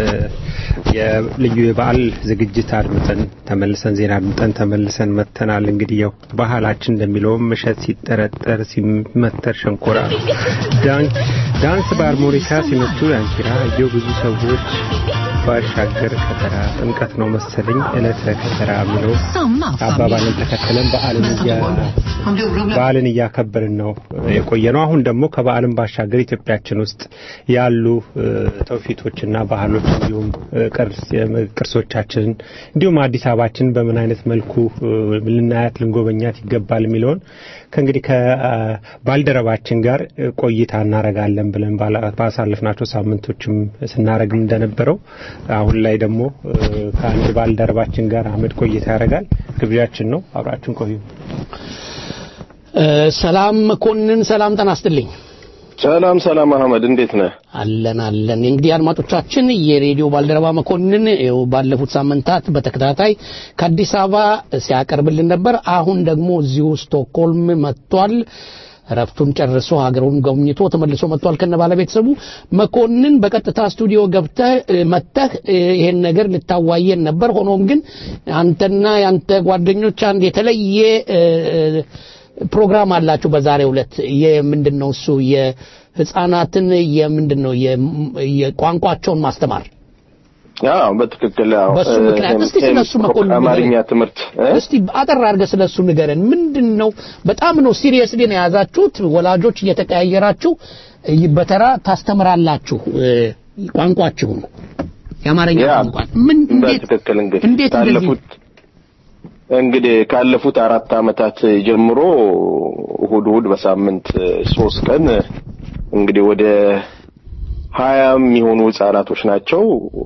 የልዩ የበዓል ዝግጅት አድምጠን ተመልሰን ዜና አድምጠን ተመልሰን መጥተናል። እንግዲህ ያው ባህላችን እንደሚለውም እሸት ሲጠረጠር ሲመተር ሸንኮራ ዳን- ዳንስ በአርሞኒካ ሲመቱ ዳንኪራ እየው ብዙ ሰዎች ባሻገር ከተራ ጥምቀት ነው መሰለኝ ዕለተ ከተራ የሚለው አባባልን ተከትለን በዓልን እያ- በዓልን እያከበርን ነው የቆየ ነው። አሁን ደግሞ ከበዓልን ባሻገር ኢትዮጵያችን ውስጥ ያሉ እ፣ ትውፊቶችና ባህሎች እንዲሁም እ፣ ቅርስ ቅርሶቻችንን እንዲሁም አዲስ አበባችን በምን አይነት መልኩ እ፣ ልናያት ልንጎበኛት ይገባል የሚለውን ከእንግዲህ ከባልደረባችን ጋር እ፣ ቆይታ እናረጋለን ብለን ባላ- ባሳለፍናቸው ሳምንቶችም ስናረግ እንደነበረው አሁን ላይ ደግሞ እ፣ ከአንድ ባልደረባችን ጋር አህመድ ቆይታ ያደርጋል። ግብዣችን ነው። አብራችን ቆዩ። እ፣ ሰላም መኮንን፣ ሰላም ጤና ይስጥልኝ። ሰላም ሰላም፣ አህመድ እንዴት ነህ? አለን አለን። እንግዲህ አድማጮቻችን የሬዲዮ ባልደረባ መኮንን ይኸው ባለፉት ሳምንታት በተከታታይ ከአዲስ አበባ ሲያቀርብልን ነበር። አሁን ደግሞ እዚሁ ስቶክሆልም መጥቷል። እረፍቱን ጨርሶ ሀገሩን ጎብኝቶ ተመልሶ መጥቷል ከነ ባለቤተሰቡ። መኮንን በቀጥታ ስቱዲዮ ገብተህ እ፣ መጥተህ እ፣ ይሄን ነገር ልታዋየን ነበር። ሆኖም ግን አንተና የአንተ ጓደኞች አንድ የተለየ እ፣ እ፣ ፕሮግራም አላችሁ በዛሬው ዕለት የምንድን ነው እሱ የህፃናትን የምንድን ነው የ- የቋንቋቸውን ማስተማር አዎ በትክክል አዎ። በሱ ምክንያት እስቲ እ፣ ስለሱ መኮንን አማርኛ ንገረን። ትምህርት እ? እስቲ አጠር አድርገህ ስለሱ ንገረን። ምንድን ነው በጣም ነው ሲሪየስሊ ነው የያዛችሁት? ወላጆች እየተቀያየራችሁ እ፣ በተራ ታስተምራላችሁ እ፣ ቋንቋችሁን የአማርኛ ያ፣ ቋንቋ ምን እንዴት በትክክል እንግዲህ እንዴት እንደዚህ ካለፉት እንግዲህ ካለፉት አራት ዓመታት ጀምሮ እሁድ እሁድ በሳምንት ሶስት ቀን እንግዲህ ወደ ሀያ የሚሆኑ ህጻናቶች ናቸው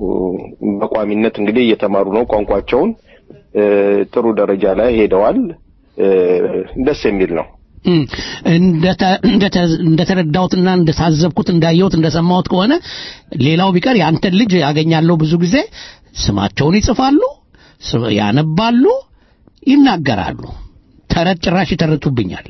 በቋሚነት እንግዲህ እየተማሩ ነው ቋንቋቸውን እ፣ ጥሩ ደረጃ ላይ ሄደዋል እ፣ ደስ የሚል ነው እም፣ እንደተ- እንደተ- እንደተረዳሁትና እንደታዘብኩት እንዳየሁት እንደሰማሁት ከሆነ ሌላው ቢቀር የአንተን ልጅ ያገኛለሁ ብዙ ጊዜ ስማቸውን ይጽፋሉ፣ ስ- ያነባሉ፣ ይናገራሉ። ተረት ጭራሽ ይተርቱብኛል።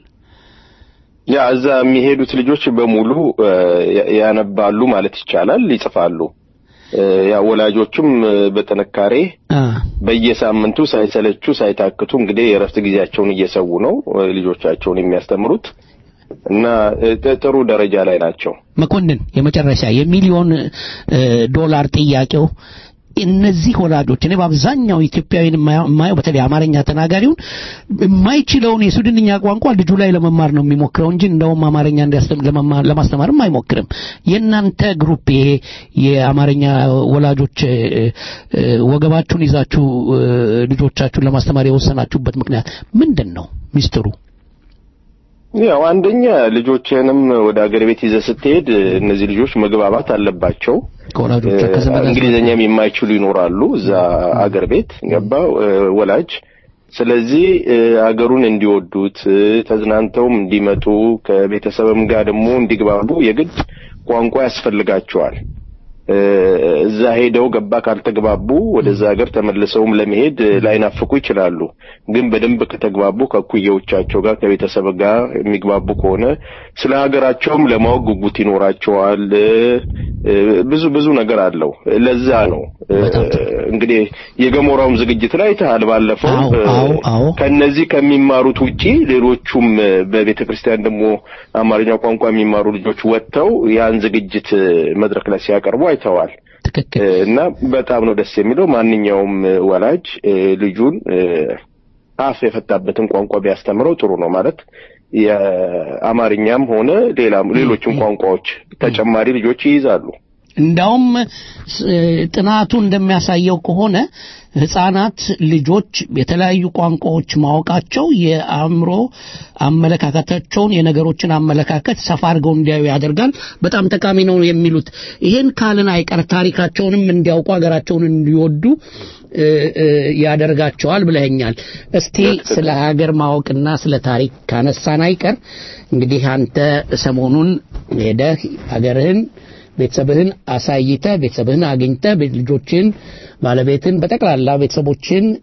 ያ እዛ የሚሄዱት ልጆች በሙሉ እ፣ ያ- ያነባሉ ማለት ይቻላል፣ ይጽፋሉ። እ፣ ያ ወላጆቹም እ፣ በጥንካሬ በየሳምንቱ ሳይሰለቹ ሳይታክቱ እንግዲህ የእረፍት ጊዜያቸውን እየሰዉ ነው እ፣ ልጆቻቸውን የሚያስተምሩት እና እ፣ ጥ- ጥሩ ደረጃ ላይ ናቸው። መኮንን የመጨረሻ የሚሊዮን እ፣ ዶላር ጥያቄው እነዚህ ወላጆች እኔ በአብዛኛው ኢትዮጵያዊን የማየው የማየው በተለይ አማርኛ ተናጋሪውን የማይችለውን የሱድንኛ ቋንቋ ልጁ ላይ ለመማር ነው የሚሞክረው እንጂ እንደውም አማርኛ እንዲያስተም- ለመማር- ለማስተማርም አይሞክርም። የእናንተ ግሩፕ ይሄ የአማርኛ ወላጆች እ፣ እ፣ ወገባችሁን ይዛችሁ እ፣ ልጆቻችሁን ለማስተማር የወሰናችሁበት ምክንያት ምንድን ነው ሚስጥሩ? ያው አንደኛ ልጆችህንም ወደ አገር ቤት ይዘህ ስትሄድ እ፣ እነዚህ ልጆች መግባባት አለባቸው። ከወላጆች እ፣ እንግሊዝኛም የማይችሉ ይኖራሉ እዛ አገር ቤት ገባው ወላጅ ስለዚህ እ፣ አገሩን እንዲወዱት እ፣ ተዝናንተውም እንዲመጡ ከቤተሰብም ጋር ደግሞ እንዲግባቡ የግድ ቋንቋ ያስፈልጋቸዋል። እ፣ እዛ ሄደው ገባ ካልተግባቡ ወደዛ ሀገር ተመልሰውም ለመሄድ እ፣ ላይናፍቁ ይችላሉ። ግን በደንብ ከተግባቡ ከእኩዮቻቸው ጋር ከቤተሰብ ጋር የሚግባቡ ከሆነ ስለ ሀገራቸውም ለማወቅ ጉጉት ይኖራቸዋል። እ፣ እ፣ ብዙ ብዙ ነገር አለው። ለዛ ነው እ፣ እንግዲህ የገሞራውም ዝግጅት ላይ አይተሃል ባለፈው አዎ፣ እ፣ አዎ፣ አዎ። ከነዚህ ከሚማሩት ውጪ ሌሎቹም እ፣ በቤተ ክርስቲያን ደግሞ አማርኛ ቋንቋ የሚማሩ ልጆች ወጥተው ያን ዝግጅት እ፣ መድረክ ላይ ሲያቀርቡ አይተዋል። እ፣ እና በጣም ነው ደስ የሚለው። ማንኛውም እ፣ ወላጅ እ፣ ልጁን እ፣ አፍ የፈታበትን ቋንቋ ቢያስተምረው ጥሩ ነው ማለት የአማርኛም ሆነ ሌላም ሌሎችም ቋንቋዎች ተጨማሪ ልጆች ይይዛሉ። እንዳውም ስ- ጥናቱ እንደሚያሳየው ከሆነ ህፃናት ልጆች የተለያዩ ቋንቋዎች ማወቃቸው የአእምሮ አመለካከታቸውን የነገሮችን አመለካከት ሰፋ አድርገው እንዲያዩ ያደርጋል። በጣም ጠቃሚ ነው የሚሉት ይሄን ካልን አይቀር ታሪካቸውንም እንዲያውቁ ሀገራቸውን እንዲወዱ እ፣ እ፣ ያደርጋቸዋል ብለኸኛል። እስቲ ስለ ሀገር ማወቅና ስለ ታሪክ ካነሳን አይቀር እንግዲህ አንተ ሰሞኑን ሄደህ ሀገርህን ቤተሰብህን አሳይተ ቤተሰብህን አግኝተ ልጆችን ባለቤትን በጠቅላላ ቤተሰቦችን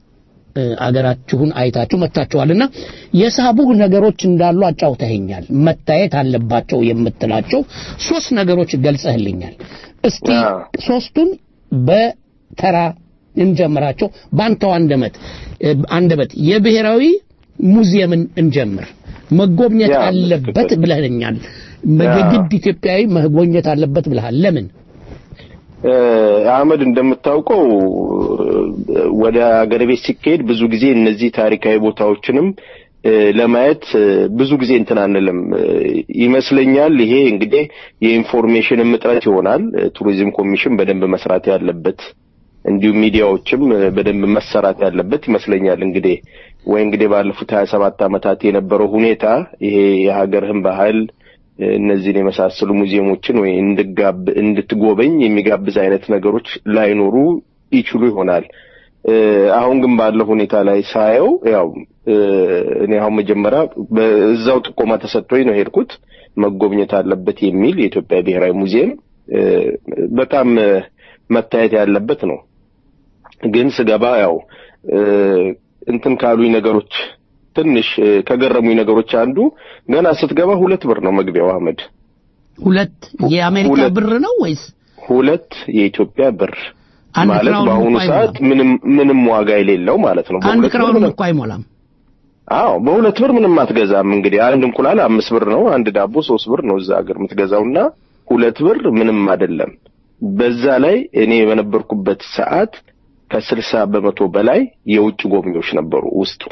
እ፣ አገራችሁን አይታችሁ መጥታችኋልና የሳቡህ ነገሮች እንዳሉ አጫውተኸኛል። መታየት አለባቸው የምትላቸው ሶስት ነገሮች ገልጸህልኛል። እስቲ ሶስቱን በተራ እንጀምራቸው። ባንተው አንደበት እ፣ አንደበት የብሔራዊ ሙዚየምን እንጀምር። መጎብኘት ያ፣ አለበት ትክክል። ብለህኛል። ያ። የግድ ኢትዮጵያዊ መጎብኘት አለበት ብለሃል። ለምን? እ፣ አህመድ እንደምታውቀው እ፣ ወደ አገር ቤት ሲካሄድ ብዙ ጊዜ እነዚህ ታሪካዊ ቦታዎችንም እ፣ ለማየት እ፣ ብዙ ጊዜ እንትን አንልም እ፣ ይመስለኛል። ይሄ እንግዲህ የኢንፎርሜሽን እጥረት ይሆናል። እ፣ ቱሪዝም ኮሚሽን በደንብ መስራት ያለበት እንዲሁም ሚዲያዎችም እ፣ በደንብ መሰራት ያለበት ይመስለኛል። እንግዲህ ወይ እንግዲህ ባለፉት ሀያ ሰባት ዓመታት የነበረው ሁኔታ ይሄ የሀገርህን ባህል እ፣ እነዚህን የመሳሰሉ ሙዚየሞችን ወይ እንድጋብ እንድትጎበኝ የሚጋብዝ አይነት ነገሮች ላይኖሩ ይችሉ ይሆናል። እ፣ አሁን ግን ባለው ሁኔታ ላይ ሳየው ያው እ፣ እኔ አሁን መጀመሪያ በዛው ጥቆማ ተሰጥቶኝ ነው ሄድኩት መጎብኘት አለበት የሚል የኢትዮጵያ ብሔራዊ ሙዚየም እ፣ በጣም እ፣ መታየት ያለበት ነው። ግን ስገባ ያው እ፣ እንትን ካሉኝ ነገሮች ትንሽ እ፣ ከገረሙኝ ነገሮች አንዱ ገና ስትገባ ሁለት ብር ነው መግቢያው አህመድ ሁለት የአሜሪካ ሁለት- ብር ነው ወይስ ሁለት የኢትዮጵያ ብር አንድ ማለት ክራውን በአሁኑ እንኳ ሰዓት ምንም ምንም ዋጋ የሌለው ማለት ነው። አንድ በሁለት ብር ክራውንም ምንም- እኮ አይሞላም። አዎ በሁለት ብር ምንም አትገዛም። እንግዲህ አንድ እንቁላል አምስት ብር ነው፣ አንድ ዳቦ ሶስት ብር ነው እዛ ሀገር የምትገዛውና ሁለት ብር ምንም አይደለም። በዛ ላይ እኔ በነበርኩበት ሰዓት ከስልሳ በመቶ በላይ የውጭ ጎብኚዎች ነበሩ ውስጡ።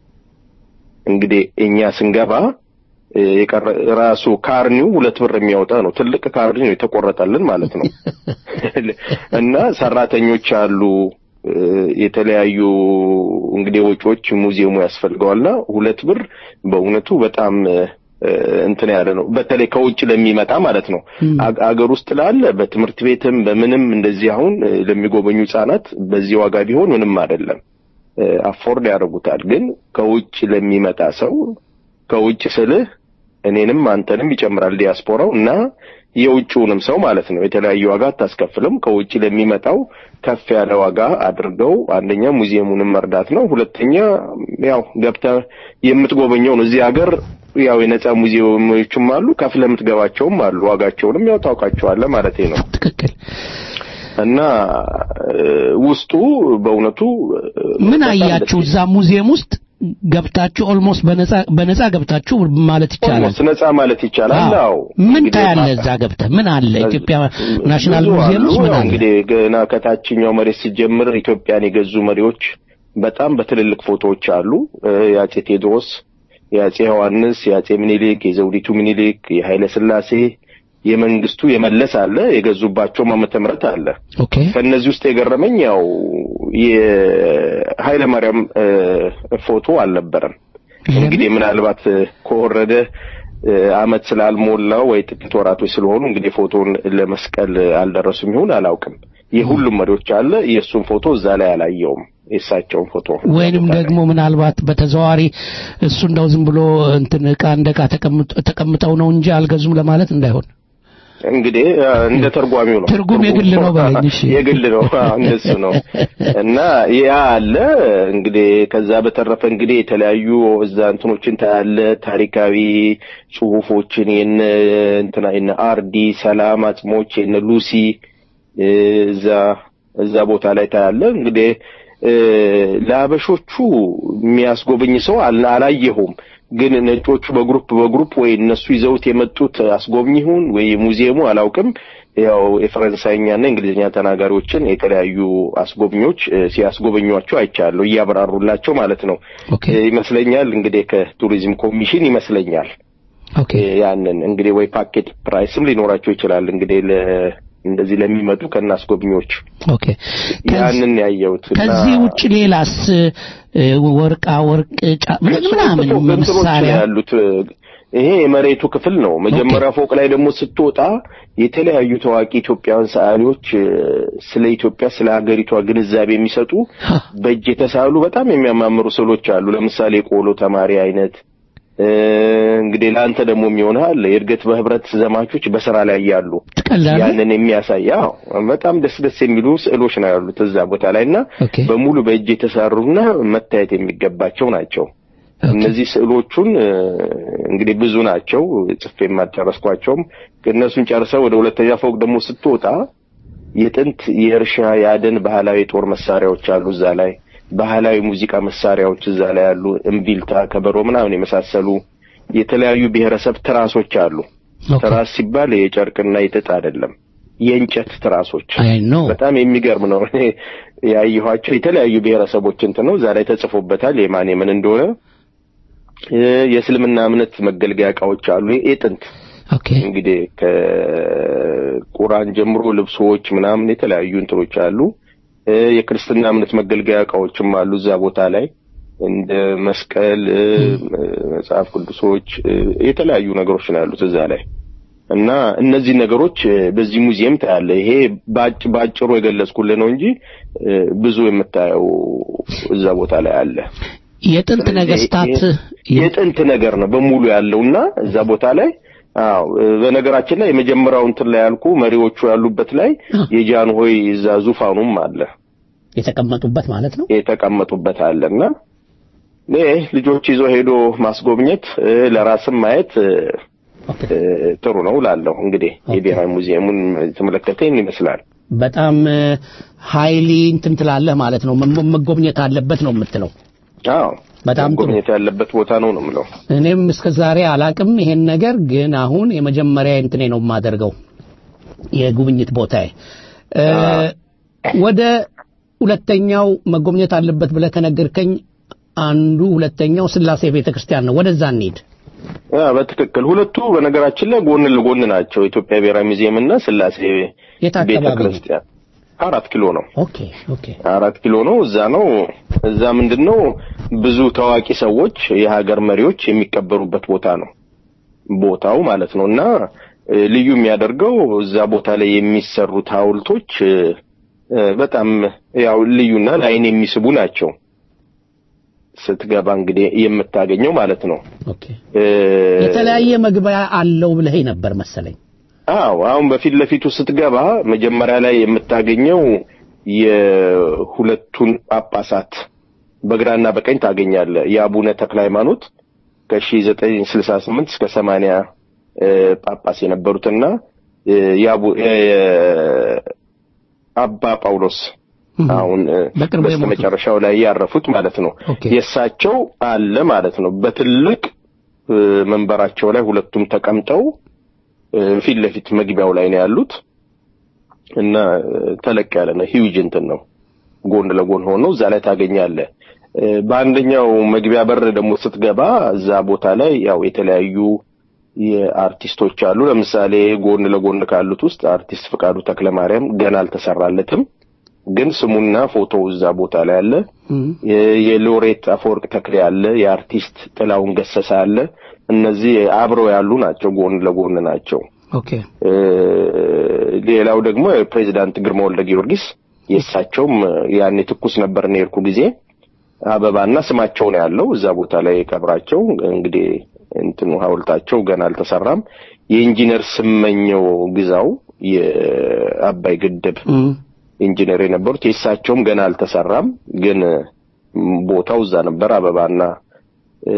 እንግዲህ እኛ ስንገባ እ፣ የቀረ ራሱ ካርኒው ሁለት ብር የሚያወጣ ነው። ትልቅ ካርኒ ነው የተቆረጠልን ማለት ነው። እና ሰራተኞች አሉ እ፣ የተለያዩ እንግዲህ ወጪዎች ሙዚየሙ ያስፈልገዋልና ሁለት ብር በእውነቱ በጣም እ፣ እንትን ያለ ነው። በተለይ ከውጭ ለሚመጣ ማለት ነው። አገ- አገር ውስጥ ላለ በትምህርት ቤትም በምንም እንደዚህ አሁን እ፣ ለሚጎበኙ ህጻናት በዚህ ዋጋ ቢሆን ምንም አይደለም፣ አፎርድ ያደርጉታል። ግን ከውጭ ለሚመጣ ሰው ከውጭ ስልህ እኔንም አንተንም ይጨምራል ዲያስፖራው እና የውጭውንም ሰው ማለት ነው። የተለያየ ዋጋ አታስከፍልም። ከውጭ ለሚመጣው ከፍ ያለ ዋጋ አድርገው አንደኛ ሙዚየሙንም መርዳት ነው። ሁለተኛ ያው ገብተህ የምትጎበኘው ነው። እዚህ ሀገር ያው የነጻ ሙዚየሞችም አሉ፣ ከፍለህ የምትገባቸውም አሉ። ዋጋቸውንም ያው ታውቃቸዋለህ ማለት ነው። ትክክል። እና እ፣ ውስጡ በእውነቱ እ፣ ምን በጣም አያችሁ እዛ ሙዚየም ውስጥ ገብታችሁ ኦልሞስት በነፃ በነፃ ገብታችሁ ማለት ይቻላል። ኦልሞስት ነጻ ማለት ይቻላል። አዎ። አዎ ምን እንግዲህ ታያለህ እዛ ገብተህ? ምን አለ ኢትዮጵያ ናሽናል ብዙ ሙዚየም አሉ። ውስጥ ምን ያው አለ? እንግዲህ ገና ከታችኛው መሬት ሲጀምር ኢትዮጵያን የገዙ መሪዎች በጣም በትልልቅ ፎቶዎች አሉ። እ፣ የአጼ ቴዎድሮስ፣ የአጼ ዮሐንስ፣ የአጼ ምኒልክ፣ የዘውዲቱ ምኒልክ፣ የኃይለ ስላሴ፣ የመንግስቱ የመለስ አለ። የገዙባቸውም ዓመተ ምህረት አለ። ኦኬ ከነዚህ ውስጥ የገረመኝ ያው የኃይለ ማርያም እ፣ ፎቶ አልነበረም። እንግዲህ ምናልባት እ፣ ከወረደ እ፣ አመት ስላልሞላው ወይ ጥቂት ወራቶች ስለሆኑ እንግዲህ ፎቶን ለመስቀል አልደረሱም ይሁን አላውቅም። የሁሉም መሪዎች አለ። የእሱን ፎቶ እዛ ላይ አላየውም። የእሳቸውን ፎቶ ወይንም ደግሞ ምናልባት በተዘዋዋሪ እሱ እንደው ዝም ብሎ እንትን ዕቃ እንደ ዕቃ ተቀምጥ- ተቀምጠው ነው እንጂ አልገዙም ለማለት እንዳይሆን። እንግዲህ እ፣ እንደ ተርጓሚው ነው። ትርጉም የግል ነው በለኝ። እሺ የግል ነው አዎ፣ እንደሱ ነው እና ያ አለ እንግዲህ ከዛ በተረፈ እንግዲህ የተለያዩ እዛ እንትኖችን ታያለ ታሪካዊ ጽሁፎችን የነ እንትና የነ አርዲ ሰላም አጽሞች የነ ሉሲ እ፣ እዛ እዛ ቦታ ላይ ታያለ እንግዲህ እ፣ ለአበሾቹ የሚያስጎበኝ ሰው አል- አላየሁም ግን ነጮቹ በግሩፕ በግሩፕ ወይ እነሱ ይዘውት የመጡት አስጎብኝ ይሁን ወይ ሙዚየሙ አላውቅም። ያው የፈረንሳይኛና እንግሊዝኛ ተናጋሪዎችን የተለያዩ አስጎብኞች እ፣ ሲያስጎበኟቸው አይቻለሁ፣ እያብራሩላቸው ማለት ነው እ፣ ይመስለኛል። እንግዲህ ከቱሪዝም ኮሚሽን ይመስለኛል እ፣ ያንን እንግዲህ ወይ ፓኬት ፕራይስም ሊኖራቸው ይችላል እንግዲህ ለ እንደዚህ ለሚመጡ ከነ አስጎብኚዎች ኦኬ ያንን ያየሁት እና ከዚህ ውጭ ሌላስ እ፣ ወርቃ ወርቅ ጫ ምን- ምናምን እንትኖች መሳሪያ ነው ያሉት ይሄ የመሬቱ ክፍል ነው። መጀመሪያ ፎቅ ላይ ደግሞ ስትወጣ የተለያዩ ታዋቂ ኢትዮጵያውያን ሰዓሊዎች እ፣ ስለ ኢትዮጵያ ስለ ሀገሪቷ ግንዛቤ የሚሰጡ በእጅ የተሳሉ በጣም የሚያማምሩ ስዕሎች አሉ። ለምሳሌ የቆሎ ተማሪ አይነት እ፣ እንግዲህ ለአንተ ደግሞ የሚሆንሃል የእድገት በህብረት ዘማቾች በስራ ላይ ያሉ ትቀልዳለህ? ያንን የሚያሳይ አዎ በጣም ደስ ደስ የሚሉ ስዕሎች ነው ያሉት እዛ ቦታ ላይ እና ኦኬ በሙሉ በእጅ የተሰሩና መታየት የሚገባቸው ናቸው። እነዚህ ስዕሎቹን እ፣ እንግዲህ ብዙ ናቸው፣ ጽፌ አልጨረስኳቸውም። እነሱን ጨርሰው ወደ ሁለተኛ ፎቅ ደግሞ ስትወጣ የጥንት የእርሻ የአደን ባህላዊ የጦር መሳሪያዎች አሉ እዛ ላይ ባህላዊ ሙዚቃ መሳሪያዎች እዛ ላይ አሉ። እምቢልታ፣ ከበሮ ምናምን የመሳሰሉ የተለያዩ ብሔረሰብ ትራሶች አሉ። ትራስ ሲባል የጨርቅና የጥጥ አይደለም፣ የእንጨት ትራሶች አይ ኖ በጣም የሚገርም ነው። እኔ ያየኋቸው የተለያዩ ብሔረሰቦች እንትን ነው እዛ ላይ ተጽፎበታል የማን የምን እንደሆነ። እ፣ የእስልምና እምነት መገልገያ እቃዎች አሉ የጥንት ኦኬ እንግዲህ ከቁርአን ጀምሮ ልብሶች ምናምን የተለያዩ እንትኖች አሉ። እ፣ የክርስትና እምነት መገልገያ እቃዎችም አሉ እዛ ቦታ ላይ እንደ መስቀል፣ እ፣ መጽሐፍ ቅዱሶች እ፣ የተለያዩ ነገሮች ነው ያሉት እዛ ላይ እና እነዚህ ነገሮች እ፣ በዚህ ሙዚየም ታያለ። ይሄ ባጭ ባጭሩ የገለጽኩልህ ነው እንጂ እ፣ ብዙ የምታየው እዛ ቦታ ላይ አለ። የጥንት ነገስታት የጥንት ነገር ነው በሙሉ ያለውና እዛ ቦታ ላይ አዎ እ፣ በነገራችን ላይ የመጀመሪያው እንትን ላይ ያልኩ መሪዎቹ ያሉበት ላይ የጃንሆይ እዛ ዙፋኑም አለ የተቀመጡበት ማለት ነው። የተቀመጡበት አለና ይህ ልጆች ይዞ ሄዶ ማስጎብኘት እ፣ ለራስም ማየት እ፣ እ፣ ጥሩ ነው ላለሁ እንግዲህ የብሔራዊ ሙዚየሙን የተመለከተን ይመስላል። በጣም ሀይሊ እንትን ትላለህ ማለት ነው። መ- መጎብኘት አለበት ነው የምትለው። አዎ በጣም ጥሩ። መጎብኘት ያለበት ቦታ ነው ነው የምለው። እኔም እስከ ዛሬ አላቅም ይሄን ነገር ግን አሁን የመጀመሪያ እንትኔ ነው የማደርገው የጉብኝት ቦታዬ እ፣ ወደ ሁለተኛው መጎብኘት አለበት ብለህ ከነገርከኝ አንዱ ሁለተኛው ስላሴ ቤተክርስቲያን ነው። ወደዛ እንሂድ። ያ በትክክል ሁለቱ በነገራችን ላይ ጎን ለጎን ናቸው። የኢትዮጵያ ብሔራዊ ሙዚየም እና ስላሴ የት አካባቢ ቤተ ነው? ክርስቲያን አራት ኪሎ ነው። ኦኬ ኦኬ አራት ኪሎ ነው። እዛ ነው። እዛ ምንድን ነው ብዙ ታዋቂ ሰዎች የሀገር መሪዎች የሚቀበሩበት ቦታ ነው ቦታው ማለት ነው። እና እ፣ ልዩ የሚያደርገው እዛ ቦታ ላይ የሚሰሩት ሐውልቶች እ፣ እ፣ በጣም ያው ልዩና ለዓይን የሚስቡ ናቸው። ስትገባ እንግዲህ የምታገኘው ማለት ነው። ኦኬ እ፣ የተለያየ መግቢያ አለው ብለህ ነበር መሰለኝ። አዎ አሁን በፊት ለፊቱ ስትገባ መጀመሪያ ላይ የምታገኘው የሁለቱን ጳጳሳት በግራና በቀኝ ታገኛለህ። የአቡነ ተክለ ሃይማኖት ከ1968 እስከ 80 እ፣ ጳጳስ የነበሩትና እ፣ የአቡ- የ- አባ ጳውሎስ አሁን እ፣ በቅርቡ የሞቱት። በስተመጨረሻው ላይ ያረፉት ማለት ነው። ኦኬ። የእሳቸው አለ ማለት ነው። በትልቅ እ፣ መንበራቸው ላይ ሁለቱም ተቀምጠው እ፣ ፊት ለፊት መግቢያው ላይ ነው ያሉት እና እ፣ ተለቅ ያለ ነው። ሂውጅ እንትን ነው። ጎን ለጎን ሆኖ እዛ ላይ ታገኛለህ። እ፣ በአንደኛው መግቢያ በር ደግሞ ስትገባ እዛ ቦታ ላይ ያው የተለያዩ የአርቲስቶች አሉ። ለምሳሌ ጎን ለጎን ካሉት ውስጥ አርቲስት ፍቃዱ ተክለ ማርያም ገና አልተሰራለትም፣ ግን ስሙና ፎቶው እዛ ቦታ ላይ አለ። የ- የሎሬት አፈወርቅ ተክሌ አለ። የአርቲስት ጥላውን ገሰሰ አለ። እነዚህ አብረው ያሉ ናቸው፣ ጎን ለጎን ናቸው። ኦኬ እ፣ ሌላው ደግሞ የፕሬዚዳንት ግርማ ወልደ ጊዮርጊስ የእሳቸውም ያኔ ትኩስ ነበር እኔ የሄድኩ ጊዜ አበባና ስማቸው ነው ያለው እዛ ቦታ ላይ ቀብራቸው እንግዲህ እንትኑ ሐውልታቸው ገና አልተሰራም። የኢንጂነር ስመኘው ግዛው የአባይ ግድብ ኢንጂነር የነበሩት የእሳቸውም ገና አልተሰራም፣ ግን ም፣ ቦታው እዛ ነበር። አበባና እ፣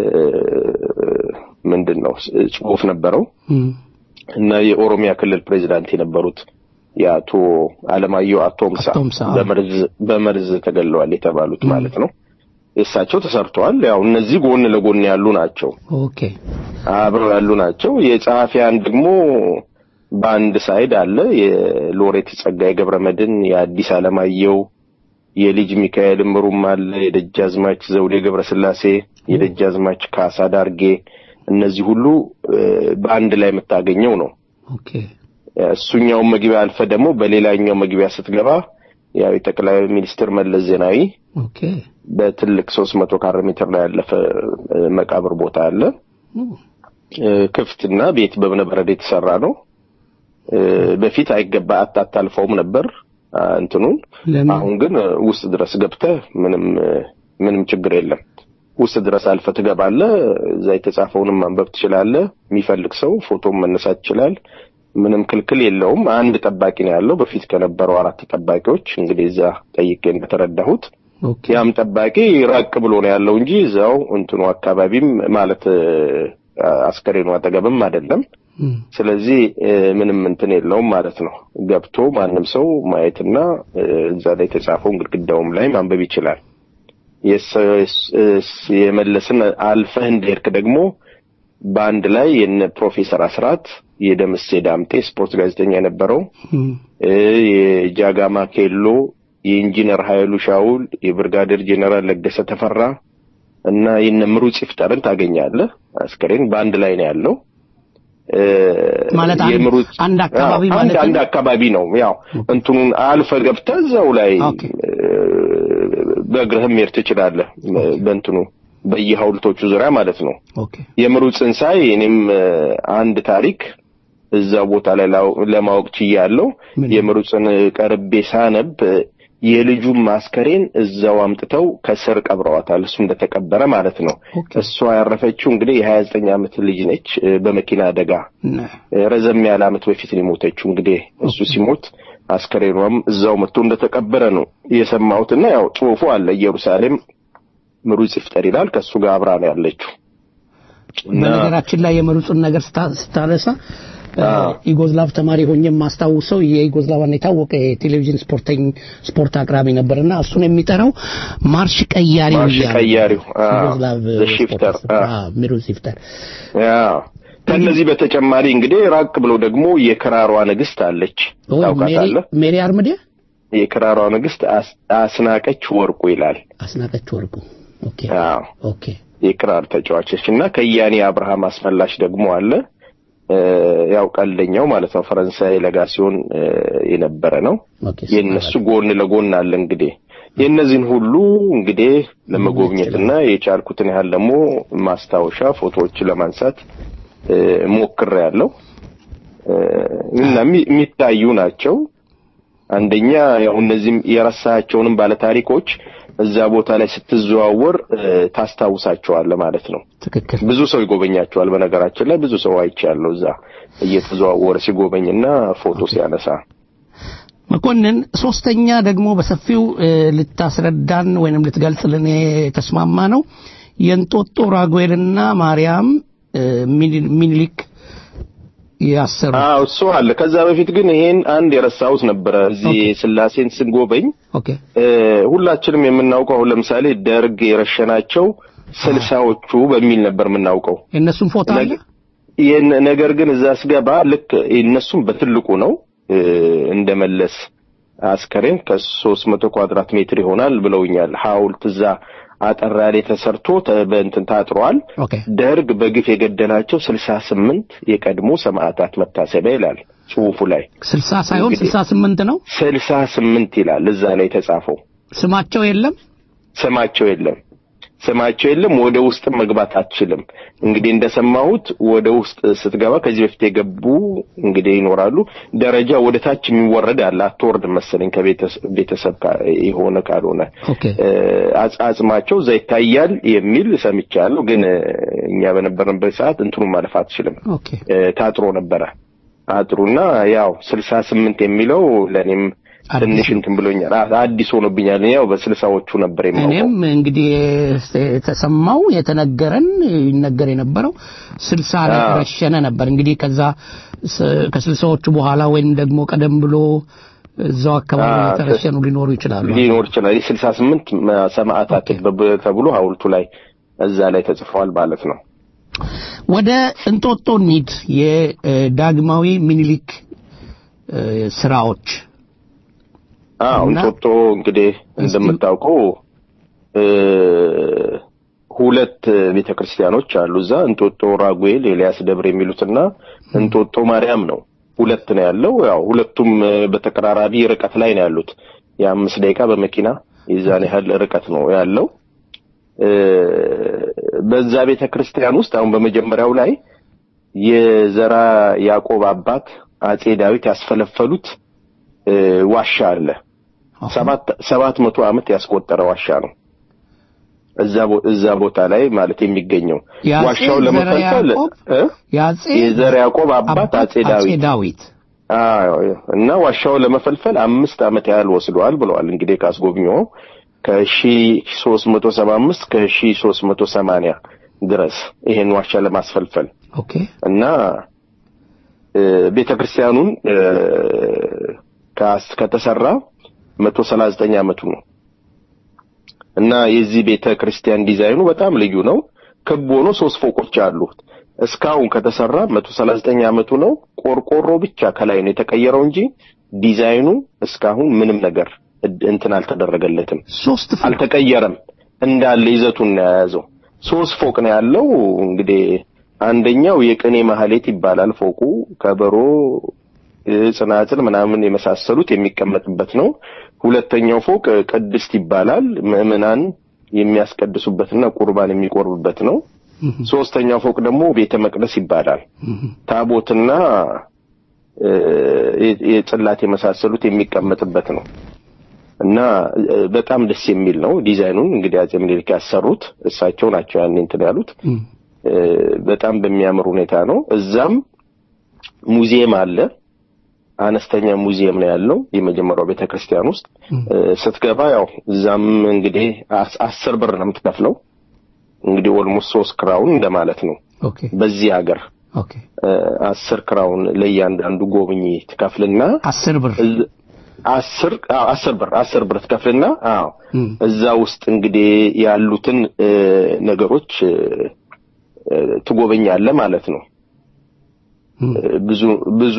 ምንድን ነው ጽሑፍ ነበረው እና የኦሮሚያ ክልል ፕሬዚዳንት የነበሩት የአቶ አለማየሁ አቶምሳ አቶምሳ፣ አዎ። በመርዝ በመርዝ ተገለዋል የተባሉት ማለት ነው። የእሳቸው ተሰርተዋል። ያው እነዚህ ጎን ለጎን ያሉ ናቸው፣ ኦኬ አብረው ያሉ ናቸው። የጸሐፊያን ደግሞ በአንድ ሳይድ አለ የሎሬት ጸጋዬ ገብረ መድኅን፣ የአዲስ አለማየሁ፣ የልጅ ሚካኤል እምሩም አለ፣ የደጃዝማች ዘውዴ ገብረ ስላሴ፣ የደጃዝማች ካሳ ዳርጌ እነዚህ ሁሉ እ፣ በአንድ ላይ የምታገኘው ነው። ኦኬ እሱኛውን መግቢያ አልፈ ደግሞ በሌላኛው መግቢያ ስትገባ ያው የጠቅላይ ሚኒስትር መለስ ዜናዊ ኦኬ በትልቅ ሶስት መቶ ካሬ ሜትር ላይ ያለፈ እ፣ መቃብር ቦታ አለ። እ፣ ክፍትና ቤት በእብነበረድ የተሰራ ነው። እ፣ በፊት አይገባ አታታልፈውም ነበር አ፣ እንትኑን ለምን? አሁን ግን እ፣ ውስጥ ድረስ ገብተህ ምንም እ፣ ምንም ችግር የለም። ውስጥ ድረስ አልፈ ትገባለህ። እዛ የተጻፈውንም ማንበብ ትችላለህ። የሚፈልግ ሰው ፎቶም መነሳት ይችላል። ምንም ክልክል የለውም። አንድ ጠባቂ ነው ያለው በፊት ከነበረው አራት ጠባቂዎች እንግዲህ እዛ ጠይቄ እንደተረዳሁት ያም ጠባቂ ራቅ ብሎ ነው ያለው እንጂ እዛው እንትኑ አካባቢም ማለት እ፣ አስከሬኑ አጠገብም አይደለም። ስለዚህ እ፣ ምንም እንትን የለውም ማለት ነው። ገብቶ ማንም ሰው ማየትና እ፣ እዛ ላይ የተጻፈውን ግድግዳውም ላይ ማንበብ ይችላል። የስ- የስ- የመለስን አልፈህ እንደሄድክ ደግሞ በአንድ ላይ የነ ፕሮፌሰር አስራት የደምሴ ዳምጤ ስፖርት ጋዜጠኛ የነበረው እ፣ የጃጋማ ኬሎ የኢንጂነር ኃይሉ ሻውል የብርጋዴር ጄኔራል ለገሰ ተፈራ እና የነ ምሩጽ ይፍጠርን ታገኛለህ። አስከሬን በአንድ ላይ ነው ያለው። እ፣ ማለት አንድ- የምሩጽ- አንድ አካባቢ አዎ፣ ማለት አንድ ነው? አንድ አካባቢ ነው። ያው እንትኑን አልፈ ገብተህ እዛው ላይ እ፣ በእግርህም መሄድ ትችላለህ። በእንትኑ በየሐውልቶቹ ዙሪያ ማለት ነው። የምሩጽን ሳይ እኔም እ፣ አንድ ታሪክ እዛ ቦታ ላይ ላው- ለማወቅ ችያለሁ። የምሩጽን ቀርቤ ሳነብ እ፣ የልጁን ማስከሬን እዛው አምጥተው ከስር ቀብረዋታል። እሱ እንደተቀበረ ማለት ነው። እሷ ያረፈችው እንግዲህ የሀያ ዘጠኝ ዓመት ልጅ ነች እ፣ በመኪና አደጋ እ፣ ረዘም ያለ ዓመት በፊት ነው የሞተችው። እንግዲህ እሱ ሲሞት አስከሬኗም እዛው መጥቶ እንደተቀበረ ነው የሰማሁትና ያው ጽሑፉ አለ ኢየሩሳሌም ምሩጽ ይፍጠር ይላል። ከእሱ ጋር አብራ ነው ያለችው እና በነገራችን ላይ የምሩጽን ነገር ስታ- ስታነሳ እ፣ ዩጎዝላቭ ተማሪ ሆኜ የማስታውሰው የዩጎዝላቭን የታወቀ የቴሌቪዥን ስፖርተኝ ስፖርት አቅራቢ ነበርና እሱን የሚጠራው ማርሽ ቀያሪው ማርሽ እያለ ቀያሪው አዎ፣ ዩጎዝላቭ ዘ ሽፍተር አዎ። ምሩጽ ይፍጠር አዎ። ከነዚህ በተጨማሪ እንግዲህ ራቅ ብሎ ደግሞ የክራሯ ንግስት አለች። ሜሪ ታውቃታለህ? ሜሪ አርምዴ የክራሯ ንግስት አስ- አስናቀች ወርቁ ይላል። አስናቀች ወርቁ ኦኬ አዎ ኦኬ የክራር ተጫዋቾች እና ከያኔ አብርሃም አስመላሽ ደግሞ አለ። እ፣ ያው ቀልደኛው ማለት ነው። ፈረንሳይ ለጋሲዮን እ፣ የነበረ ነው። የእነሱ ጎን ለጎን አለ እንግዲህ የእነዚህን ሁሉ እንግዲህ ለመጎብኘትና የቻልኩትን ያህል ደግሞ ማስታወሻ ፎቶዎች ለማንሳት እ፣ ሞክሬያለሁ እ፣ እና የሚ- የሚታዩ ናቸው። አንደኛ ያው እነዚህም የረሳቸውንም ባለታሪኮች እዛ ቦታ ላይ ስትዘዋወር እ፣ ታስታውሳቸዋለህ ማለት ነው። ትክክል። ብዙ ሰው ይጎበኛቸዋል። በነገራችን ላይ ብዙ ሰው አይቻለሁ እዛ እየተዘዋወረ ሲጎበኝና ፎቶ ሲያነሳ። መኮንን ሶስተኛ ደግሞ በሰፊው እ፣ ልታስረዳን ወይንም ልትገልጽልን የተስማማ ነው የእንጦጦ ራጉኤልና ማርያም እ፣ ሚኒ- ሚኒሊክ ያሰሩ አዎ እሱ አለ። ከዛ በፊት ግን ይሄን አንድ የረሳሁት ነበረ። እዚህ ስላሴን ስንጎበኝ ኦኬ እ፣ ሁላችንም የምናውቀው አሁን ለምሳሌ ደርግ የረሸናቸው ስልሳዎቹ በሚል ነበር የምናውቀው። የእነሱን ፎቶ አለ ይህን ነገር ግን እዛ ስገባ ልክ እነሱም በትልቁ ነው እ፣ እንደመለስ አስከሬን ከሶስት መቶ ኳድራት ሜትር ይሆናል ብለውኛል። ሐውልት እዛ አጠር ያለ ተሰርቶ ተ- በእንትን ታጥሯል። ደርግ በግፍ የገደላቸው ስልሳ ስምንት የቀድሞ ሰማዕታት መታሰቢያ ይላል ጽሑፉ ላይ ስልሳ ሳይሆን እንግዲህ ስልሳ ስምንት ነው ስልሳ ስምንት ይላል እዛ ላይ የተጻፈው። ስማቸው የለም ስማቸው የለም ስማቸው የለም። ወደ ውስጥም መግባት አትችልም። እንግዲህ እንደሰማሁት ወደ ውስጥ ስትገባ ከዚህ በፊት የገቡ እንግዲህ ይኖራሉ። ደረጃ ወደ ታች የሚወረድ አለ። አትወርድ መሰለኝ ከቤተሰብ ካ- የሆነ ካልሆነ እ፣ አጽ- አጽማቸው እዛ ይታያል የሚል ሰምቻለሁ። ግን እ፣ እኛ በነበርንበት ሰዓት እንትኑ ማለፍ አትችልም። ኦኬ እ፣ ታጥሮ ነበረ አጥሩና ያው ስልሳ ስምንት የሚለው ለእኔም ትንሽ እንትን ብሎኛል። አ- አዲስ ሆኖብኛል። እኔ ያው በስልሳዎቹ ነበር የማውቀው። እኔም እንግዲህ የተሰማው የተነገረን ይነገር የነበረው ስልሳ ላይ አዎ። ረሸነ ነበር። እንግዲህ ከዛ ስ- ከስልሳዎቹ በኋላ ወይም ደግሞ ቀደም ብሎ እዛው አካባቢ አዎ፣ የተረሸኑ ሊኖሩ ይችላሉ። ሊኖር ይችላል። ስልሳ ስምንት ሰማዕታት በብ- ተብሎ ሐውልቱ ላይ እዛ ላይ ተጽፈዋል ማለት ነው። ወደ እንጦጦ እንሂድ። የዳግማዊ ሚኒሊክ እ፣ ስራዎች አዎ እና- እንጦጦ እንግዲህ እንደምታውቀው እ፣ ሁለት ቤተ ክርስቲያኖች አሉ እዛ እንጦጦ ራጉኤል ኤልያስ ደብር የሚሉትና እንጦጦ ማርያም ነው። ሁለት ነው ያለው። ያው ሁለቱም እ፣ በተቀራራቢ ርቀት ላይ ነው ያሉት። የአምስት ደቂቃ በመኪና የዛን ያህል ርቀት ነው ያለው። እ፣ በዛ ቤተ ክርስቲያን ውስጥ አሁን በመጀመሪያው ላይ የዘራ ያዕቆብ አባት አጼ ዳዊት ያስፈለፈሉት እ፣ ዋሻ አለ። ሰባት ሰባት መቶ ዓመት ያስቆጠረ ዋሻ ነው። እዛ ቦ- እዛ ቦታ ላይ ማለት የሚገኘው የአፄ ዋሻው ዘርዓ ለመፈልፈል ያዕቆብ እ? የአጼ የዘር ያዕቆብ አባት አጼ ዳዊት ዳዊት አዎ እና ዋሻው ለመፈልፈል አምስት ዓመት ያህል ወስዷል ብለዋል። እንግዲህ ካስጎብኚው ከሺ ሶስት መቶ ሰባ አምስት ከሺ ሶስት መቶ ሰማንያ ድረስ ይሄን ዋሻ ለማስፈልፈል ኦኬ እና ቤተ ክርስቲያኑን ከተሰራ መቶ ሰላሳ ዘጠኝ ዓመቱ ነው እና የዚህ ቤተ ክርስቲያን ዲዛይኑ በጣም ልዩ ነው። ክብ ሆኖ ሶስት ፎቆች አሉት። እስካሁን ከተሰራ መቶ ሰላሳ ዘጠኝ ዓመቱ ነው። ቆርቆሮ ብቻ ከላይ ነው የተቀየረው እንጂ ዲዛይኑ እስካሁን ምንም ነገር እድ- እንትን አልተደረገለትም፣ ሶስት አልተቀየረም። እንዳለ ይዘቱን ነው የያዘው። ሶስት ፎቅ ነው ያለው። እንግዲህ አንደኛው የቅኔ ማህሌት ይባላል ፎቁ ከበሮ እ፣ ጽናጽል ምናምን የመሳሰሉት የሚቀመጥበት ነው። ሁለተኛው ፎቅ ቅድስት ይባላል ምዕመናን የሚያስቀድሱበትና ቁርባን የሚቆርቡበት ነው። ሶስተኛው ፎቅ ደግሞ ቤተ መቅደስ ይባላል። ታቦትና እ፣ የ- የጽላት የመሳሰሉት የሚቀመጥበት ነው እና እ፣ በጣም ደስ የሚል ነው። ዲዛይኑን እንግዲህ አጼ ምኒልክ ያሰሩት እሳቸው ናቸው ያኔ እንትን ያሉት እ፣ በጣም በሚያምር ሁኔታ ነው። እዛም ሙዚየም አለ። አነስተኛ ሙዚየም ነው ያለው የመጀመሪያው ቤተ ክርስቲያን ውስጥ እ፣ ስትገባ ያው እዛም እንግዲህ አስ- አስር ብር ነው የምትከፍለው። እንግዲህ ኦልሞስት ሶስት ክራውን እንደማለት ነው ኦኬ በዚህ ሀገር ኦኬ እ፣ አስር ክራውን ለእያንዳንዱ ጎብኚ ትከፍልና አስር ብር እዝ- አስር አዎ፣ አስር ብር አስር ብር ትከፍልና አዎ እም፣ እዛ ውስጥ እንግዲህ ያሉትን እ፣ ነገሮች እ፣ እ፣ ትጎበኛለህ ማለት ነው። እ፣ ብዙ ብዙ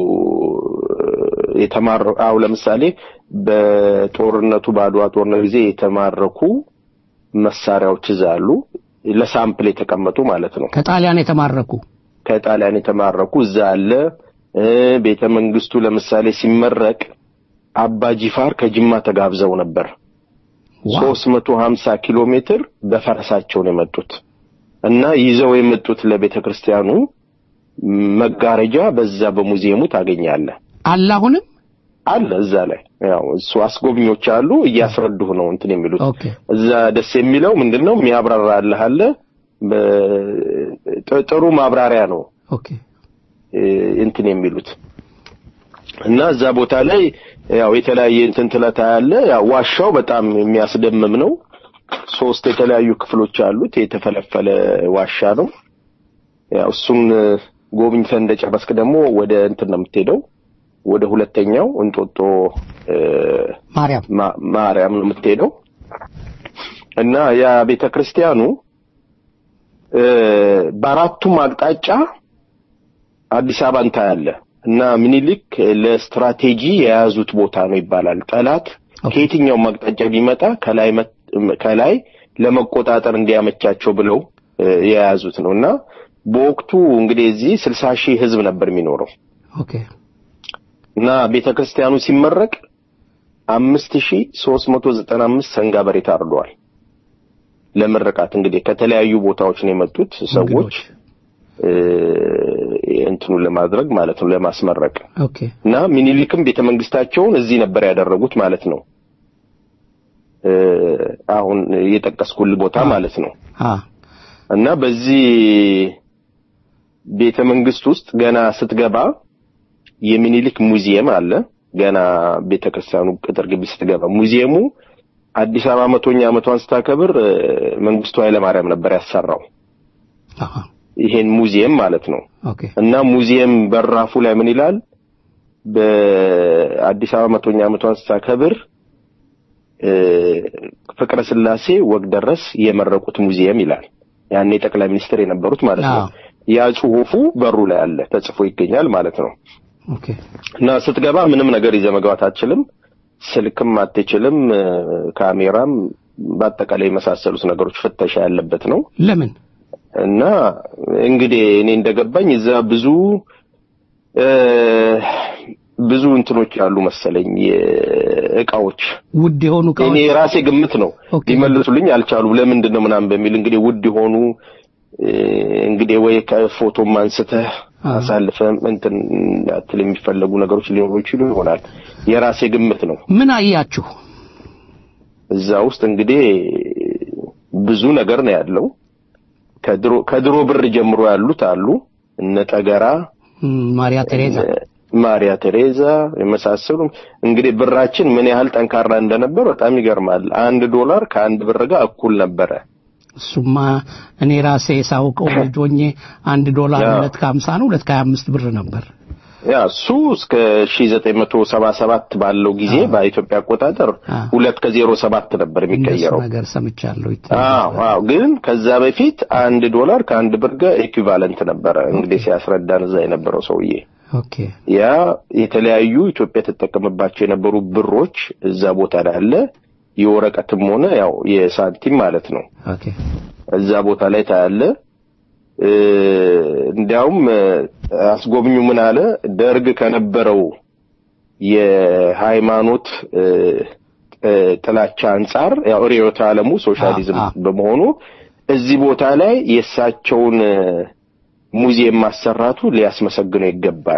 የተማረ አው ለምሳሌ በጦርነቱ በአድዋ ጦርነት ጊዜ የተማረኩ መሳሪያዎች እዛ አሉ። ለሳምፕል የተቀመጡ ማለት ነው። ከጣሊያን የተማረኩ ከጣሊያን የተማረኩ እዛ አለ። እ፣ ቤተ መንግስቱ ለምሳሌ ሲመረቅ አባ ጂፋር ከጅማ ተጋብዘው ነበር። ሶስት መቶ ሀምሳ ኪሎ ሜትር በፈረሳቸው ነው የመጡት እና ይዘው የመጡት ለቤተ ክርስቲያኑ መጋረጃ በዛ በሙዚየሙ ታገኛለህ። አለ አሁንም አለ እዛ ላይ ያው እሱ አስጎብኞች አሉ እያስረዱህ ነው እንትን የሚሉት ኦኬ እዛ ደስ የሚለው ምንድነው የሚያብራራልህ አለ በ- ጥ- ጥሩ ማብራሪያ ነው ኦኬ እ፣ እንትን የሚሉት እና እዛ ቦታ ላይ ያው የተለያየ እንትን ትለታ ያለ ያው ዋሻው በጣም የሚያስደምም ነው። ሶስት የተለያዩ ክፍሎች አሉት። የተፈለፈለ ዋሻ ነው። ያው እሱን እ፣ ጎብኝተህ እንደጨረስክ ደግሞ ወደ እንትን ነው የምትሄደው ወደ ሁለተኛው እንጦጦ እ፣ ማርያም ማ- ማርያም ነው የምትሄደው እና ያ ቤተ ክርስቲያኑ እ፣ በአራቱም አቅጣጫ አዲስ አበባን ታያለህ እና ምኒልክ ለስትራቴጂ የያዙት ቦታ ነው ይባላል። ጠላት ከየትኛውም አቅጣጫ ቢመጣ ከላይ መት- ከላይ ለመቆጣጠር እንዲያመቻቸው ብለው እ፣ የያዙት ነው እና በወቅቱ እንግዲህ እዚህ ስልሳ ሺህ ህዝብ ነበር የሚኖረው ኦኬ እና ቤተ ክርስቲያኑ ሲመረቅ አምስት ሺህ ሶስት መቶ ዘጠና አምስት ሰንጋ በሬ ታርደዋል። ለምርቃት እንግዲህ ከተለያዩ ቦታዎች ነው የመጡት ሰዎች እ፣ እንትኑን ለማድረግ ማለት ነው ለማስመረቅ ኦኬ እና ሚኒሊክም ቤተ መንግስታቸውን እዚህ ነበር ያደረጉት ማለት ነው። እ፣ አሁን የጠቀስኩልህ ቦታ ማለት ነው። አ እና በዚህ ቤተ መንግስት ውስጥ ገና ስትገባ የሚኒሊክ ሙዚየም አለ። ገና ቤተ ክርስቲያኑ ቅጥር ግቢ ስትገባ ሙዚየሙ አዲስ አበባ መቶኛ ዓመቷን ስታከብር እ፣ መንግስቱ ኃይለማርያም ነበር ያሰራው አሃ ይሄን ሙዚየም ማለት ነው። ኦኬ እና ሙዚየም በራፉ ላይ ምን ይላል? በአዲስ አበባ መቶኛ ዓመቷን ስታከብር እ፣ ፍቅረ ስላሴ ወግ ደረስ የመረቁት ሙዚየም ይላል። ያኔ ጠቅላይ ሚኒስትር የነበሩት ማለት ነው። አዎ። ያ ጽሁፉ በሩ ላይ አለ ተጽፎ ይገኛል ማለት ነው። ኦኬ እና ስትገባ ምንም ነገር ይዘህ መግባት አትችልም። ስልክም አትችልም፣ እ፣ ካሜራም በአጠቃላይ የመሳሰሉት ነገሮች ፍተሻ ያለበት ነው። ለምን እና እንግዲህ እኔ እንደገባኝ እዛ ብዙ እ፣ ብዙ እንትኖች ያሉ መሰለኝ እቃዎች ውድ የሆኑ እኔ እቃዎች የራሴ ግምት ነው ኦኬ። ሊመልሱልኝ አልቻሉም። ለምንድን ነው ምናምን በሚል እንግዲህ ውድ የሆኑ እ፣ እንግዲህ ወይ ከፎቶም አንስተህ አሳልፈህ እንትን እንዳትል የሚፈለጉ ነገሮች ሊኖሩ ይችሉ ይሆናል። የራሴ ግምት ነው። ምን አያችሁ? እዛ ውስጥ እንግዲህ ብዙ ነገር ነው ያለው። ከድሮ ከድሮ ብር ጀምሮ ያሉት አሉ እነ ጠገራ እም፣ ማሪያ ቴሬዛ ማሪያ ቴሬዛ የመሳሰሉ እንግዲህ ብራችን ምን ያህል ጠንካራ እንደነበር በጣም ይገርማል። አንድ ዶላር ከአንድ ብር ጋር እኩል ነበረ። እሱማ እኔ ራሴ ሳውቀው ልጅ ሆኜ አንድ ዶላር ያ። ሁለት ከሀምሳ ነው ሁለት ከሀያ አምስት ብር ነበር። ያ እሱ እስከ 1977 ባለው ጊዜ በኢትዮጵያ አቆጣጠር ሁለት ከዜሮ ሰባት ነበር እንደሱ የሚቀየረው። ነገር ሰምቻለሁ። አዎ አዎ፣ ግን ከዛ በፊት አንድ ዶላር ከአንድ ብር ጋር ኤኩቫለንት ነበረ። እንግዲህ ሲያስረዳን እዛ የነበረው ሰውዬ ኦኬ ያ የተለያዩ ኢትዮጵያ ተጠቀምባቸው የነበሩ ብሮች እዛ ቦታ ላይ አለ። የወረቀትም ሆነ ያው የሳንቲም ማለት ነው። ኦኬ እዛ ቦታ ላይ ታያለ። እ፣ እንዲያውም እ፣ አስጎብኙ ምን አለ ደርግ ከነበረው የሃይማኖት እ፣ እ፣ ጥላቻ አንጻር ያው ርዕዮተ ዓለሙ ሶሻሊዝም በመሆኑ እዚህ ቦታ ላይ የእሳቸውን እ፣ ሙዚየም ማሰራቱ ሊያስመሰግነው ይገባል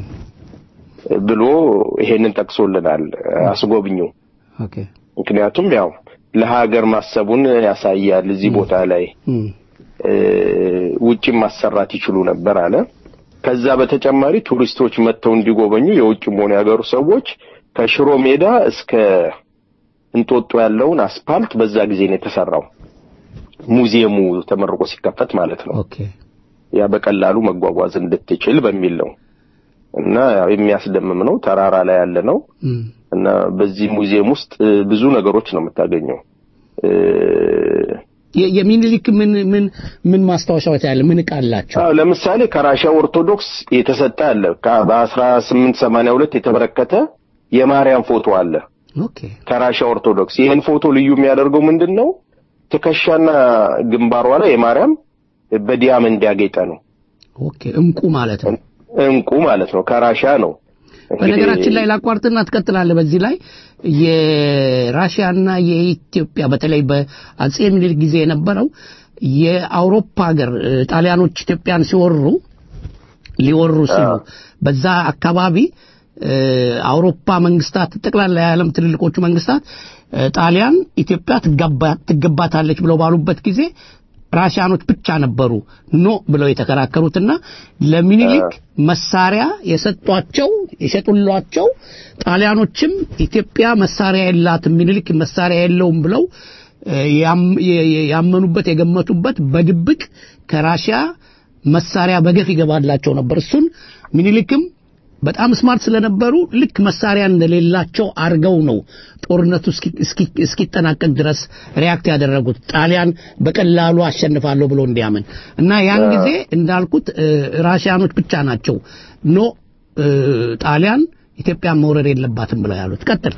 ብሎ ይሄንን ጠቅሶልናል አስጎብኙ። ኦኬ ምክንያቱም ያው ለሀገር ማሰቡን ያሳያል። እዚህ ቦታ ላይ እም፣ እ፣ ውጭም ማሰራት ይችሉ ነበር አለ። ከዛ በተጨማሪ ቱሪስቶች መጥተው እንዲጎበኙ የውጭም ሆነ የሀገሩ ሰዎች ከሽሮ ሜዳ እስከ እንጦጦ ያለውን አስፓልት በዛ ጊዜ ነው የተሰራው። ሙዚየሙ ተመርቆ ሲከፈት ማለት ነው። ኦኬ ያ በቀላሉ መጓጓዝ እንድትችል በሚል ነው እና ያው የሚያስደምም ነው። ተራራ ላይ ያለ ነው እም፣ እና በዚህ ሙዚየም ውስጥ እ፣ ብዙ ነገሮች ነው የምታገኘው። እ፣ የ- የሚኒሊክ ምን ምን ምን ማስታወሻዎች ያለ ምን ዕቃ አላቸው? አዎ ለምሳሌ ከራሻ ኦርቶዶክስ የተሰጠ አለ። ከ- በ1882 የተበረከተ የማርያም ፎቶ አለ ኦኬ ከራሻ ኦርቶዶክስ። ይህን ፎቶ ልዩ የሚያደርገው ምንድን ነው? ትከሻና ግንባሯ ላይ የማርያም በዲያመንድ ያጌጠ ነው። ኦኬ እንቁ ማለት ነው። እንቁ ማለት ነው። ከራሻ ነው። እንግዲህ በነገራችን ላይ ላቋርጥና ትቀጥላለህ። በዚህ ላይ የራሽያና የኢትዮጵያ በተለይ በአጼ ምኒልክ ጊዜ የነበረው የአውሮፓ ሀገር እ፣ ጣሊያኖች ኢትዮጵያን ሲወሩ ሊወሩ ሲሉ በዛ አካባቢ እ፣ አውሮፓ መንግስታት ጠቅላላ የዓለም ትልልቆቹ መንግስታት እ፣ ጣሊያን ኢትዮጵያ ትገባ- ትገባታለች ብለው ባሉበት ጊዜ ራሽያኖች ብቻ ነበሩ ኖ ብለው የተከራከሩትና ለሚኒሊክ መሳሪያ የሰጧቸው የሸጡሏቸው ጣሊያኖችም ኢትዮጵያ መሳሪያ የላትም ሚኒሊክ መሳሪያ የለውም ብለው እ፣ ያም- የ- የ- ያመኑበት የገመቱበት በድብቅ ከራሽያ መሳሪያ በገፍ ይገባላቸው ነበር። እሱን ሚኒሊክም በጣም ስማርት ስለነበሩ ልክ መሳሪያ እንደሌላቸው አርገው ነው ጦርነቱ እስኪ- እስኪ- እስኪጠናቀቅ ድረስ ሪያክት ያደረጉት ጣሊያን በቀላሉ አሸንፋለሁ ብሎ እንዲያምን እና ያን ጊዜ እንዳልኩት እ፣ ራሽያኖች ብቻ ናቸው ኖ እ፣ ጣሊያን ኢትዮጵያን መውረድ የለባትም ብለው ያሉት። ቀጥል።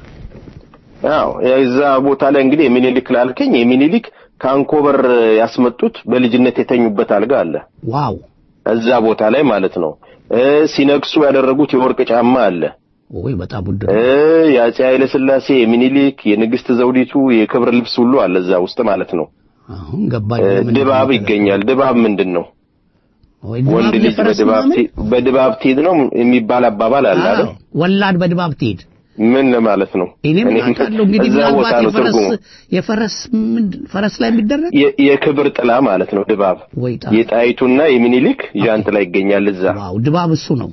አዎ የዛ ቦታ ላይ እንግዲህ የሚኒሊክ ላልከኝ የሚኒሊክ ከአንኮበር ያስመጡት በልጅነት የተኙበት አልጋ አለ ዋው እዛ ቦታ ላይ ማለት ነው። እ ሲነግሱ ያደረጉት የወርቅ ጫማ አለ። ወይ በጣም ውድ እ የአፄ ኃይለ ሥላሴ የሚኒሊክ የንግስት ዘውዲቱ የክብር ልብስ ሁሉ አለ እዛ ውስጥ ማለት ነው። አሁን ገባኝ። እ ለምን ድባብ ይገኛል። ድባብ ምንድን ነው? ወይ ድባብ ወንድ ልጅ የፈረስ በድባብ ምናምን? ቲ- በድባብ ትሄድ ነው የሚባል አባባል አለ አይደል? አዎ፣ ወላድ በድባብ ትሄድ ምን ማለት ነው? እኔም እኔ አውቃለሁ እንግዲህ እዛ ቦታ ምናልባት ነው የፈረስ ትርጉሙ። የፈረስ ምንድን ፈረስ ላይ የሚደረግ የ- የክብር ጥላ ማለት ነው ድባብ። ወይ ጣ የጣይቱና የሚኒሊክ ዣንጥላ ይገኛል እዛ። ዋው ድባብ እሱ ነው።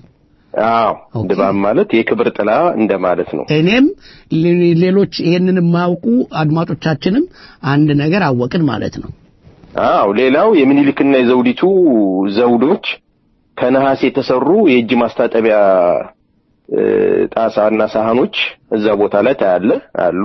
አዎ ድባብ ማለት የክብር ጥላ እንደማለት ነው። እኔም ሌ- ሌሎች ይሄንን የማያውቁ አድማጮቻችንም አንድ ነገር አወቅን ማለት ነው። አዎ ሌላው የሚኒሊክና የዘውዲቱ ዘውዶች ከነሐስ የተሰሩ የእጅ ማስታጠቢያ እ፣ ጣሳና ሳህኖች እዛ ቦታ ላይ ታያለ አሉ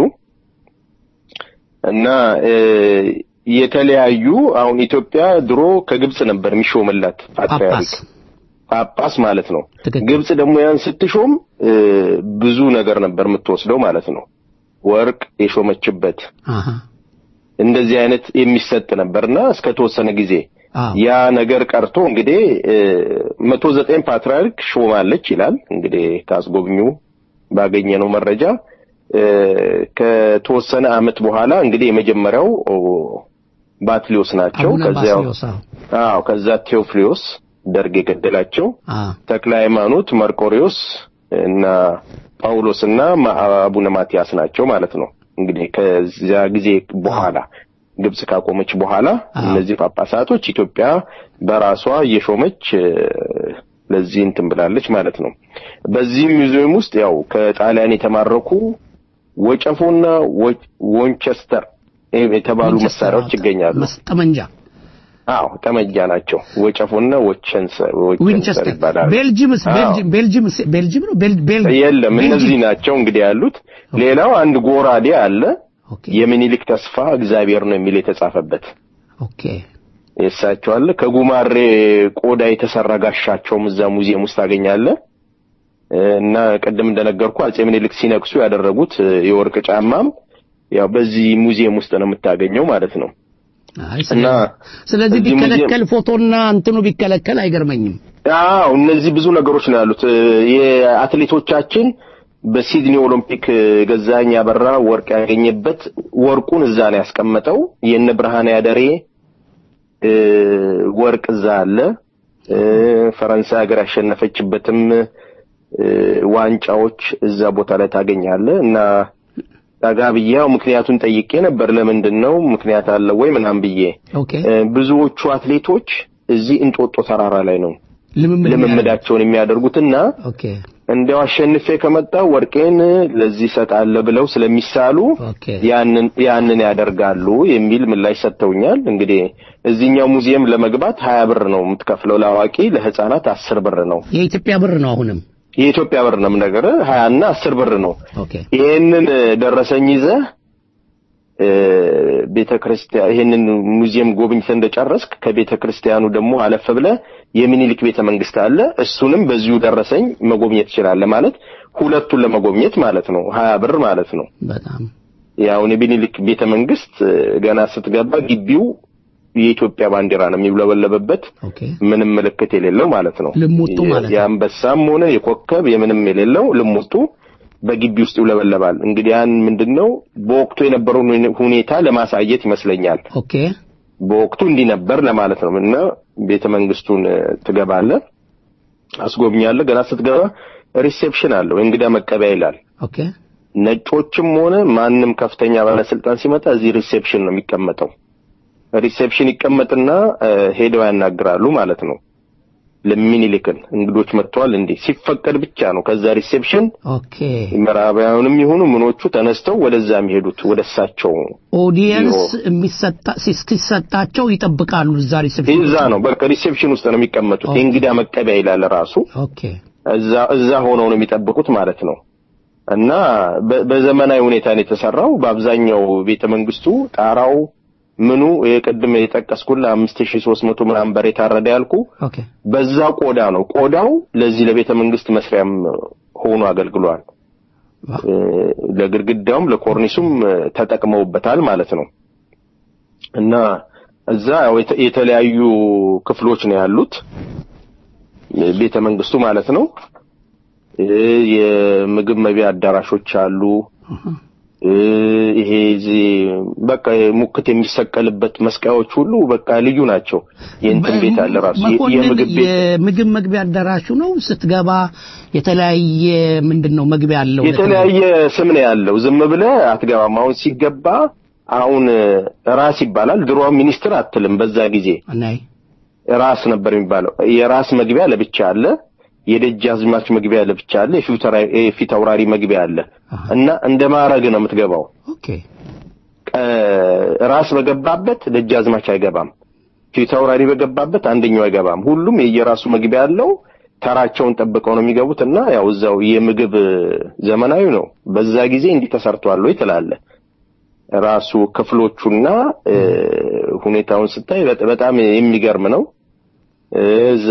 እና እ፣ የተለያዩ አሁን ኢትዮጵያ ድሮ ከግብጽ ነበር የሚሾምላት ፓትርያርክ ጳጳስ ማለት ነው። ግብጽ ደግሞ ያን ስትሾም እ፣ ብዙ ነገር ነበር የምትወስደው ማለት ነው። ወርቅ የሾመችበት አሃ እንደዚህ አይነት የሚሰጥ ነበርና እስከ ተወሰነ ጊዜ ያ ነገር ቀርቶ እንግዲህ መቶ ዘጠኝ ፓትርያርክ ሾማለች ይላል። እንግዲህ ካስጎብኙ ባገኘነው መረጃ እ፣ ከተወሰነ ዓመት በኋላ እንግዲህ የመጀመሪያው ኦ፣ ባትሊዮስ ናቸው። አቡነ ከዚያው ባስልዮስ አዎ። አዎ ከዛ ቴዎፍሊዮስ ደርግ የገደላቸው አ ተክለ ሃይማኖት መርቆሪዎስ እና ጳውሎስ እና ማ- አቡነ ማቲያስ ናቸው ማለት ነው። እንግዲህ ከዚያ ጊዜ በኋላ ግብጽ ካቆመች በኋላ እነዚህ ጳጳሳቶች ኢትዮጵያ በራሷ እየሾመች እ፣ ለዚህ እንትን ብላለች ማለት ነው። በዚህ ሙዚየም ውስጥ ያው ከጣሊያን የተማረኩ ወጨፎና ወ- ዎንቸስተር የተባሉ ዊንቸስተር፣ መሳሪያዎች ይገኛሉ። ጠመንጃ አዎ ጠመንጃ ናቸው። ወጨፎና ወቸንሰር ዊንቸስተር ይባላል። ቤልጅምስ አዎ። ቤልጅም ቤልጅምስ ቤልጅም ነው ቤል ቤል የለም ቤልጅም። እነዚህ ናቸው እንግዲህ ያሉት። ሌላው አንድ ጎራዴ አለ። የሚኒሊክ ተስፋ እግዚአብሔር ነው የሚል የተጻፈበት ኦኬ የእሳቸው አለ። ከጉማሬ ቆዳ የተሰራ ጋሻቸውም እዛ ሙዚየም ውስጥ ታገኛለህ። እና ቅድም እንደነገርኩ አጼ ምኒልክ ሲነግሱ ያደረጉት እ፣ የወርቅ ጫማም ያው በዚህ ሙዚየም ውስጥ ነው የምታገኘው ማለት ነው። አይ እና ስለዚህ እዚህ ሙዚየም- ቢከለከል ፎቶና እንትኑ ቢከለከል አይገርመኝም አዎ እነዚህ ብዙ ነገሮች ነው ያሉት። እ፣ የአትሌቶቻችን በሲድኒ ኦሎምፒክ እ፣ ገዛኸኝ አበራ ወርቅ ያገኘበት ወርቁን እዛ ነው ያስቀመጠው። የነ ብርሃነ ያደሬ እ፣ ወርቅ እዛ አለ። እ፣ ፈረንሳይ ሀገር ያሸነፈችበትም እ፣ ዋንጫዎች እዛ ቦታ ላይ ታገኛለህ እና ጠጋ ብዬ ያው ምክንያቱን ጠይቄ ነበር። ለምንድን ነው ምክንያት አለ ወይ ምናምን ብዬ ኦኬ እ፣ ብዙዎቹ አትሌቶች እዚህ እንጦጦ ተራራ ላይ ነው ልምምድ ልምምዳቸውን የሚያደርጉትና ኦኬ እንዲያው አሸንፌ ከመጣው ወርቄን ለዚህ እሰጣለሁ ብለው ስለሚሳሉ ያንን ያንን ያደርጋሉ የሚል ምላሽ ሰጥተውኛል። እንግዲህ እዚህኛው ሙዚየም ለመግባት ሀያ ብር ነው የምትከፍለው ለአዋቂ፣ ለህፃናት አስር ብር ነው። የኢትዮጵያ ብር ነው አሁንም የኢትዮጵያ ብር ነው የምነግርህ፣ ሀያ እና አስር ብር ነው። ኦኬ ይሄንን ደረሰኝ ይዘህ ቤተ ክርስቲያን ይሄንን ሙዚየም ጎብኝተህ እንደጨረስክ ከቤተ ክርስቲያኑ ደግሞ አለፍ ብለህ የሚኒሊክ ቤተ መንግስት አለ። እሱንም በዚሁ ደረሰኝ መጎብኘት ትችላለህ። ማለት ሁለቱን ለመጎብኘት ማለት ነው። ሀያ ብር ማለት ነው። በጣም ያውን የሚኒሊክ ቤተ መንግስት እ፣ ገና ስትገባ ግቢው የኢትዮጵያ ባንዲራ ነው የሚውለበለበበት ምንም ምልክት የሌለው ማለት ነው። ልሙጡ ማለት ነው። የአንበሳም ሆነ የኮከብ የምንም የሌለው ልሙጡ በግቢ ውስጥ ይውለበለባል። እንግዲህ ያን ምንድነው በወቅቱ የነበረውን ሁኔታ ለማሳየት ይመስለኛል። ኦኬ በወቅቱ እንዲህ ነበር ለማለት ነው እና ቤተ መንግስቱን እ፣ ትገባለህ፣ አስጎብኛለህ። ገና ስትገባ ሪሴፕሽን አለው እንግዳ መቀበያ ይላል። ኦኬ ነጮችም ሆነ ማንም ከፍተኛ ባለስልጣን ሲመጣ እዚህ ሪሴፕሽን ነው የሚቀመጠው። ሪሴፕሽን ይቀመጥና እ፣ ሄደው ያናግራሉ ማለት ነው። ለሚኒሊክን እንግዶች መጥተዋል እንዴ ሲፈቀድ ብቻ ነው ከዛ ሪሴፕሽን ኦኬ ምዕራባውያንም ይሁኑ ምኖቹ ተነስተው ወደዛ የሚሄዱት ወደ እሳቸው ኦዲየንስ የሚሰጣ ሲሰጣቸው ይጠብቃሉ እዛ ሪሴፕሽን እዛ ነው በቃ ሪሴፕሽን ውስጥ ነው የሚቀመጡት። የእንግዳ መቀበያ ይላል ራሱ ኦኬ እዛ እዛ ሆነው ነው የሚጠብቁት ማለት ነው። እና በ- በዘመናዊ ሁኔታ ነው የተሰራው። በአብዛኛው ቤተ መንግስቱ ጣራው ምኑ የቅድም የጠቀስኩልህ አምስት ሺህ ሦስት መቶ ምናምን በር የታረደ ያልኩ ኦኬ በዛ ቆዳ ነው። ቆዳው ለዚህ ለቤተ መንግስት መስሪያም ሆኖ አገልግሏል። እ፣ ለግድግዳውም ለኮርኒሱም እ፣ ተጠቅመውበታል ማለት ነው። እና እዛ ያው የተ- የተለያዩ ክፍሎች ነው ያሉት ቤተ መንግስቱ ማለት ነው። እ፣ የምግብ መቢያ አዳራሾች አሉ። እ፣ ይሄ እዚህ በቃ ሙክት የሚሰቀልበት መስቀያዎች ሁሉ በቃ ልዩ ናቸው። የእንትን ቤት አለ ራሱ የ- መኮንን የምግብ ቤት የምግብ መግቢያ አዳራሹ ነው ስትገባ የተለያየ ምንድን ነው መግቢያ አለው የተለያየ ስም ነው ያለው። ዝም ብለህ አትገባም። አሁን ሲገባ አሁን እ፣ ራስ ይባላል። ድሮ ሚኒስትር አትልም። በዛ ጊዜ ናይ ራስ ነበር የሚባለው። የራስ መግቢያ ለብቻ አለ፣ የደጃዝማች መግቢያ ለብቻ አለ፣ የፊታውራሪ- የፊት አውራሪ መግቢያ አለ እና እንደ ማዕረግ ነው የምትገባው። ኦኬ እ፣ ራስ በገባበት ደጃዝማች አይገባም። ፊት አውራሪ በገባበት አንደኛው አይገባም። ሁሉም የየራሱ መግቢያ አለው። ተራቸውን ጠብቀው ነው የሚገቡት እና ያው እዛው የምግብ እ፣ ዘመናዊ ነው። በዛ ጊዜ እንዲህ ተሰርቷል ወይ ትላለህ። ራሱ ክፍሎቹና እ፣ ሁኔታውን ስታይ በጥ- በጣም የሚገርም ነው። እዛ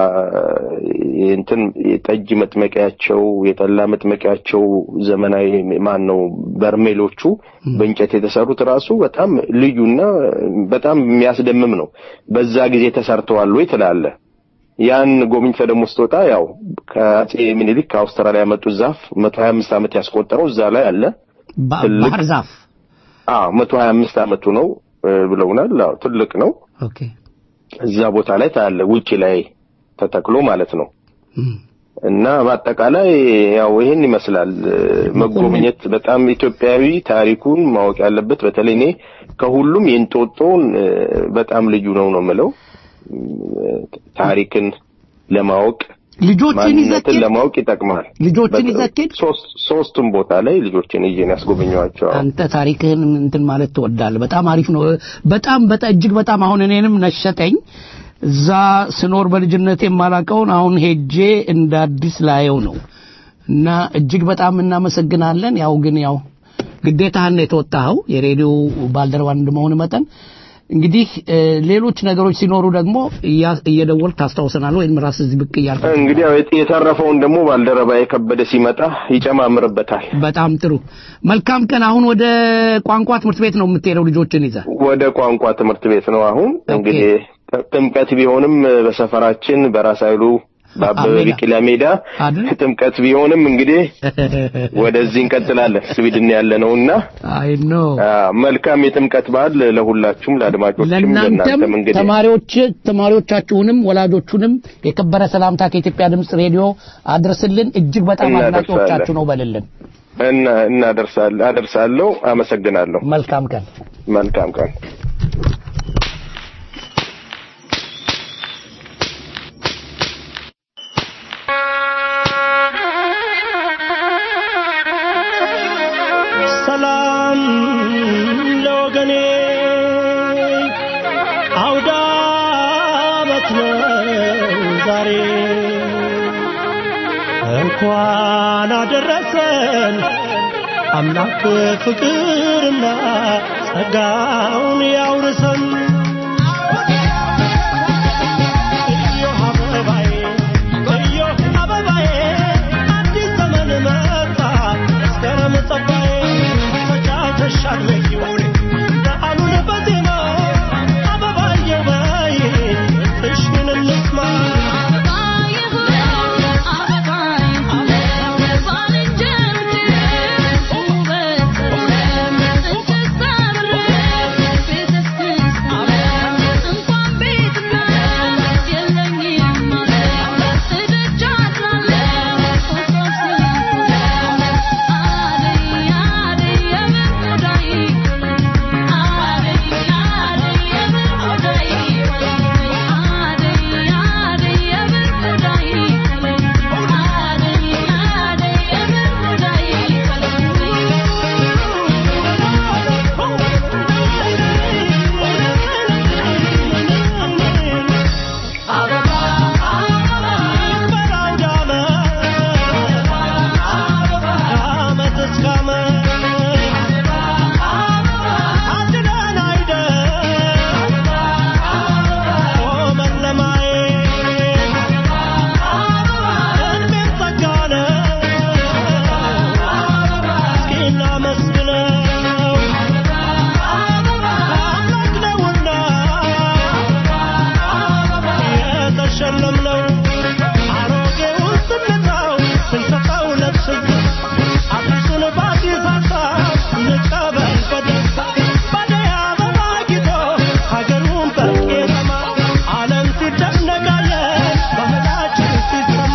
እንትን የጠጅ መጥመቂያቸው የጠላ መጥመቂያቸው ዘመናዊ ማን ነው በርሜሎቹ በእንጨት የተሰሩት ራሱ በጣም ልዩና በጣም የሚያስደምም ነው። በዛ ጊዜ ተሰርተዋል ወይ ትላለህ። ያን ጎብኝተህ ደግሞ ስትወጣ ያው ከአጼ ምኒልክ ከአውስትራሊያ ያመጡት ዛፍ መቶ ሀያ አምስት ዓመት ያስቆጠረው እዛ ላይ አለ። ባ- ትልቅ- ባህር ዛፍ አዎ መቶ ሀያ አምስት ዓመቱ ነው እ፣ ብለውናል። አዎ ትልቅ ነው። ኦኬ እዛ ቦታ ላይ ታያለ ውጪ ላይ ተተክሎ ማለት ነው። እም። እና በአጠቃላይ ያው ይህን ይመስላል መጎብኘት በጣም ኢትዮጵያዊ ታሪኩን ማወቅ ያለበት በተለይ እኔ ከሁሉም የእንጦጦን እ፣ በጣም ልዩ ነው ነው የምለው ታሪክን ለማወቅ ልጆችን ይዘህ ማንነትን ለማወቅ ይጠቅማል። ልጆችን በ- ይዘህ ኬድ ሶስት ሶስቱም ቦታ ላይ ልጆችን ይዤ ነው ያስጎበኘኋቸው። አንተ ታሪክህን እንትን ማለት ትወዳለህ። በጣም አሪፍ ነው። በጣም በጣም እጅግ በጣም አሁን እኔንም ነሸጠኝ። እዛ ስኖር በልጅነት የማላቀውን አሁን ሄጄ እንደ አዲስ ላየው ነው እና እጅግ በጣም እናመሰግናለን። ያው ግን ያው ግዴታህን ነው የተወጣኸው የሬዲዮ ባልደረባ እንደመሆን መጠን እንግዲህ እ፣ ሌሎች ነገሮች ሲኖሩ ደግሞ እያ- እየደወልክ ታስታውሰናል ወይም ራስህ እዚህ ብቅ እያልክ እንግዲህ ያው የት- የተረፈውን ደግሞ ባልደረባ የከበደ ሲመጣ ይጨማምርበታል። በጣም ጥሩ መልካም ቀን። አሁን ወደ ቋንቋ ትምህርት ቤት ነው የምትሄደው ልጆችን ይዘህ? ወደ ቋንቋ ትምህርት ቤት ነው አሁን እንግዲህ ጥምቀት ቢሆንም በሰፈራችን በራስ ኃይሉ በአበበ ሜዳ። ቢቂላ ሜዳ ጥምቀት ቢሆንም እንግዲህ ወደዚህ እንቀጥላለን። ስዊድን ያለ ነውና አይ ኖ መልካም የጥምቀት በዓል ለሁላችሁም ለአድማጮችም ለእናንተም ለእናንተም እንግዲህ ተማሪዎች ተማሪዎቻችሁንም ወላጆቹንም የከበረ ሰላምታ ከኢትዮጵያ ድምፅ ሬዲዮ አድርስልን። እጅግ በጣም እናደርሳለን። አድናቂዎቻችሁ ነው በልልን። እና እናደርሳለን አደርሳለሁ። አመሰግናለሁ። መልካም ቀን። መልካም ቀን። ሰላም ለወገኔ አውደ ዓመት ነው ዛሬ እንኳን አደረሰን አምላክ ፍቅርና ጸጋውን ያውርሰን እዮህ አበባዬ እዮህ አበባዬ አዲስ ዘመን መጣ መስከረም ጠባዬ ተጫውተሻል በጊው በዓሉን በዜማ አበባዬ በይ እሽን እንስማ ዓመት እስከ ዓመት አድነን አይደል ቆመን ለማየት እድሜም ጸጋ ነው እስኪ እናመስግነው አምላክ ነውና የተሸለምነው አሮጌውን ስንተው ስንሰጠው ለብስግ አዲሱን በአዲስ ሀሳብ እንቀበል በደስታ ባደይ አበባ ጊጦ ሀገሩን በቄጠማ ዓለም ሲደነቃለን ባህላችን ሲሰማ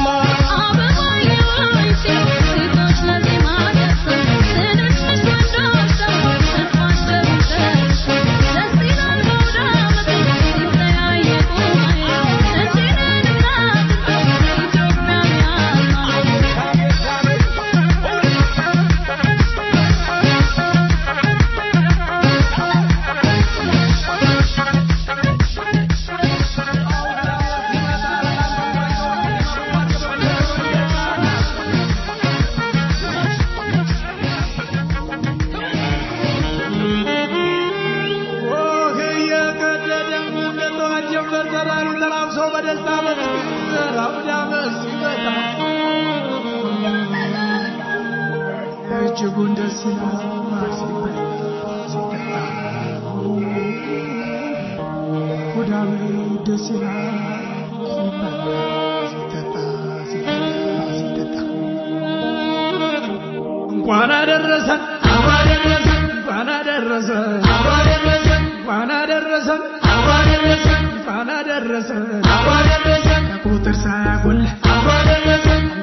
ኦህ እየቀደደም እንደ ጠዋት ጀንበር ተራሩ ተላብሶ በደስታ በፍቅር አውደ ዓመት ሲመጣ እጅጉን ደስ ይላል ሲበላ ሲጠጣ አውደ ዓመት ደስ ይላል ሲበላ ሲጠጣ ሲበላ ሲጠጣ እንኳን አደረሰን እንኳን አደረሰን እንኳን አደረሰን እንኳን አደረሰን ከቁጥር ሳያጎል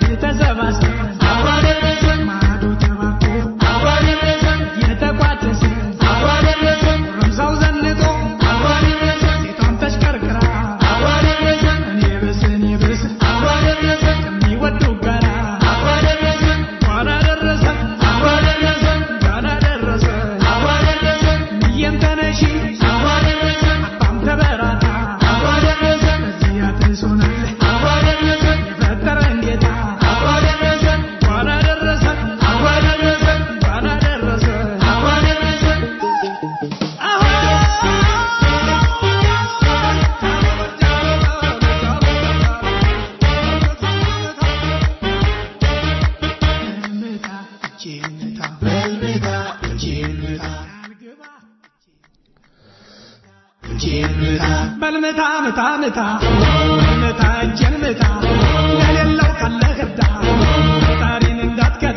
በልምታ ምታ ምታ ምታ እጄን ምታ ለሌለው ካለህ እርዳ ፈጣሪን እንዳትከዳ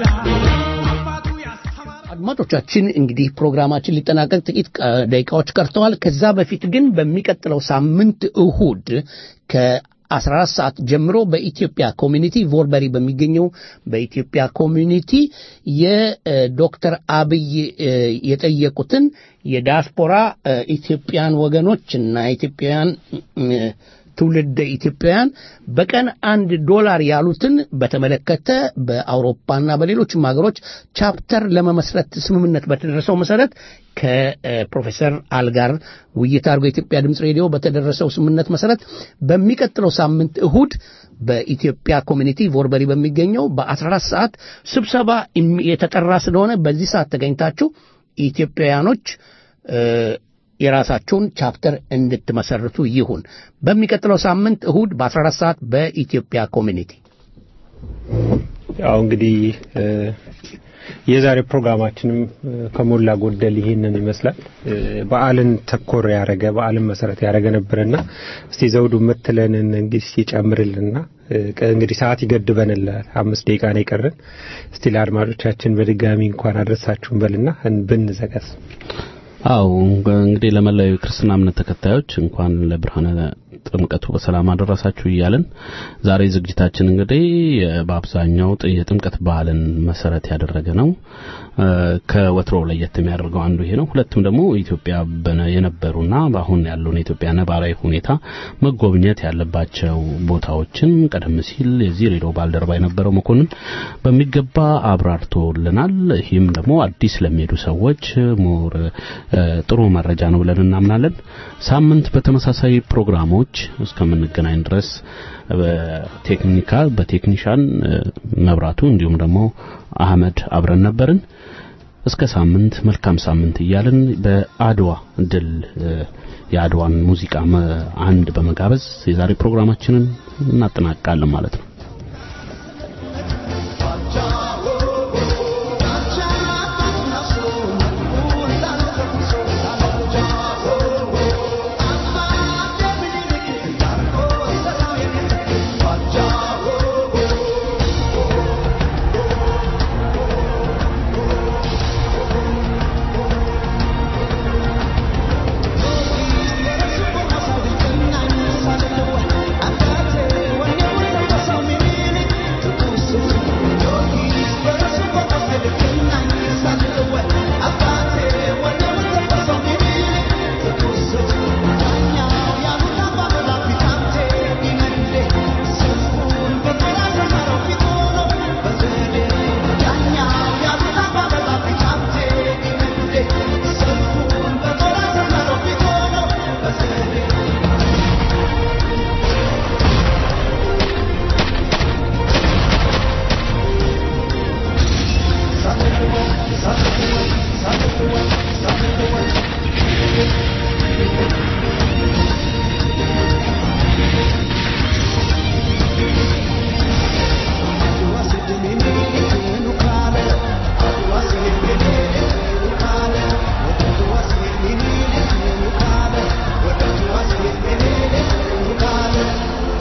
አድማጮቻችን እንግዲህ ፕሮግራማችን ሊጠናቀቅ ጥቂት ቀ- ደቂቃዎች ቀርተዋል። ከዛ በፊት ግን በሚቀጥለው ሳምንት እሁድ ከ14 ሰዓት ጀምሮ በኢትዮጵያ ኮሚኒቲ ቮርበሪ በሚገኘው በኢትዮጵያ ኮሚኒቲ የዶክተር አብይ እ፣ የጠየቁትን የዲያስፖራ እ፣ ኢትዮጵያን ወገኖች እና ኢትዮጵያውያን እ፣ ትውልደ ኢትዮጵያውያን በቀን አንድ ዶላር ያሉትን በተመለከተ በአውሮፓና በሌሎችም ሀገሮች ቻፕተር ለመመስረት ስምምነት በተደረሰው መሰረት ከፕሮፌሰር አል ጋር ውይይት አድርጎ የኢትዮጵያ ድምፅ ሬዲዮ በተደረሰው ስምምነት መሰረት በሚቀጥለው ሳምንት እሁድ በኢትዮጵያ ኮሚኒቲ ቮርበሪ በሚገኘው በ14 ሰዓት ስብሰባ የሚ- የተጠራ ስለሆነ በዚህ ሰዓት ተገኝታችሁ ኢትዮጵያውያኖች እ፣ የራሳቸውን ቻፕተር እንድትመሰርቱ ይሁን። በሚቀጥለው ሳምንት እሁድ በ14 ሰዓት በኢትዮጵያ ኮሚኒቲ ያው እንግዲህ እ፣ የዛሬ ፕሮግራማችንም እ፣ ከሞላ ጎደል ይህንን ይመስላል። እ፣ በዓልን ተኮር ያደረገ በዓልን መሰረት ያደረገ ነበርና እስቲ ዘውዱ የምትለንን እንግዲህ ይጨምርልና እ፣ ቀ- እንግዲህ ሰዓት ይገድበንላል። አምስት ደቂቃ ነው የቀረን። እስቲ ለአድማጮቻችን በድጋሚ እንኳን አድረሳችሁን በልና እን- ብንዘጋስ አው እንግዲህ ለመላው የክርስትና እምነት ተከታዮች እንኳን ለብርሃነ ጥምቀቱ በሰላም አደረሳችሁ እያልን ዛሬ ዝግጅታችን እንግዲህ የ- በአብዛኛው ጥ- የጥምቀት በዓልን መሰረት ያደረገ ነው። እ፣ ከወትሮው ለየት የሚያደርገው አንዱ ይሄ ነው። ሁለቱም ደግሞ ኢትዮጵያ በነ- የነበሩና በአሁን ያለውን የኢትዮጵያ ነባራዊ ሁኔታ መጎብኘት ያለባቸው ቦታዎችን ቀደም ሲል የዚህ ሬዲዮ ባልደረባ የነበረው መኮንን በሚገባ አብራርቶልናል። ይህም ደግሞ አዲስ ለሚሄዱ ሰዎች ሞር እ፣ ጥሩ መረጃ ነው ብለን እናምናለን። ሳምንት በተመሳሳይ ፕሮግራሞች እስከምንገናኝ ድረስ በቴክኒካል በቴክኒሻን እ፣ መብራቱ እንዲሁም ደግሞ አህመድ አብረን ነበርን። እስከ ሳምንት መልካም ሳምንት እያልን በአድዋ ድል እ፣ የአድዋን ሙዚቃ መ- አንድ በመጋበዝ የዛሬ ፕሮግራማችንን እናጠናቅቃለን ማለት ነው።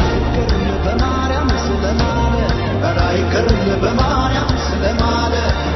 በማርያም ስለማለ